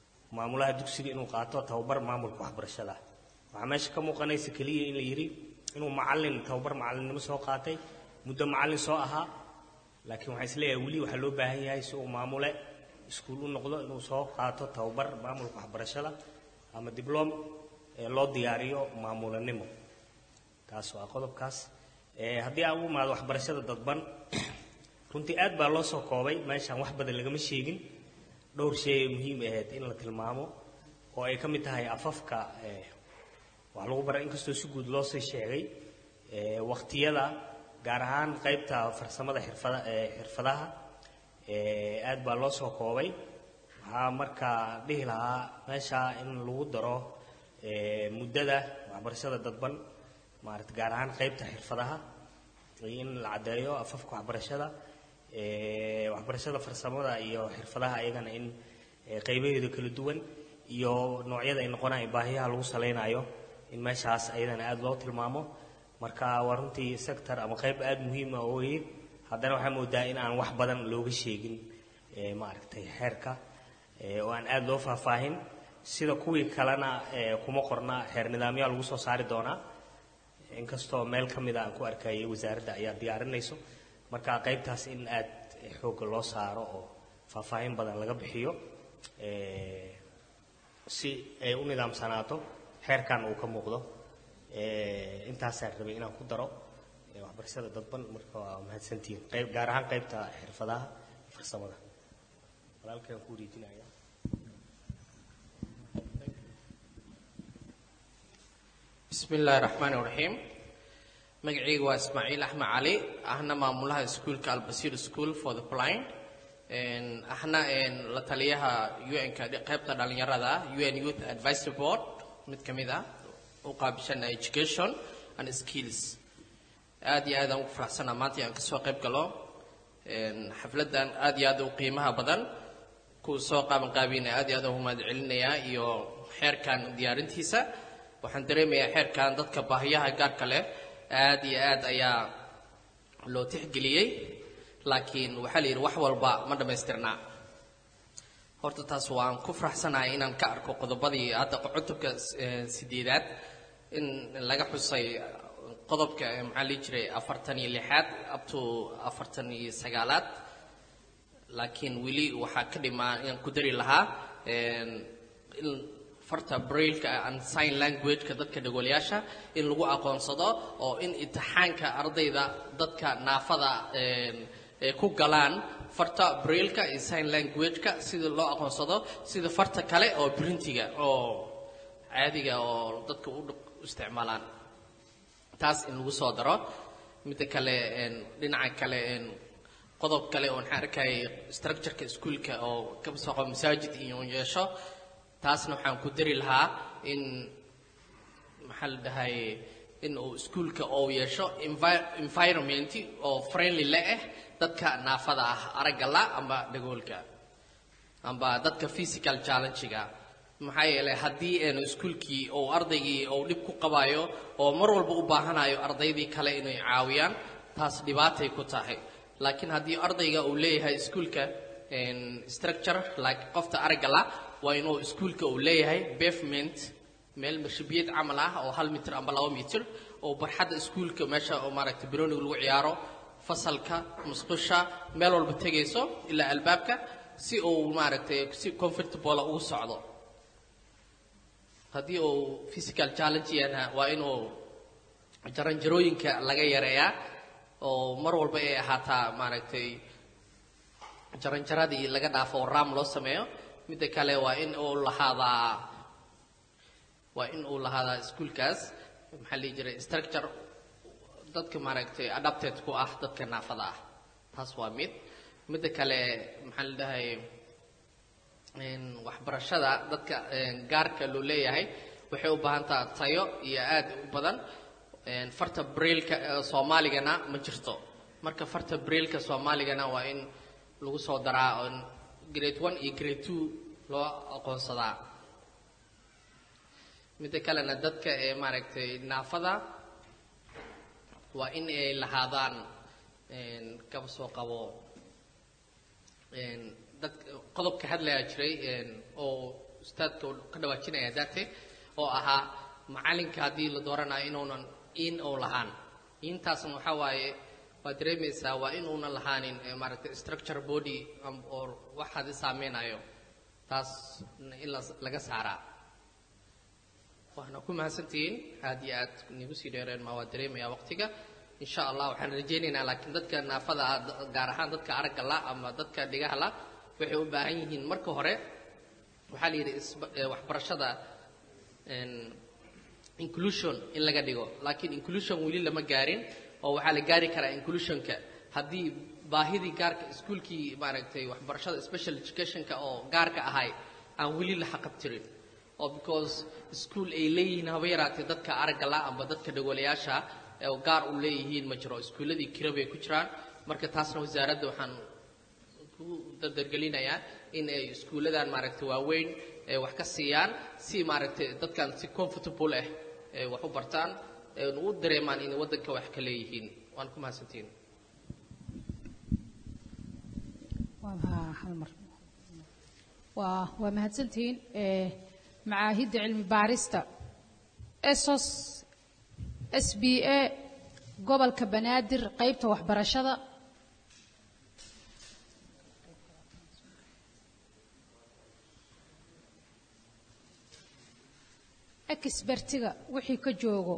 maamulaha dugsiga inuu qaato tababar maamulka waxbarashada waxaa meesha ka muuqanaysa keliya in la yidhi inuu macallin tababar macallinnimo soo qaatay muddo macallin soo ahaa laakiin waxaan isleeyahay weli waxaa loo baahan yahay si uu maamule iskuul u noqdo inuu soo qaato tababar maamulka waxbarashada ama dibloom ee loo diyaariyo maamulanimo taas waa qodobkaas Ee, haddii aan u imaado waxbarashada dadban runtii aad baa loo soo koobay meeshaan wax badan lagama sheegin dhowr shay ay muhiim ahayd in la tilmaamo oo ay ka mid tahay afafka ee, wax lagu bara inkastoo si guud loo sii sheegay ee, waqtiyada gaar ahaan qaybta farsamada xirfada ee, xirfadaha ee, aad baa loo soo koobay waxaa markaa dhihi lahaa meesha in lagu daro ee, muddada waxbarashada dadban maarata gaar ahaan qaybta xirfadaha iyo in la caddeeyo afafka waxbarashada ee, waxbarashada farsamada iyo xirfadaha ayagana in ee, qaybaheeda kala duwan iyo noocyada ay noqonayaan baahiyaha lagu saleynayo in meeshaas ayadana aada loo tilmaamo marka waa runtii sector ama qayb aada muhiim ah oo weyn haddana waxaa moodaa in aan wax badan looga sheegin ee, maaragtay xeerka ee, oo aan aada loo faahfaahin sida kuwii kalena ee, kuma qorna xeer nidaamyaa lagu soo saari doonaa inkastoo meel ka mid a aan ku arkayay wasaaradda ayaa diyaarinayso marka qaybtaas in aad xoogga loo saaro oo faahfaahin badan laga bixiyo ee, si ay u nidaamsanaato xeerkan uu ka muuqdo ee, intaasaan rabay inaan ku daro ee, waxbarashada dadban marka waa mahadsantihiin qayb gaar ahaan qaybta xirfadaha farsamada walaalkaan ku wareejinaya بسم الله الرحمن الرحيم magacayga waa ismaaciil axmed cali ahna maamulaha iskuulka albasiir school for the blind Een, ahna een, la taliyaha un-ka qaybta dhalinyarada un youth advisory board mid ka mid ah u qaabishana education and skills aad iyo aad aan ugu faraxsanaa maanta aan kasoo qayb galo Een, xafladan aad iyo aad u qiimaha badan kuwa soo qaaban qaabina aad iyo aad ugu mahad celinayaa iyo xeerkan diyaarintiisa waxaan dareemayaa xeerkan dadka baahiyaha gaarka leh aad iyo aad ayaa loo tixgeliyey laakiin waxaa la yidhi wax walba ma dhammaystirnaa horta taas waan ku faraxsanahay inaan ka arko qodobadii hadda cutubka eh, sideedaad in laga xusay qodobka eh, maxaa lihi jiray afartan iyo lixaad up to afartan iyo sagaalaad laakiin weli waxaa ka dhimaa inaan ku dari lahaa een, in farta brailka and sign languageka dadka dhagoolayaasha in lagu aqoonsado oo in imtixaanka ardayda dadka naafada een, ee ku galaan farta brailka iyo sign languageka sida loo aqoonsado sida farta kale oo printiga oo caadiga oo dadka u dhaq- u isticmaalaan taas in lagu soo daro midda kale een, dhinaca kale een, qodob kale oo waxaan arkayay structureka iskuulka oo ka soo qabo masaajid iyo yeesho taasna waxaan ku dari lahaa in maxaa la dhahay in uu iskuulka uu yeesho envi- environment oo friendly le ah dadka naafada ah aragga la amba dhagoolka amba dadka physical challenge-ga maxaa yeelay haddii aanu iskuulkii uu ardaygii uu dhib ku qabayo oo mar walba u baahanayo ardaydii kale inay caawiyaan taas dhibaatay ku tahay laakiin haddii ardayga uu leeyahay iskuulka een, structure like qofta aragga la waa inuu iskuulka uu leeyahay pavement meel marshabiyeed camal ah oo hal mitir amba laba mitir oo barxadda iskuulka meesha oo maaragtay bironiga lagu ciyaaro fasalka musqusha meel walba tegayso ilaa albaabka si uu maaragtay si comfortable ugu socdo haddii uu physical challenge yana waa inuu jaranjarooyinka laga yareeyaa oo mar walba ay ahaataa maaragtay jaranjaradii laga dhaafo oo raam loo sameeyo midda kale waa in uu lahaadaa waa in uu lahaadaa iskuulkaas maxaa la dhihi jiray structure dadka maaragtay adapted ku ah dadka naafada ah taas waa mid midda kale maxaa la dhahay een, waxbarashada dadka een, gaarka loo leeyahay waxay u baahan taha tayo iyo aad u badan een, farta brailka ee soomaaligana ma jirto marka farta brailka soomaaligana waa in lagu soo daraa oon grade one iyo grade two loo aqoonsadaa midda kalena dadka ee maaragtay naafada waa in ay lahaadaan een, kaba soo qabo een, dad qodobka hadlaya jiray een, oo ustaadka uu ka dhawaajinaya daate oo ahaa macalinka haddii la dooranayo inuunan in oo lahaan intaasna waxaa waaye waa dareemaysaa waa in uunan lahaanin eh, maaragtay structure body am- oo waxaadi saameynayo taas in la- laga saaraa waana ku mahadsantihiin aad iyo aad nigu sii dheereen ma waa dareemayaa waqtiga insha allah waxaan rajaynaynaa laakiin dadka naafada ah da- gaar ahaan dadka aragga la ama dadka dhigaha la waxay u baahan yihiin marka hore waxaa la yidhi isba- eh, waxbarashada en, inclusion in laga dhigo laakiin inclusion weli lama gaarin oo waxaa la gaari karaa inclusionka haddii baahidii gaarka iskuulkii maaragtay waxbarashada special educationka oo gaarka ahay aan weli la xaqabtirin oo because school ay leeyihiin haba yaraatee dadka aragga la amba dadka dhagolayaasha ee oo gaar u leeyihiin ma jiro iskuulladii kira bay ku jiraan marka taasna wasaaradda waxaan ku dardargelinayaa in ay iskuulladan maaragtay waaweyn ay wax ka siiyaan si maaragtay dadkan si comfortable ah ay wax u bartaan ay u dareemaan inay waddanka wax ka leeyihiin waan ku mahadsantihiin waa hal mar waa waa mahadsantihiin ee macaahidda cilmi baarista esos s b a gobolka banaadir qaybta waxbarashada expertiga wixii ka joogo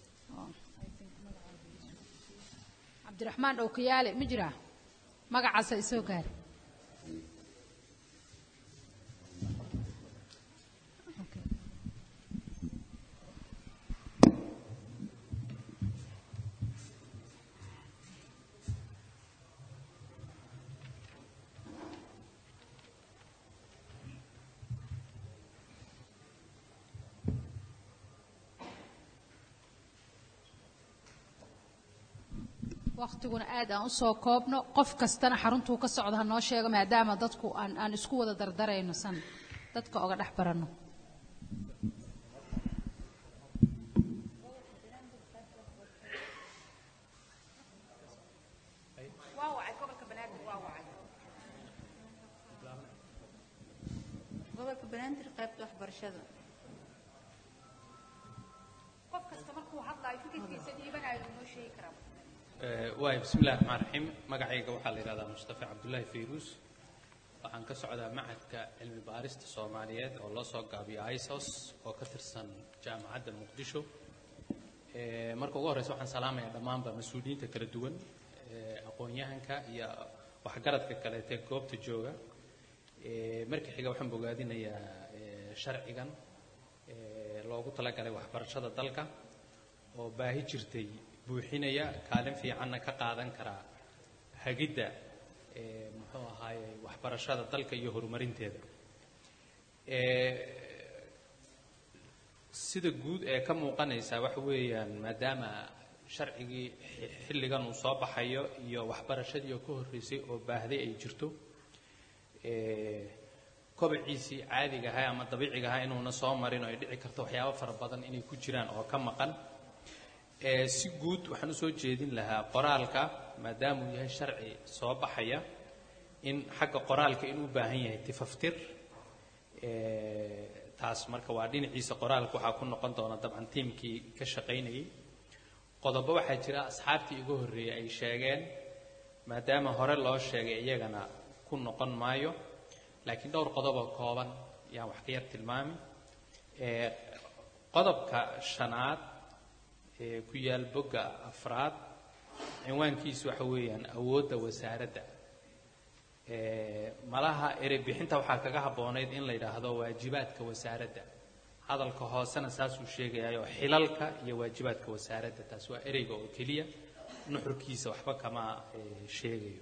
cabdiraxmaan ookayaale ma jiraa magacaasa isoo gaari waktiguna aad aan usoo koobno qof kastana xaruntuu ka socda ha noo sheego maadaama dadku aan aan isku wada dardarayno san dadka oga dhex baranno gobolka banaadir qaybta waxbarashada qof kasta markuu hadlaayo fikirkiisa dhiibanayo noo sheegi karaa waay bismi illahi raxmaan raxiim magacayga waxaa la yidhahdaa mustafa cabdullaahi fayruus waxaan ka socdaa macadka cilmi baarista soomaaliyeed oo loo soo gaabiyo isos oo ka tirsan jaamacadda muqdisho Eh, marka ugu horreysa waxaan salaamayaa dhammaanba mas-uuliyiinta kala duwan eh, aqoon-yahanka iyo waxgaradka kaleete goobta jooga Eh, marka xiga waxaan bogaadinayaa eh, sharcigan eh, loogu talagalay waxbarashada dalka oo baahi jirtay buuxinaya kaalin fiicanna ka qaadan karaa hagidda eh, muxuu ahaaye waxbarashada dalka iyo horumarinteeda Eh, sida guud ee ka muuqanaysa waxa weeyaan maadaama sharcigii xi- xilligan uu soo baxayo iyo waxbarashadii oo ka horreysay oo baahday ay jirto eh, kobaciisii caadiga ahaa ama dabiiciga ahaa inuuna soo marin oo ay dhici karto waxyaabo fara badan inay ku jiraan oo ka maqan Eh, si guud waxaan usoo jeedin lahaa qoraalka maadaama uu yahay sharci soo baxaya in xagga qoraalka inuu u baahan yahay tifaftir Eh, taas marka waa dhinaciisa qoraalka waxaa ku noqon doona dabcan tiimkii ka shaqaynayay qodobo waxaa jira asxaabtii iga horreeyey ay sheegeen maadaama hore loo sheegay iyagana ku noqon maayo laakiin dhowr qodoboo kooban yaan wax ka yar tilmaami Eh, qodobka shanaad ee ku yaal bogga afraad cinwaankiisu waxa weeyaan awoodda wasaaradda Eh, malaha erey bixinta waxaa kaga habboonayd in la yidhaahdo waajibaadka wasaaradda hadalka hoosena saasuu sheegayayo xilalka iyo waajibaadka wasaaradda taas waa ereyga oo keliya nuxurkiisa waxba kama eh, sheegayo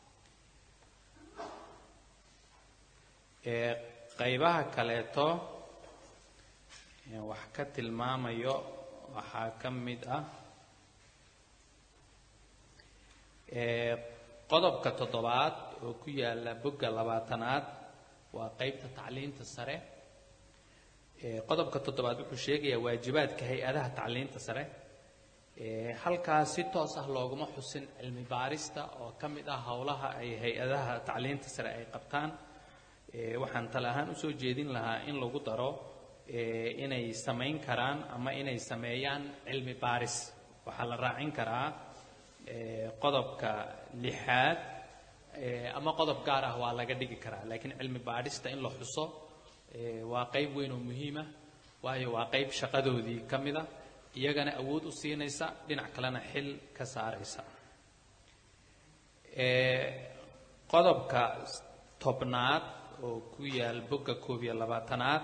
Eh, qaybaha kaleeto ee wax ka tilmaamayo waxaa ka mid ah eh, qodobka toddobaad oo ku yaala bogga labaatanaad waa qaybta tacliinta sare Eh, qodobka toddobaad wuxuu sheegayaa waajibaadka hay-adaha tacliinta sare Eh, halkaas si toos ah looguma xusin cilmi baarista oo ka mid ah howlaha ay hay-adaha tacliinta sare ay qabtaan Eh, waxaan tale ahaan usoo jeedin lahaa in lagu daro eh, inay samayn karaan ama inay sameeyaan cilmi baaris waxaa la raacin karaa eh, qodobka lixaad eh, ama qodob gaar ah waa laga dhigi karaa laakiin cilmi baadhista in la xuso eh, waa qayb weyn oo muhiima waayo waa qayb shaqadoodii ka mida iyagana awood u siinaysa dhinac kalena xil ka saaraysa Eh, qodobka tobnaad oo ku yaal bogga koob iyo labaatanaad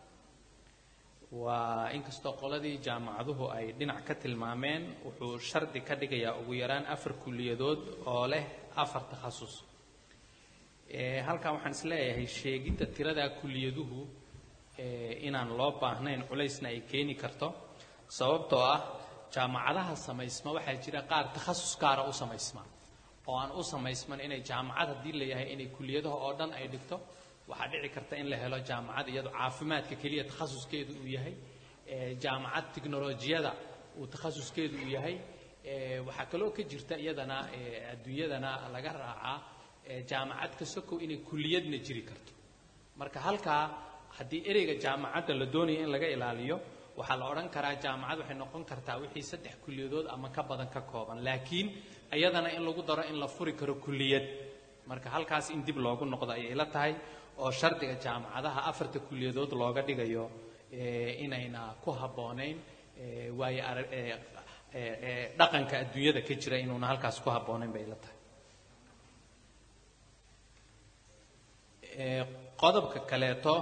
waa inkastoo qoladii jaamacaduhu ay dhinac ka tilmaameen wuxuu shardi ka dhigayaa ugu yaraan afar kuliyadood oo leh afar takhasus Eh, halkan waxaan is leeyahay sheegidda tirada kuliyaduhu eh, inaan loo baahnayn culaysna ay keeni karto sababtoo ah jaamacadaha samaysma waxaa jira qaar takhasus gaara u samaysma oo aan u samaysman inay jaamacad haddii la yahay inay kuliyadaha oo dhan ay dhigto waxaa dhici karta in la helo jaamacad iyado caafimaadka keliya takhasuskeedu uu yahay eh, jaamacad tiknolojiyada uu takhasuskeedu uu yahay eh, waxaa kaloo ka jirta iyadana eh, adduunyadana laga raacaa eh, jaamacad ka sokow inay kuliyadna jiri karto marka halkaa haddii ereyga jaamacadda la doonayo in laga ilaaliyo waxaa la odhan karaa jaamacad waxay noqon kartaa wixii saddex kuliyadood ama ka badan ka kooban laakiin iyadana in lagu daro in la furi karo kuliyad marka halkaas in dib loogu noqdo ayay ila tahay oo shardiga jaamacadaha afarta kuliyadood looga dhigayo eh, inayna ku habboonayn eh, waayo ara- eh, eh, eh, dhaqanka adduunyada ka jira inuuna halkaas ku habboonayn bay ila tahay Eh, qodobka kaleeto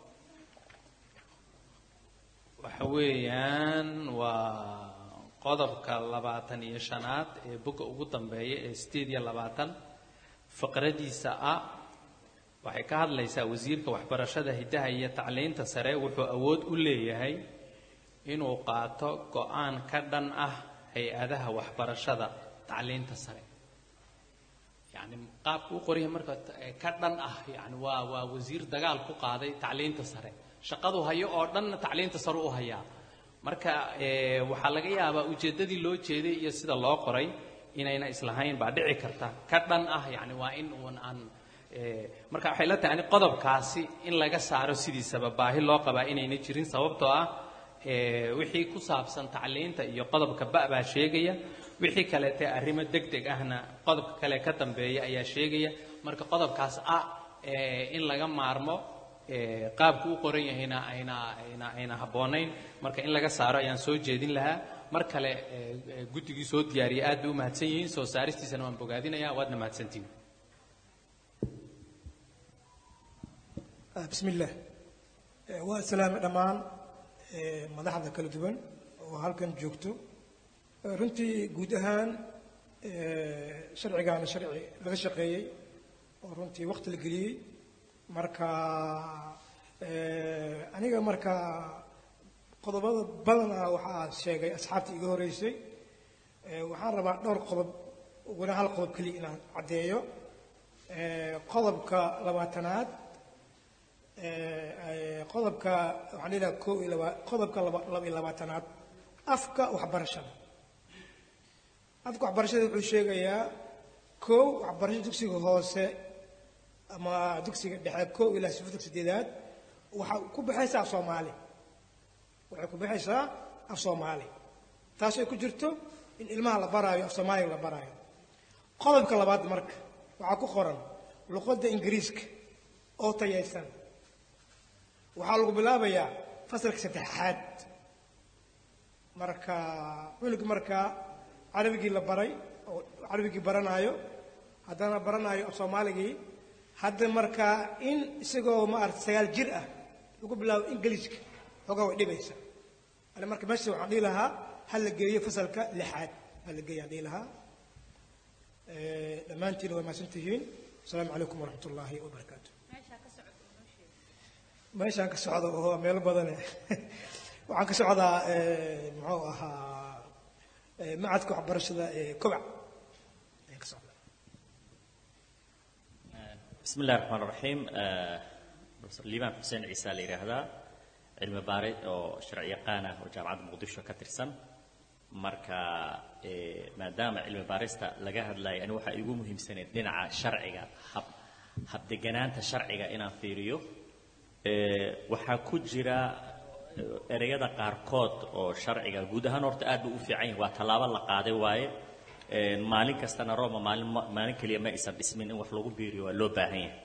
waxa weeyaan waa qodobka labaatan iyo shanaad ee bogga ugu dambeeya ee sideed iyo labaatan faqradiisa ah waxay ka hadlaysaa wasiirka waxbarashada hiddaha iyo tacliinta sare wuxuu awood u leeyahay inuu qaato go-aan ka dhan ah hay-adaha waxbarashada tacliinta sare yani qaabka u qoryahay marka eh, ka dhan ah yani waa waa wasiir dagaal ku qaaday tacliinta sare shaqadu hayo oo dhanna tacliinta sare u hayaa marka eh, waxaa laga yaabaa ujeeddadii loo jeeday iyo sida loo qoray inayna islahayn baa dhici karta ka dhan ah yani waa in uun aan eh, marka waxay la tahay ani qodobkaasi in laga saaro sidiisaba baahi loo qabaa inayna jirin sababtoo ah eh, wixii ku saabsan tacliinta iyo qodobka ba baa sheegaya wixii kaleete arrimo deg deg ahna qodobka kale ka dambeeya ayaa sheegaya marka qodobkaas ah eh, in laga maarmo eh, qaabku u qoran yahayna ayna ayna ayna habboonayn marka in laga saaro ayaan soo jeedin lahaa mar kale eh, eh, guddigii soo diyaariyay aad bay u mahadsan yihiin soo saaristiisana waan bogaadinayaa waadna mahadsantihin Ah, bismillaah Eh, waa salaame dhammaan eh, madaxda kala duwan oo halkan joogto Eh, runtii guud ahaan eh, sharcigaana sharci laga shaqeeyey oo runtii waqti la geliyey marka eh, aniga marka qodobada badanaa waxaa sheegay asxaabtii iga horeysay Eh, waxaan rabaa dhowr qodob uguna hal qodob keliya inaan caddeeyo Eh, qodobka labaatanaad eh, qodobka waxaan leedahay koo iyo laba qodobka laba laba iyo labaatanaad afka waxbarashada afka waxbarashada wuxuu sheegayaa kow waxbarashada dugsiga hoose ama dugsiga dhexe kow ilaa sifada sideedaad waxaa ku baxaysaa af soomaali waxay ku baxaysaa af soomaali taas ay ku jirto in ilmaha la baraayo af soomaaliga la baraayo qodobka labaad marka waxaa ku qoran luqadda ingiriiska oo tayaysan waxaa lagu bilaabayaa fasalka saddexaad marka cunug markaa carabigii la baray oo carabigii baranaayo haddana baranaayo af soomaaligii hadda markaa in isagoo maarata sagaal jir ah lagu bilaabo ingiliiska xoogaa way dhibaysa ani marka meesha waxaan dhihi lahaa ha la geeyo fasalka lixaad ha la geeyo aan dhihi lahaa Eh, dhammaantiin waa mahadsan tihiin asalaamu calaykum waraxmat ullaahi wabarakaatu meeshaan ka socda oo meelo badane waxaan ka socdaa eh, muxuu ahaa eh, macadka waxbarashada ee kobac ayaan ka socdaa بسم الله الرحمن الرحيم آه، بروفيسور ليبان حسين عيسى ليراهدا علم باري oo sharci yaqaan ah oo jaamacadda muqdisho ka tirsan marka ee, maadaama cilmi baarista laga hadlayo ani waxaa igu muhiimsaneyd dhinaca sharciga hab habdeganaanta sharciga inaan fiiriyo ee, waxaa ku jira ereyada qaarkood oo sharciga guud ahaan horta aad buu u fiican yahay waa tallaabo la qaaday waaye Een, maalin kastana roma maalin ma- maalin keliya ma aysan dhismin in wax lagu biiriyo waa loo baahan yahay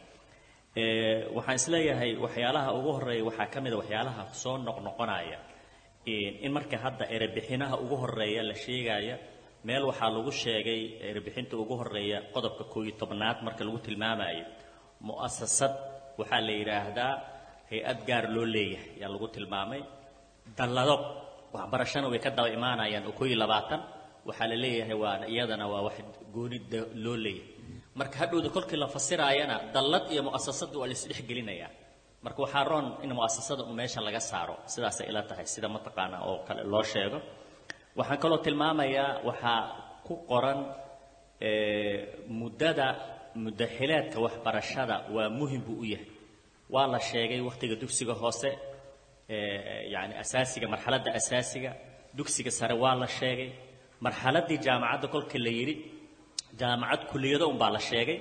Ee, waxaan isleeyahay waxyaalaha ugu horeeya waxaa ka mid a waxyaalaha soo noqnoqonaya Een, in marka hadda erebixinaha ugu horeeya la sheegaya meel waxaa lagu sheegay erebixinta ugu horeeya qodobka koo iyo tobnaad marka lagu tilmaamayo mu'asasad waxaa la yidhaahdaa hay-ad gaar loo leeyahay ayaa lagu tilmaamay dallado waxbarashana way ka daba imaanayaan oo koo iyo labaatan waxaa la leeyahay waa iyadana waa wax gooni da- loo leeyahay marka hadhowda kolkii la fasiraayana dallad iyo mu'asasada waa la isdhexgelinayaa marka waxaa roon in mu'asasada un meesha laga saaro sidaasay ila tahay sida mataqaana oo kale loo sheego waxaan kaloo tilmaamayaa waxaa ku qoran ee, muddada muddaxileedka waxbarashada waa muhim buu u yahay waa la sheegay wakhtiga dugsiga hoose ee, yacni asaasiga marxaladda asaasiga dugsiga sare waa la sheegay marxaladdii jaamacadda kolkii la yidhi jaamacad kuliyado unbaa la sheegay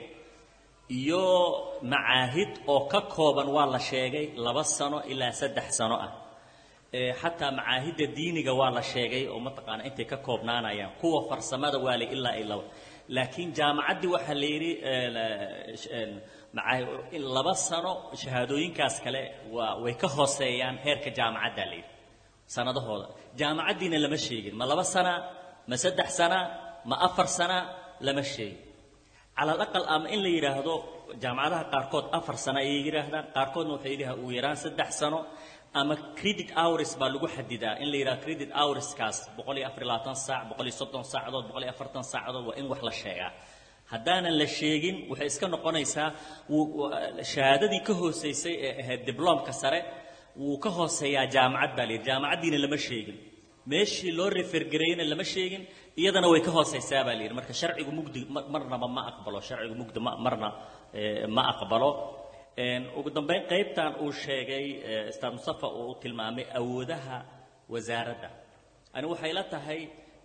iyo macaahid oo ka kooban waa la sheegay laba sano ilaa saddex sano ah Ee, xataa macaahidda diiniga waa la sheegay oo mataqaana intay ka koobnaanayaan kuwa farsamada waa la ilaa ay laba laakiin jaamacaddii waxaa la yidhi ee, la- sh- een, macaa- in laba sano shahaadooyinkaas kale waa way ka hooseeyaan heerka jaamacadda la yidhi sanadahooda jaamacaddiina lama sheegin ma laba sana ma saddex sana ma afar sana lama sheegin cala alaqal ama in la yidhaahdo jaamacadaha qaarkood afar sano ayay yidhaahdaan qaarkoodna waxay yidhahdaan ugu yaraan saddex sano ama credit hours baa lagu xadidaa in la yidhahdo credit hourskaas boqol iyo afar iyo labaatan saac boqol iyo soddon saacadood boqol iyo afartan saacadood waa in wax la sheegaa haddaanan la sheegin waxay iska noqonaysaa wuu- wuu- shahaadadii ka hooseysay ee ahayd dibloomka sare wuu ka hooseeyaa jaamacad baa la yidhi jaamacaddiina lama sheegin meeshii loo refergareyna lama sheegin iyadana way ka hooseysaa baa la yidhi marka sharcigu mugdi ma- marnaba ma aqbalo sharcigu mugdi ma- marna eh, ma aqbalo Een, ugu dambeyn qaybtan uu sheegay eh, ustaad mustafa uu u tilmaamay awoodaha wasaaradda ani waxay la tahay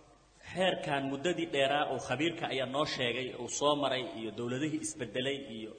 xeerkan muddadii dheeraa oo khabiirka ayaa noo sheegay uu soo maray iyo dowladihii isbedelay iyo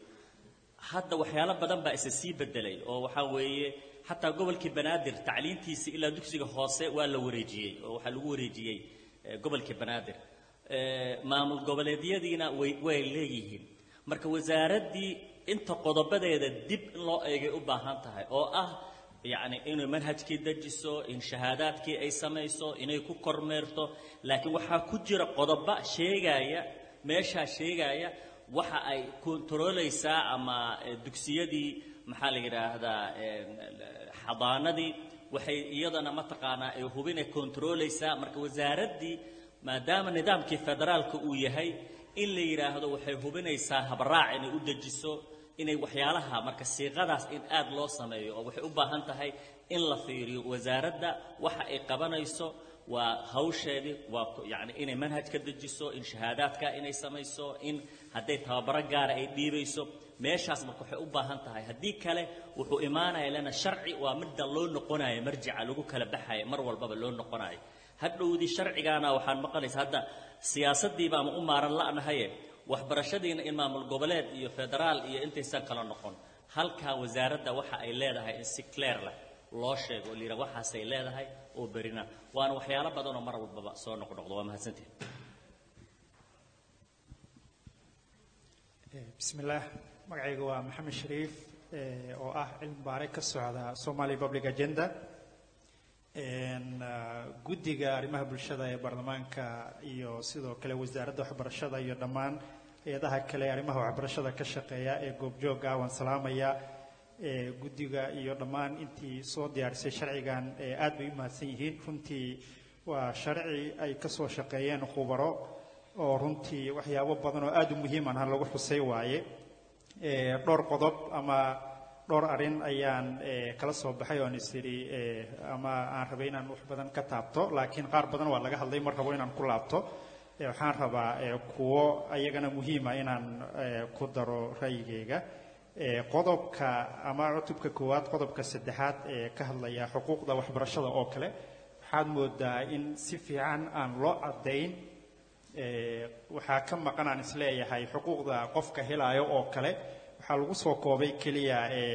hadda waxyaalo badan baa isa sii bedelay oo waxaa weeye xataa gobolkii banaadir tacliintiisa ilaa dugsiga hoose waa la wareejiyey oo waxaa lagu wareejiyey eh, gobolkii banaadir Eh, maamul goboleedyadiina way way leeyihiin marka wasaaraddii inta qodobadeeda dib in loo eegay u baahan tahay oo ah yacni inay manhajkii dejiso in shahaadaadkii ay samayso inay ku kormeerto laakiin waxaa ku jira qodoba sheegaya meeshaa sheegaya waxa ay kontrooleysaa ama eh, dugsiyadii maxaa la yidhaahdaa eh, xadaanadii waxay iyadana mataqaanaa ay hubinay kontrooleysaa marka wasaaraddii maadaama nidaamkii federaalka uu yahay in la yidhaahdo waxay hubinaysaa habraac inay u dejiso inay waxyaalaha marka siiqadaas in aad loo sameeyo oo waxay u baahan tahay in la fiiriyo wasaaradda waxa ay qabanayso waa hawsheedii waa ku- yacni inay manhaj ka dejiso in shahaadaadka inay samayso in hadday tababaro gaara ay dhiibayso meeshaas marka waxay u baahan tahay haddii kale wuxuu imaanaya lana sharci waa midda loo noqonayo marjica lagu kala baxaya mar walbaba loo noqonayo hadhowdii sharcigaana waxaan maqlaysa hadda siyaasaddiiba ama u maaran la'nahaye waxbarashadiina in maamul goboleed iyo federaal iyo intaysan kala noqon halkaa wasaaradda waxa ay leedahay in si clear leh loo sheego oo layidhaha waxaasay leedahay oo berina waana waxyaalo badan oo mar walbaba soo noqnoqdo waa mahadsantihin bismillaah magacayga waa maxamed shariif eh, oo ah cilmi baare ka socda somali public agenda En, ah, guddiga arrimaha bulshada ee baarlamaanka iyo sidoo kale wasaaradda waxbarashada iyo dhammaan hay-adaha kale ee arrimaha waxbarashada ka shaqeeya ee goobjooga waan salaamaya Eh, guddiga iyo dhammaan intii soo diyaarisay sharcigan eh, aad bay u mahadsan yihiin runtii waa sharci ay ka soo shaqeeyeen khubaro oo runtii waxyaabo badan oo aad u muhiiman ha lagu xusay waaye Eh, dhowr qodob ama dhowr arrin ayaan eh, kala soo baxay oon is idhi eh, ama aan rabay inaan wax badan ka taabto laakiin qaar badan waa laga hadlay mar rabo inaan ku laabto Eh, waxaan rabaa eh, kuwo ayagana muhiima inaan eh, ku daro ra'yigayga Eh, qodobka ama cutubka koowaad qodobka saddexaad ee ka hadlaya xuquuqda waxbarashada oo kale waxaad moodaa in si fiican aan loo caddayn Eh, waxaa ka maqan aan isleeyahay xuquuqda qofka helaayo oo kale waxaa lagu soo koobay keliya eh,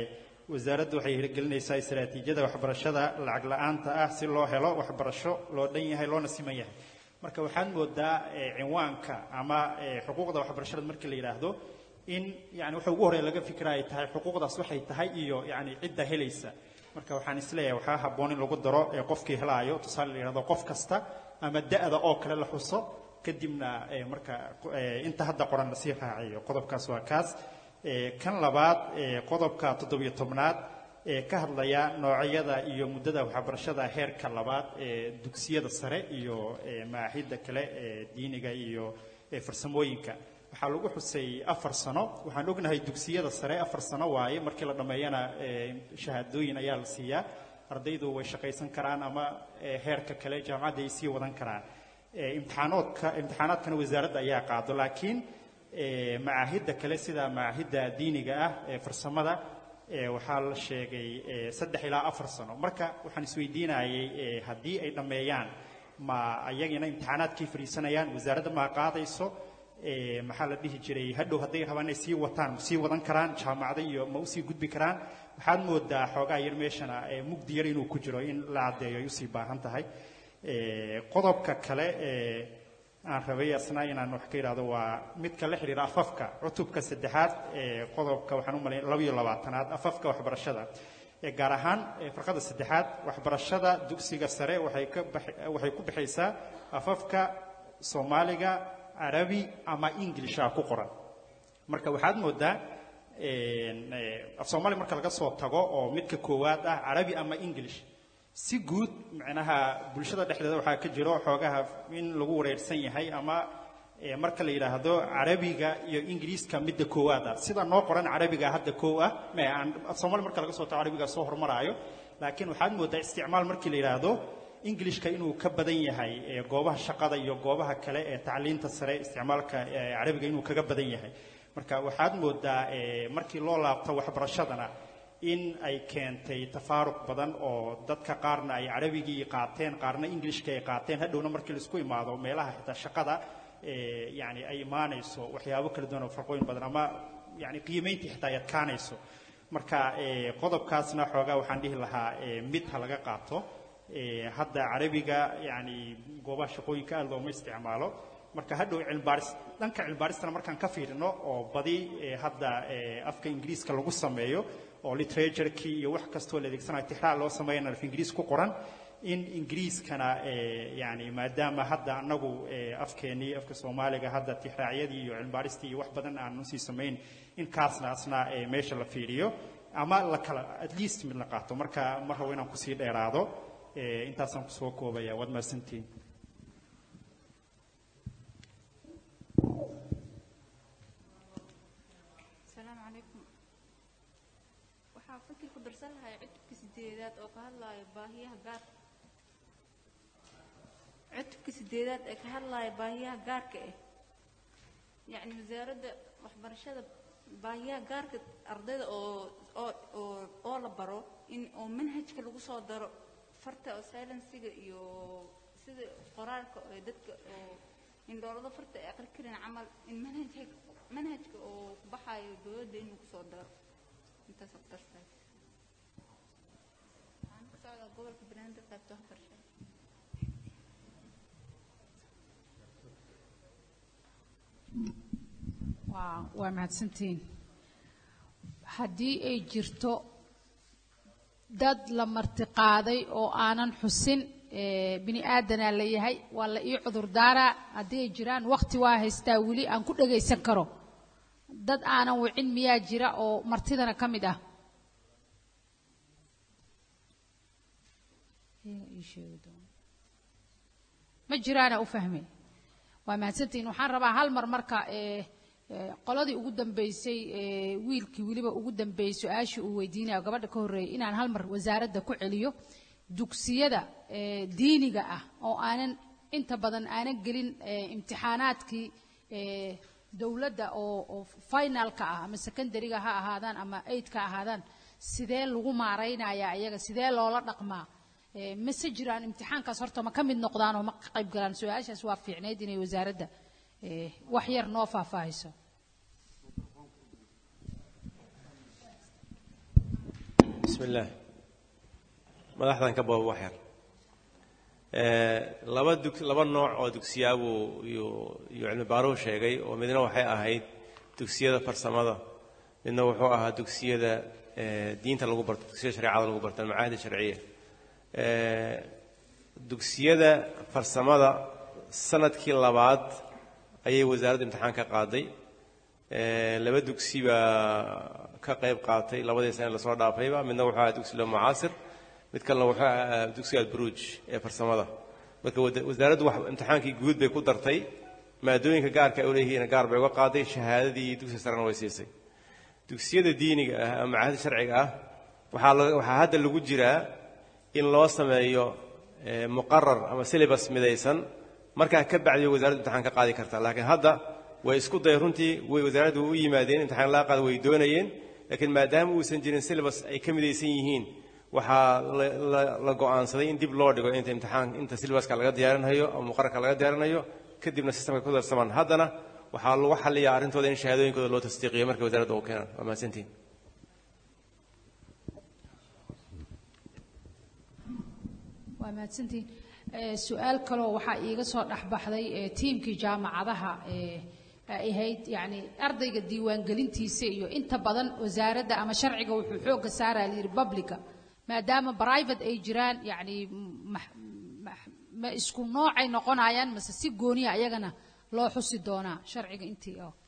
wasaaraddu waxay hirgelinaysaa istaraatiijiyada waxbarashada lacag la'aanta ah si loo helo waxbarasho loo dhan yahay loona siman yahay marka waxaad moodaa eh, cinwaanka ama eh, xuquuqda waxbarashada markii la yidhaahdo in yani waxa ugu horreya laga fikra ay tahay xuquuqdaas waxay tahay iyo yani cidda helaysa marka waxaan isleeyahay waxaa habboon in lagu daro ee qofkii helaayo tusaale la yidhahdo qof kasta ama da'da oo kale la xuso kadibna eh, marka eh, inta hadda qoran lasii raaciyo qodobkaas waa kaas Eh, kan labaad eh, qodobka toddobiyo tobnaad ee ka hadlaya noocyada iyo muddada waxbarashada heerka labaad ee dugsiyada sare iyo eh, maahidda kale ee diiniga iyo eh, farsamooyinka waxaa lagu xusay afar sano waxaan ognahay dugsiyada sare afar sano waaye markii la dhammeeyana eh, shahaadooyin ayaa la siiyaa ardaydu way shaqaysan karaan ama eh, heerka kale jaamacadda ay sii wadan karaan Eh, imtixaanoodka imtixaanaadkana wasaaradda ayaa qaado laakiin eh, macaahidda kale sida macaahidda diiniga ah ee farsamada eh, waxaa la sheegay eh, saddex ilaa afar sano marka waxaan isweydiinayay eh, haddii ay dhammeeyaan ma ayagina imtixaanaadkii fadhiisanayaan wasaaradda ma qaadayso eh, maxaa la dhihi jiray hadhow hadday rabaan inay sii wataan ma sii wadan karaan jaamacada iyo ma usii gudbi karaan waxaad moodaa xoogaa yar meeshana eh, mugdi yar inuu ku jiro in la caddeeyo ay usii baahan tahay Eh, qodobka kale ee aan rabay asna inaan wax ka idhaahdo waa midka la xidhiira afafka cutubka saddexaad ee qodobka waxaan u malayn laba iyo labaatanaad afafka waxbarashada ee gaar ahaan ee farqada saddexaad waxbarashada dugsiga sare waxay ka bax- waxay ku bixaysaa afafka soomaaliga carabi ama inglisha ku qoran marka waxaad moodaa een, eh, af soomaali marka laga soo tago oo midka koowaad ah carabi ama english si guud macnaha bulshada dhexdeeda waxaa ka jiro xoogaha in lagu wareersan yahay ama eh, marka la yidhaahdo carabiga iyo ingiriiska midda koowaad ah sida noo qoran carabiga hadda koow ah me aan af soomaali marka laga soo tago carabiga soo hormaraayo laakiin waxaad moodaa isticmaal markii la yidhaahdo ingilishka inuu ka badan yahay eh, goobaha shaqada iyo goobaha kale ee tacliinta sare isticmaalka eh, carabiga inuu kaga badan yahay marka waxaad moodaa eh, markii loo laabto waxbarashadana in ay keentay tafaaruq badan oo dadka qaarna ay carabigii qaateen qaarna ingilishka ay qaateen hadhowna markii laisku imaado meelaha xitaa shaqada eh, yani ay imaanayso waxyaabo kala duwan oo farqooyin badan ama yani qiimayntii xitaa ay adkaanayso marka eh, qodobkaasna xoogaa waxaan dhihi lahaa eh, mid ha laga qaato Eh, hadda carabiga yani goobaha shaqooyinka aad looma isticmaalo marka hadhow cilmibaaris dhanka cilmibaaristana markaan ka fiirino oo badi eh, hadda eh, afka ingiriiska lagu sameeyo oo literaturkii iyo wax kastoo la adeegsanayo tixraac loo sameeyana af ingiriis ku qoran in ingiriiskana eh, yani maadaama hadda anagu eh, afkeenii afka soomaaliga hadda tixraacyadii iyo cilmibaaristii iyo wax badan aan usii samayn in kaasna asna eh, meesha la fiiriyo ama la kala at least mid la qaato marka ma rabo inaan kusii dheeraado Eh, intaasaan kusoo koobaya waad mahadsantihiin asalaamu calaykum waxaa fikir ku darsan lahay cutubka sideedaad oo ka hadlaayo baahiyaha gaarka cutubka sideedaad ee ka hadlaayo baahiyaha gaarka ah yacni wasaaradda waxbarashada baahiyaha gaarka ardayda oo oo oo oo la baro in oo manhajka lagu soo daro farta oo silensiga iyo sida qoraalka oo dadka oo indhoolada farta ay aqri karin camal in manhajka manhajka oo ku baxaayo dowladda inuu kusoo daro intaas ku dartay waxaan ka socdaa gobolka banaadir qaybta waxbarashada waa waa mahadsantihiin haddii ay jirto dad la martiqaaday oo aanan xusin eh, bini aadanaa la yahay waa la ii cudur daaraa haddii ay jiraan wakti waa haystaa weli aan ku dhagaysan karo dad aanan wicin miyaa jira oo martidana ka mid ah ma jiraana u fahmay waa mahadsantihiin waxaan rabaa hal mar marka eh, eh, qoladii ugu dambeysay eh, wiilkii weliba ugu dambeeyey su-aashii uu weydiinayo gabadha ka horreeyay inaan hal mar wasaaradda ku celiyo dugsiyada eh, diiniga ah oo aanan inta badan aanan gelin eh, imtixaanaadkii eh, dowladda oo oo finalka ah ama secondariga ha ahaadaan ama eidka ahaadaan sidee lagu maaraynayaa iyaga sidee loola dhaqmaa Eh, mase jiraan imtixaankaas horta ma ka mid noqdaan oo ma ka qayb galaan su-aashaas waa fiicneyd inay wasaaradda eh, wax yar noo faahfaahiso بسم الله madaxdan ka booba wax yar Eh, laba dug laba nooc oo dugsiyaabuu yuu yuu cilmi baaruhu sheegay oo midna waxay ahayd dugsiyada farsamada midna wuxuu ahaa dugsiyada eh, diinta lagu barto dugsiyada shareecada lagu barto almacaahid sharciya Eh, dugsiyada farsamada sanadkii labaad ayay wasaaradda imtixaan ka qaaday Eh, laba dugsi baa ka qayb qaatay labadii sane lasoo dhaafayba midna wuxuu ahaa dugsi lo mucaasir mid kalena wuxuu ahaa dugsiga alburuuj ee farsamada marka wada- wasaaraddu wax imtixaankii guud bay ku dartay maadooyinka gaarka ay u leeyihiin gaar bay uga qaaday shahaadadii dugsiga sarena way siisay dugsiyada diiniga ah ama macaahidda sharciga ah waxaa la- waxaa hadda lagu jiraa in loo sameeyo eh, muqarar ama syllabus midaysan markaa ka bacdi way wasaaraddu imtixaan ka qaadi kartaa laakiin hadda way isku day runtii way wasaaraddu u yimaadeen imtixaan laga qaada way doonayeen laakiin maadaama uusan jirin syllabus ay ka midaysan yihiin waxaa la- la- la go'aansaday in dib loo dhigo inta imtixaan inta syllabuska laga diyaarinayo ama muqararka laga diyaarinayo kadibna systemka ku darsamaan haddana waxaa lagu xaliyaa arrintooda in shahaadooyinkooda loo tasdiiqiyo markay wasaaradda u keenaan waa mahadsantihin waa mahadsantihiin Eh, su-aal kaloo waxaa iiga soo dhexbaxday eh, tiimkii jaamacadaha eh, ay ahayd yacni ardayga diiwaangelintiisa iyo inta badan wasaaradda ama sharciga wuxuu xoogga saaraa layidhi publica maadaama private ay jiraan yacni ma- ma- ma isku noocay noqonayaan mase si gooniya ayagana loo xusi doonaa sharciga intii oo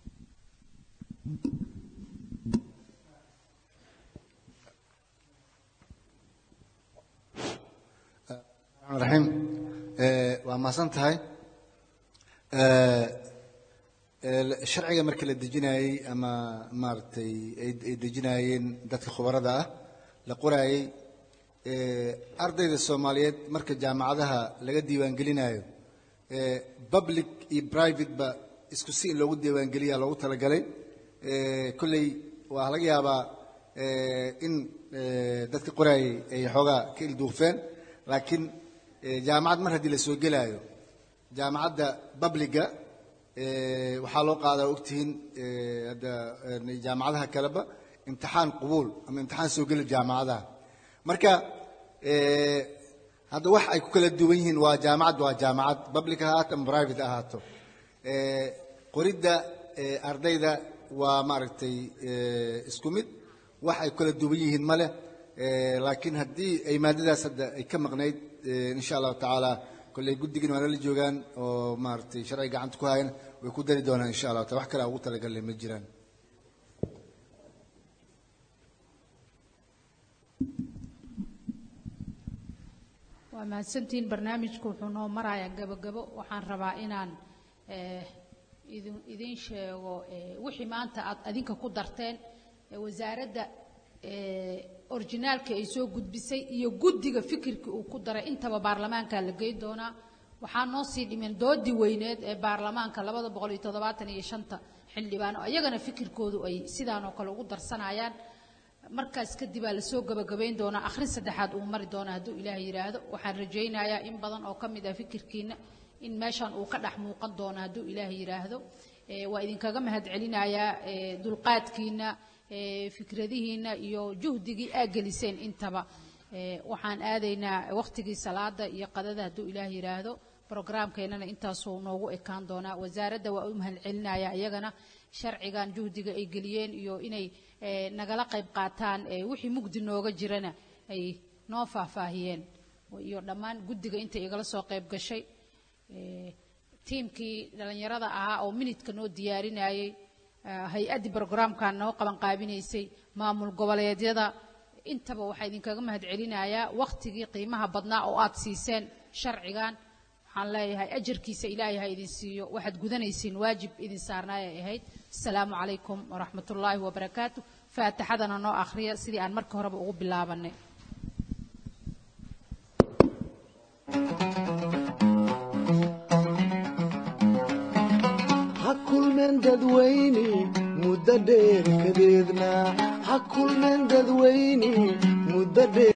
الرحمن الرحيم آه، waa mahadsan tahay آه، آه، sharciga marka la dejinayey ama maaragtay ay ay dejinayeen dadka khubarada ah la qoraayey آه، ardayda soomaaliyeed marka jaamacadaha laga diiwaangelinayo آه، public iyo private ba isku si in loogu diiwaangeliya loogu talagalay آه، kolley waa laga yaabaa آه، in آه، dadka qoraayey ay xoogaa ka ilduufeen laakiin eh, jaamacad mar haddii la soo gelaayo jaamacadda babliga eh, waxaa loo qaadaa ogtihiin eh, hadda eh, jaamacadaha kaleba imtixaan qubuul ama imtixaan soo geli jaamacadaha marka eh, hadda wax ay ku kala duwan yihiin waa jaamacad waa jaamacad public ha ahaato ama private ha ahaato Eh, qoridda eh, ardayda waa maaragtay eh, isku mid wax ay ku kala duwan yihiin ma leh Eh, laakiin haddii ay maadadaas hadda ay ka maqnayd eh, insha allahu tacaala kolley guddigin waana la joogaan oo maaragtay sharciga gacanta ku hayan way ku dari doonaan insha allahu taala wax kale aan ugu talagalnay ma jiraan waa mahadsantihiin barnaamijku wuxuu noo marayaa gabagabo waxaan rabaa inaan eh, idin idiin sheego eh, wixii maanta aad adinka ku darteen eh, wasaaradda eh, orginaalka ay soo gudbisay iyo guddiga fikirka uu ku daray intaba baarlamaanka la geyn doonaa waxaa noo sii dhimeen doodii weyneed ee baarlamaanka labada boqol iyo toddobaatan iyo shanta xildhibaan oo iyagana fikirkoodu ay sidaan oo kale ugu darsanayaan markaas kadib aa lasoo gabagabayn doonaa akhrin saddexaad uu mari doona hadduu ilaah yidhaahdo waxaan rajaynayaa in badan oo ka mid ah fikirkiina in meeshan uu ka dhex muuqan doono hadduu ilaah yidhaahdo Eh, waa idinkaga mahad celinayaa eh, dulqaadkiina eh, fikradihiina iyo juhdigii aa geliseen intaba Eh, waxaan aadaynaa wakhtigii salaada iyo qadada hadduu ilaah yidhaahdo brograamkeennana intaasuu noogu ekaan doonaa wasaaradda waa u mahad celinaya iyagana sharcigan juhdiga ay geliyeen iyo inay eh, nagala qayb qaataan eh, wixii mugdi nooga jirana ay noo faahfaahiyeen iyo dhammaan guddiga intay igala soo qayb gashay Eh, tiimkii dhallinyarada ahaa oo minidka noo diyaarinayey eh, hay-addii brograamkan noo qabanqaabinaysay maamul goboleedyada intaba waxaa idinkaga mahad celinayaa wakhtigii qiimaha badnaa oo aad siiseen sharcigan waxaan leeyahay ajarkiisa ilaahay ha idin siiyo waxaad gudanaysiin waajib idin saarnaay ay ahayd asalaamu calaykum waraxmatullaahi wabarakaatu faatixadana noo akhriya sidii aan markii horeba ugu bilaabanay ha kulmeen dadweyne muddo dheer kadeedna ha kulmeen dadweyne muddo dheer